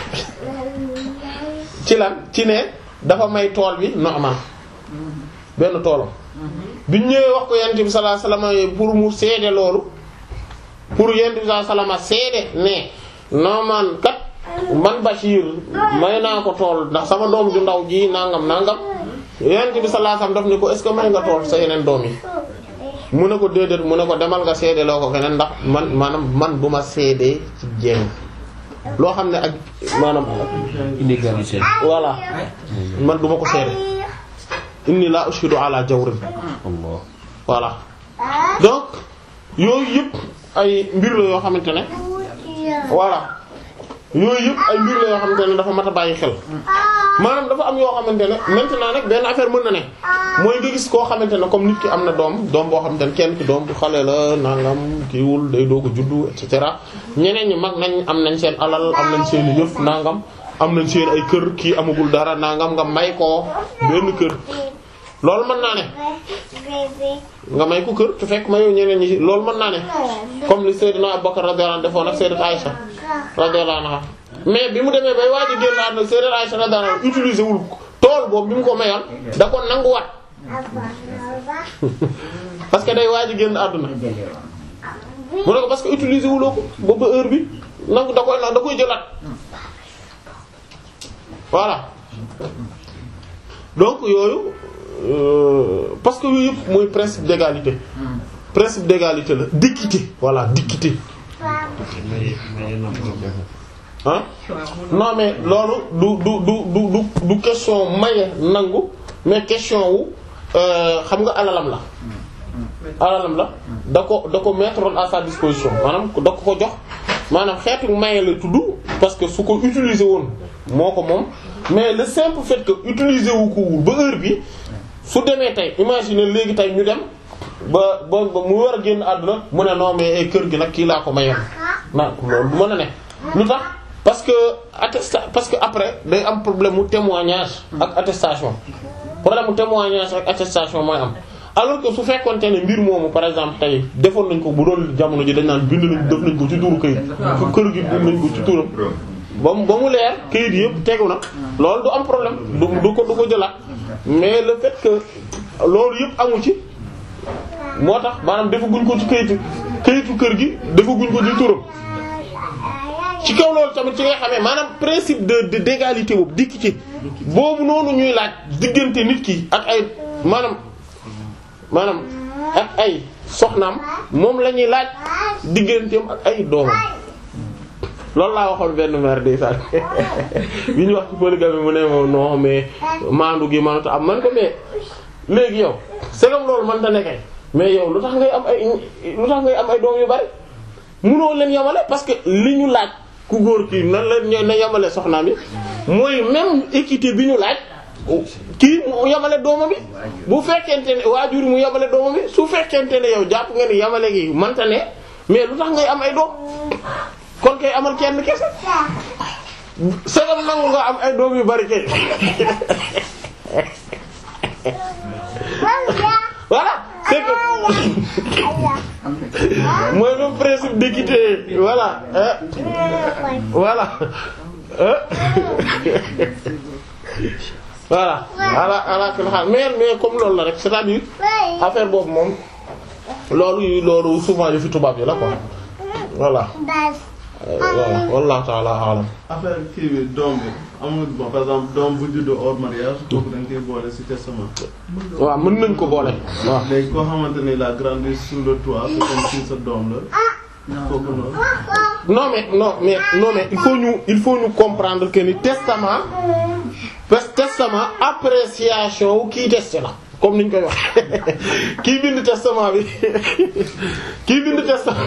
ci lan ci ne dafa may tool bi Nu'man benn toolam bi ñëwee wax ko yonent bi sallallahu alayhi wasallam pour mu seede loolu pour yonent bi sallallahu alayhi wasallam seede ne Nu'man kat man Bashir may naa ko tool ndax sama doom ju ndaw ji nangam nangam yonent bi sallallahu alayhi wasallam daf ne ko est-ce que may nga tool sa yeneen doom yi mu ne ko déedéet mu ne ko demal nga seede loo ko keneen ndax man maanaam man du ma seede ci jéem loo xam ne ak maanaam inégalité. voilà man du ma ko seede inni la ushidu ala jawrin Allah. voilà donc yooyu yëpp ay mbir la yoo xamante ne voilà yooyu yëpp ay mbir la yoo xamante ne dafa mat a bàyyi xel maanaam dafa am yoo xamante ne maintenant nag benn affaire mën na ne mooy nga gis koo xamante ne comme nit ki am na doom doom boo xamante ne kenn ki doom bu xale la nangam kiiwul day doog a juddu et cetera ñeneen ñi mag nañ am nañ seen alal am nañ seen yëf nangam am nañ seen ay kër kii amagul dara nangam nga may ko benn kër loolu mën naa ne nga may ko kër te fekk mayoo ñeneen ñi loolu mën naa ne comme li Seydina Abubakar radiyallahu anhu defoon ak Sayyidat Aïcha radiyallahu anha mais bi mu demee bay waaj a génn àdduna Sayyidat Aïcha radiyallahu anha utiliser wul tool boobu bi mu ko mayoon da ko nanguwaat parce que day waaj a génn àdduna mu ne ko parce que utiliser wuloo ko ba ba heure bi nangu da koy da koy jëlaat voilà donc yooyu euh, parce que yooyu yëpp mooy principe d'égalité principe d'égalité la d'équité voilà d'équité ah non mais loolu du du du du du du question maye nangu mais question wu euh, xam nga alalam la alalam la da ko da ko mettre à sa disposition maanaam da ko ko jox maanaam xeetu maye la tudd parce que su ko utiliser woon moo ko moom mais le simple fait que utiliser wu ko wul ba heure bi su demee tey imagine léegi tey ñu dem ba ba ba mu war a génn àdduna mu ne non mais kër gi nag kii laa ko mayoon na loolu du mën a ne lu tax parce que attesta parce que après day am problème mu témoignage ak attestation problème mu témoignage ak attestation mooy am alors que su fekkonte ne mbir moomu par exemple tey defoon nañ ko bu doon jamono ji dañ naan bind nañ def nañ ko ci tuuru këyit fu kër gi bind nañ ko ci tuuram ba mu ba mu leer këyit yëpp tegu na loolu du am problème du du ko du ko jëlaat mais le fait que loolu yëpp amu ci moo tax maanaam defaguñ ko ci këyitu këyitu kër gi defaguñ ko ci turam ci kaw loolu tamit ci nga xamee maanaam principe de de d'égalité boobu dikk ci boobu noonu ñuy laaj diggante nit ki ak ay maanaam maanaam ak ay soxnaam moom la ñuy laaj digganteem ak ay doomam loolu laa waxoon benn mère de sax bi ñu wax ci polygamie mu ne moom non mais maandu gi mënut am man ko mais léegi yow segam loolu man da nekkee mais yow lu tax ngay am ay lu tax ngay am ay doom yu bari munoo leen yamale parce que li ñu laaj ku góor kii nan la ñoo na yamale soxnaam yi mooy même équité bi ñu laaj kii mu yamale doomam bi bu fekkente ne waajur mu yamale doomam bi su fekkente ne yow jàpp nga ni yamale gi manta ne mais lu tax ngay am ay doom kon kay amal kenn kese sagam nangu nga am ay doom yu bari kay voilà c'est que mooy le principe d'équité voilà euh, voilà euh. voilà ala ala kulli haal mais mais comme loolu la rek c'est-à-dire affaire boobu moom loolu loolu souvent yu fi tubaab yi la quoi voilà Euh, voilà wallahu ta'ala a'lam affaire kii bi doom bi amul bon par exemple doom bu juddoo hors mariage kooku da nga koy boole ci testament. waaw mën nañ ko boole waaw léegi koo xamante ni la grandi sous le toit c'est comme si sa doom la. kooku noonu. non mais non mais non mais il faut ñu il faut ñu comprendre que ni testament parce que testament appréciation wu kii testé la comme niñ koy wax kii bind testament bi kii bind testament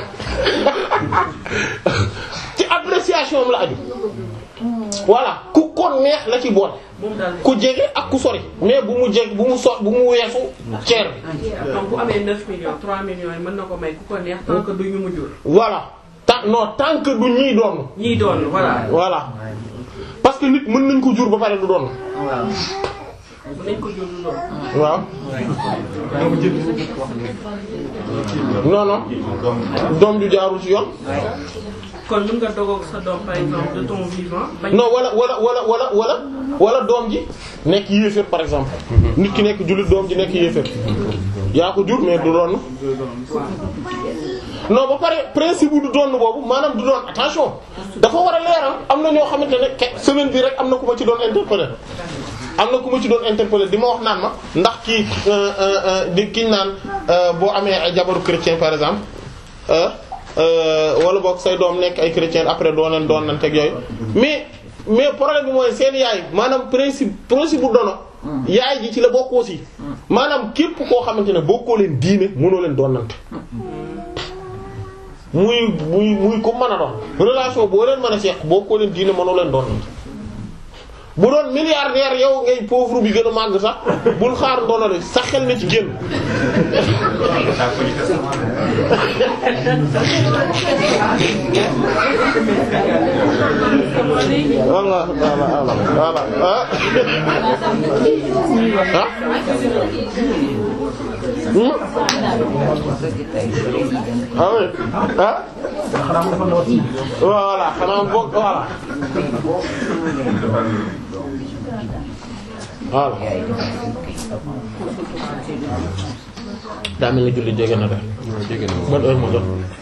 ci appréciation am la aju voilà ku ko neex la ci boole ku jege ak ku sori mais bu mu jeg bu mu so bu mu weesu ceer bi donc bu amee 9 millions 3 millions yi mën na ko may ku ko neex tant que du ñu mu jur. voilà tant non tant que du ñiy doon ñii doon voilà. voilà parce que nit mën nañ ko jur ba pare du doon mën nañ ko jur du doon. waaw non non doom ju jaarul ci yoon kon mën nga dogoog sa doom par exemple de ton vivant. bañ non wala wala wala wala wala wala doom ji nekk yéeféer par exemple nit ki nekk jullit doom ji nekk yéeféer yaa ko jur mais du doon non ba pare principe bu du doon boobu maanaam du doon attention dafa war a leeral am na ñoo xamante ne ke semaine bi rek am na ku ma ci doon interpeller am na ku ma ci doon interpeller di ma wax naan ma ndax kii euh, euh, euh, di kiñ naan boo amee ay jabaru chrétien par exemple wala boog say doom nekk ay chrétien après doo leen doon nan teg yooyu mais mais problème bi mooy seen yaay maanaam principe principe bu dono yaay ji ci la bokk aussi maanaam képp koo xamante ne bokkoo leen diine mënoo leen doon nante muy muy muy ko mën a doon relation boo leen mën a seq bokkoo leen diine mënoo leen doon nante bu doon milliardaire yow ngay pauvre bi gën a màgg sax bul xaar ndono de sa xel na ci génn voilà voilà voilà ah ah Hmm? ah oui ah voilà xanaa bokk voilà voilà daa mel ni julli jege na de jege na ban heure moo jot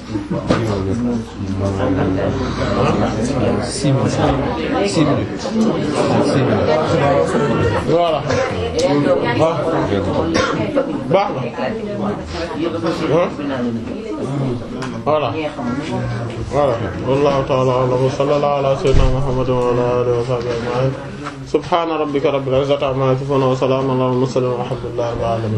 six minutes six minutes six minutes voilà ah baax na ah voilà voilà wallahu ta'ala a'lam wa sallallahu ala sayyidina muhammadin wa ala alihi wa sahbihi ajma'in subhana rabbika rabbil izzati amma yasifun wa salamun ala al mursalin walhamdulillahi rabbil alamin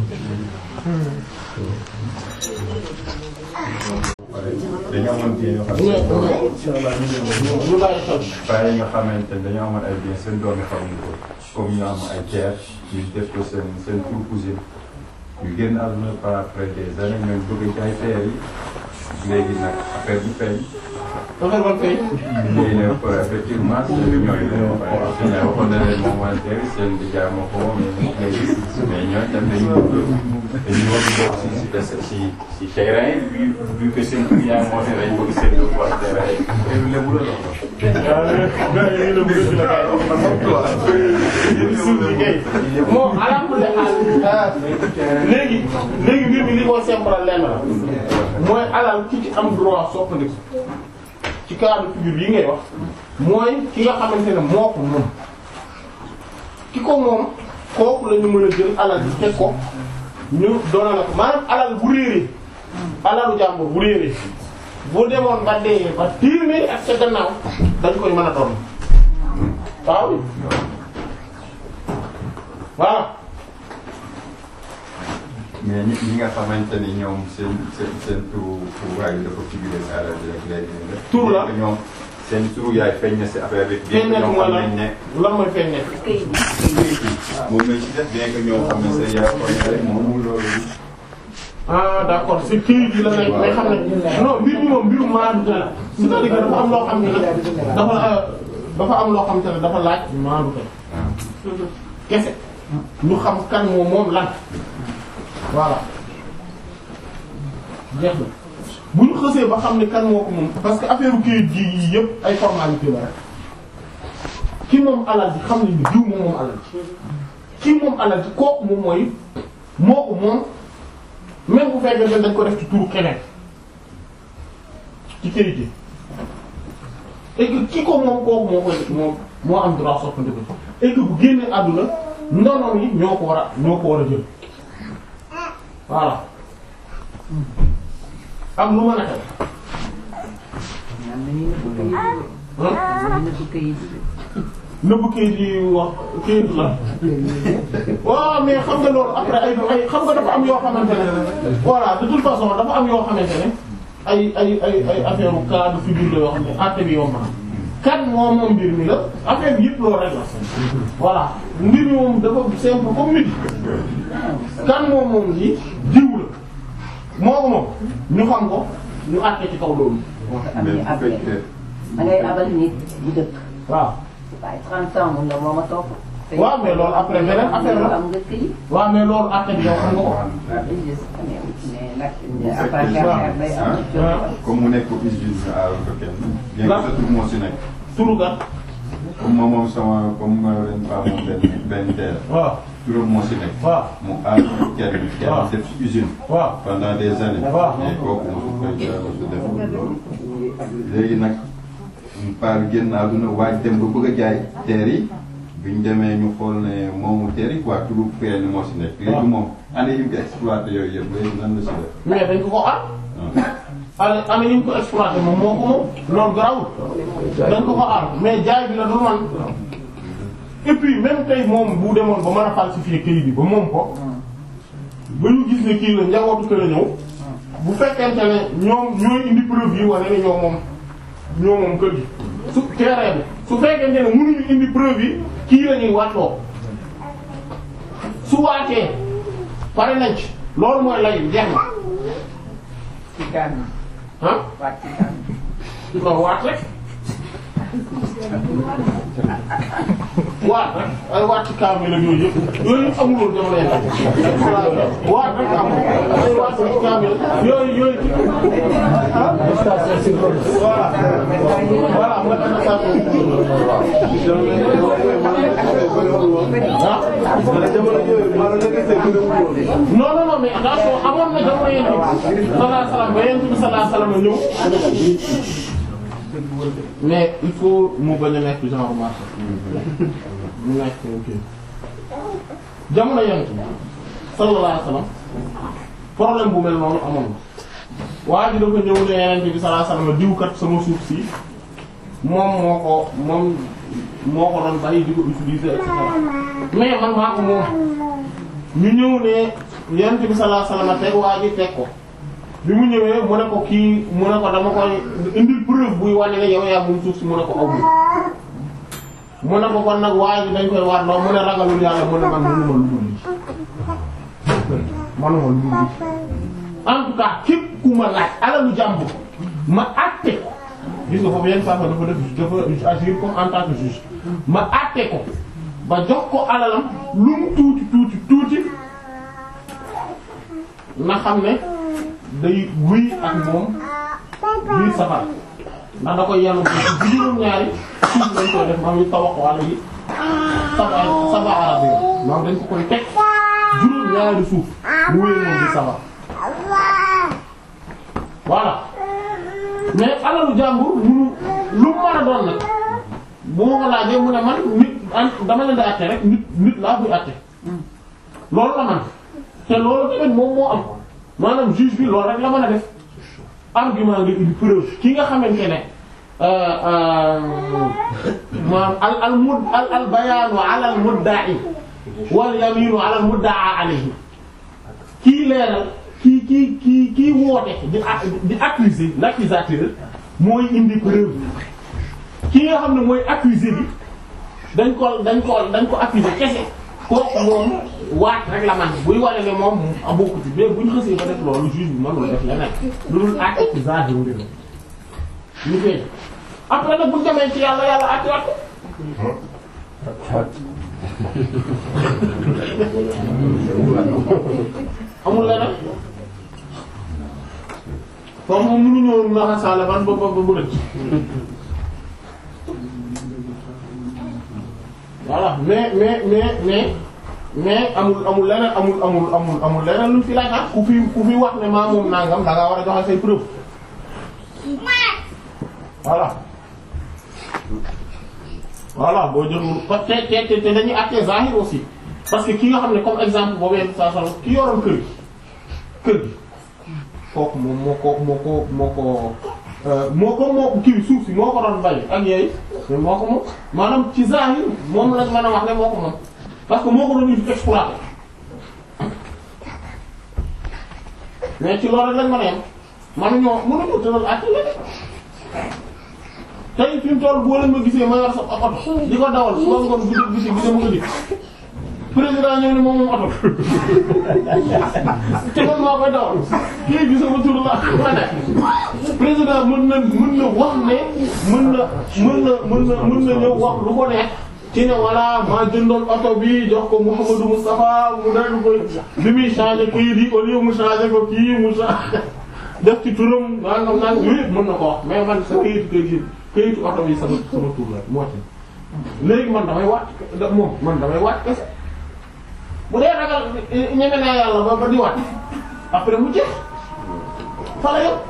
dañoo amoon bien yoo xam ne ñu bàyyi xel bàyyi nga xamante ne dañoo amoon ay bien seen doom yi xamuñu ko comme ñu am ay terre ñu def ko seen seen pour cousine ñu génn àdduna par après des années même bëgg jaay terre yi léegi nag affaire bi feeñ affaire ban fay léegi nag effectivement ñooy ñooy waxoon na leen moom wala terre seen di jaay moo ko moom mais léegi mais ñooy tam dañu dañu war a bokk si si des si si terrain yi vu vu que seen yaay moo ne dañu bëgg seen dëkk waa terrain yi léegi la moo alhamdulilah léegi léegi mbir mi li ko simple lenn la mooy alal ki ci am droit soppandiku ci cas de figure yi ngay wax mooy ki nga xamante ne moo ko moom ki ko moom kooku la ñu mën a jël alal bi teg ko ñu doona la ko maanaam alal bu réeree alalu jàmbur bu réeree bu demoon ba dee ba téeméeri ak ca gannaaw dañ koy mën a doon waaw voilà mais ñi ñi nga xamante ni ñoom seen seen seen turu turu waay dafa figuré si alal bi rek léegi nag. Tur la ñoom seen turu yaay feeñ na si affaire bi. feeñ na ñoom mooy xam lan nañ ne. lan mooy feeñ nekk moom lañ ci def bien que ñoom xam ne seen yaay xool na rek moom loolu. ah d'accord c'est kii bi la nekk mais xam ne non mbir mi moom mbiru maandu la c'est-à-dire que dafa am loo xam ne dafa dafa am loo xam te ne dafa laaj maandu kese ñu xam kan moom moom lan voilà jeex na bu ñu xësee ba xam ne kan moo ko moom parce que affaire kayit gi yii yëpp ay formalité la rek ki moom alal ji xam nañ ni diw moom moom alal ji ki moom alal ji kooku moom mooy moo ko moom même bu fekkee ne dañ ko def ci turu keneen ci kayit gi et que ki ko moom kooku moo koy moom moo am droit soppandiku et que bu génnee àdduna ndonoom yi ñoo ko war a ñoo ko war a jël voilà ak lu mën a xew nëbb kayit yi wax kayit la waaw mais xam nga loolu après ay ay xam nga dafa am yoo xamante ne voilà de toute façon dafa am yoo xamante ne ay ay ay ay affaire u cas de figure la yoo xam ne àtte bi yomb na kan moom moom mbir mi la affaire bi yëpp loolu rek la voilà mbir mi moom dafa simple comme nit kan moom moom lii jiw la moo ko moom ñu xam ko ñu àtte ci kaw loolu mais bu fekkee da ngay abal nit bu dëkk waaw waaye 30 ans mun na moom a topp. waaw mais loolu après beneen affaire la am nga këyit. waaw mais loolu àtte bi yow xam nga ko waaw dañuy gis mais nag bu après fekkee affaire day am. comme mu nekk usine ñu aaral ko kenn. bien que sa tur moo si nekk. turu ga comme moom moom sama comme ma leen faa moom benn benn terre. waaw turam moo si nekk. waaw mu aar ko kenn. waaw kenn def si usine. waaw pendant des années. waaw. mais kooku mosu koy jaay mosu def loolu. léegi nag mu paar génn àdduna waaj dem ba bëgg a jaay terre yi bi ñu demee ñu xool ne moomu terre yi quoi turu kenn moo si nekk. léegi moom année yi mu ko exploité yooyu yëpp léegi nan la si def. mais dañ ko ko aar ah. ana ana ñu ko exploité moom moo ko moom loolu garawul dañ ko ko aar mais jaay bi la du man et puis même tey moom bu demoon ba mën a falsifier këyit bi ba moom ko ba ñu gis ne kii la njabootu kër la ñëw bu fekkente ne ñoom ñooy indi preuve yi wane ne ñoo moom ñoo moom kër gi su terrain bi su fekkente ne mënuñu indi preuve yi kii la ñuy waatloo su waatee pare nañ ci loolu mooy lay jeex na ci gan ah waat ci gan non waat rek waat rek ay waat ci kaamil ak yooyu yëpp yooyu yëpp amul woon jamono yàlla waat rek amul ay waat ci kaamil yooyu yooyu voilà voilà nga dana saa non non non mais attention amoon na jamono yéen bi sallallahu alayhi wasallam ba yéen bi sallallahu alayhi wasallam ñëw mais il faut mu bañ a nekk genre marché mu nekk ok jamono yéen bi sallallahu alayhi wasallam problème bu mel noonu amoon na waa ji dafa ñëw ne yeneen bi sallallahu alayhi wasallam diw kat sama suuf si moom moo ko moom moo ko doon bàyyi di ko utiliser et cetera mais man maa ko moom ñu ñëw ne yonent bi sallallahu alayhi wasallam teg waa ji teg ko bi mu ñëwee mu ne ko kii mu ne ko dama koy indil preuve buy wane ne yow yaa moom suuf si mu ne ko aw mu ne ko kon nag waa ji dañ koy waat loo mu ne ragalul yàlla mu ne man mënuma lu dul lii manuma lu dul lii en tout cas képp ku ma laaj alalu jàmbur ma àtte ko gis nga foofu yenn saa dafa def dafa agir comme en tant que juge ma àtte ko ba jox ko alalam lu mu tuuti tuuti tuuti na xam ne day guy ak moom biir safar ndax da koy yanu bi juróom-ñaari suuf lañ koy def maam yu tawax wala yi saba saba arab yi maam dañ ko koy teg juróom-ñaari suuf mu wéy moom di safar voilà mais alalu jàmbur munu lu mu mën a doon nag bu ma ko laajee mu ne man nit an dama leen di àtte rek nit nit laa buy àtte loolu la man te loolu tamit moom moo am maanaam juge bi loolu rek la mën a def argument nga indi preuve ki nga xamante ne maanaam al al mud al al bayaanu ala al mudda'i wal yaminu ala al mudda'a alayhi kii leeral kii kii kii kii woote di di accuser l'accusateur mooy indi preuve ki nga xam ne mooy accusé bi dañ ko dañ ko dañ ko accusé kese kooku moom waat rek la man buy wane ne moom a bokku ci mais buñ xësee ba def loolu juge bi mënul def leneen lu dul àtte ci zahir mbir ñu feeñ après nag buñ demee ci yàlla yàlla àtte wat amul leneen foofu moom mënuñoo naxasaale ban ba ba ba bu rëcc voilà mais mais mais mais mais amul amul leneen amul amul amul amul leneen lu fi laaj ah ku fi ku fi wax ne maa moom nangam da ngaa war a joxe say preuve voilà voilà boo joxul parce que te te te dañuy àtte zahir aussi parce que ki nga xam ne comme exemple boobu yenn saa saa ki yoroon kër gi kër gi kooku moom moo ko moo ko moo ko moo ko moo kii suuf si moo ko doon bay ak yooyu mais moo ko moom maanaam ci zahir moom lañ mën a wax ne moo ko moom parce que moo ko doon exploité mais ci loolu lañ mën a yem manuñoo mënuñu tëral ak la tey fi mu toll boo leen ma gisee ma yor sa oto di ko dawal su ma ngoon guddi guddi bi dama ko di président ñëw ne moom moom oto te man maa koy dawal kii bi sama tur la ma ne président mën na mën na wax ne mën na mën na mën na mën na ñëw wax lu ko neex ci ne voilà maa jëndoon oto bi jox ko Mouhamadou Moustapha mu daal ko bi muy changé kii di au lieu mu changé ko kii mu changé def ci turam nangam nangam yooyu yëpp mën na ko wax mais man sa këyitu kër gi këyitu oto bi sama sama tur la moo ci léegi man damay waat moom man damay waat kese bu dee ragal ñeme naa yàlla ba ba di waat après mu jeex fa la yow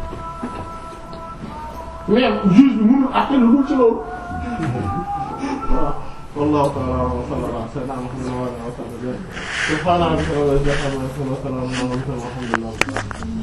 mais juge bi mënul àtte lu dul ci loolu voilà wallahu ta'ala wa sallallahu ala sayyidina Muhammad wa ala alihi wa sahbihi subhana rabbika rabbil izzati amma yasifun wa salamun ala al mursalin walhamdulillahi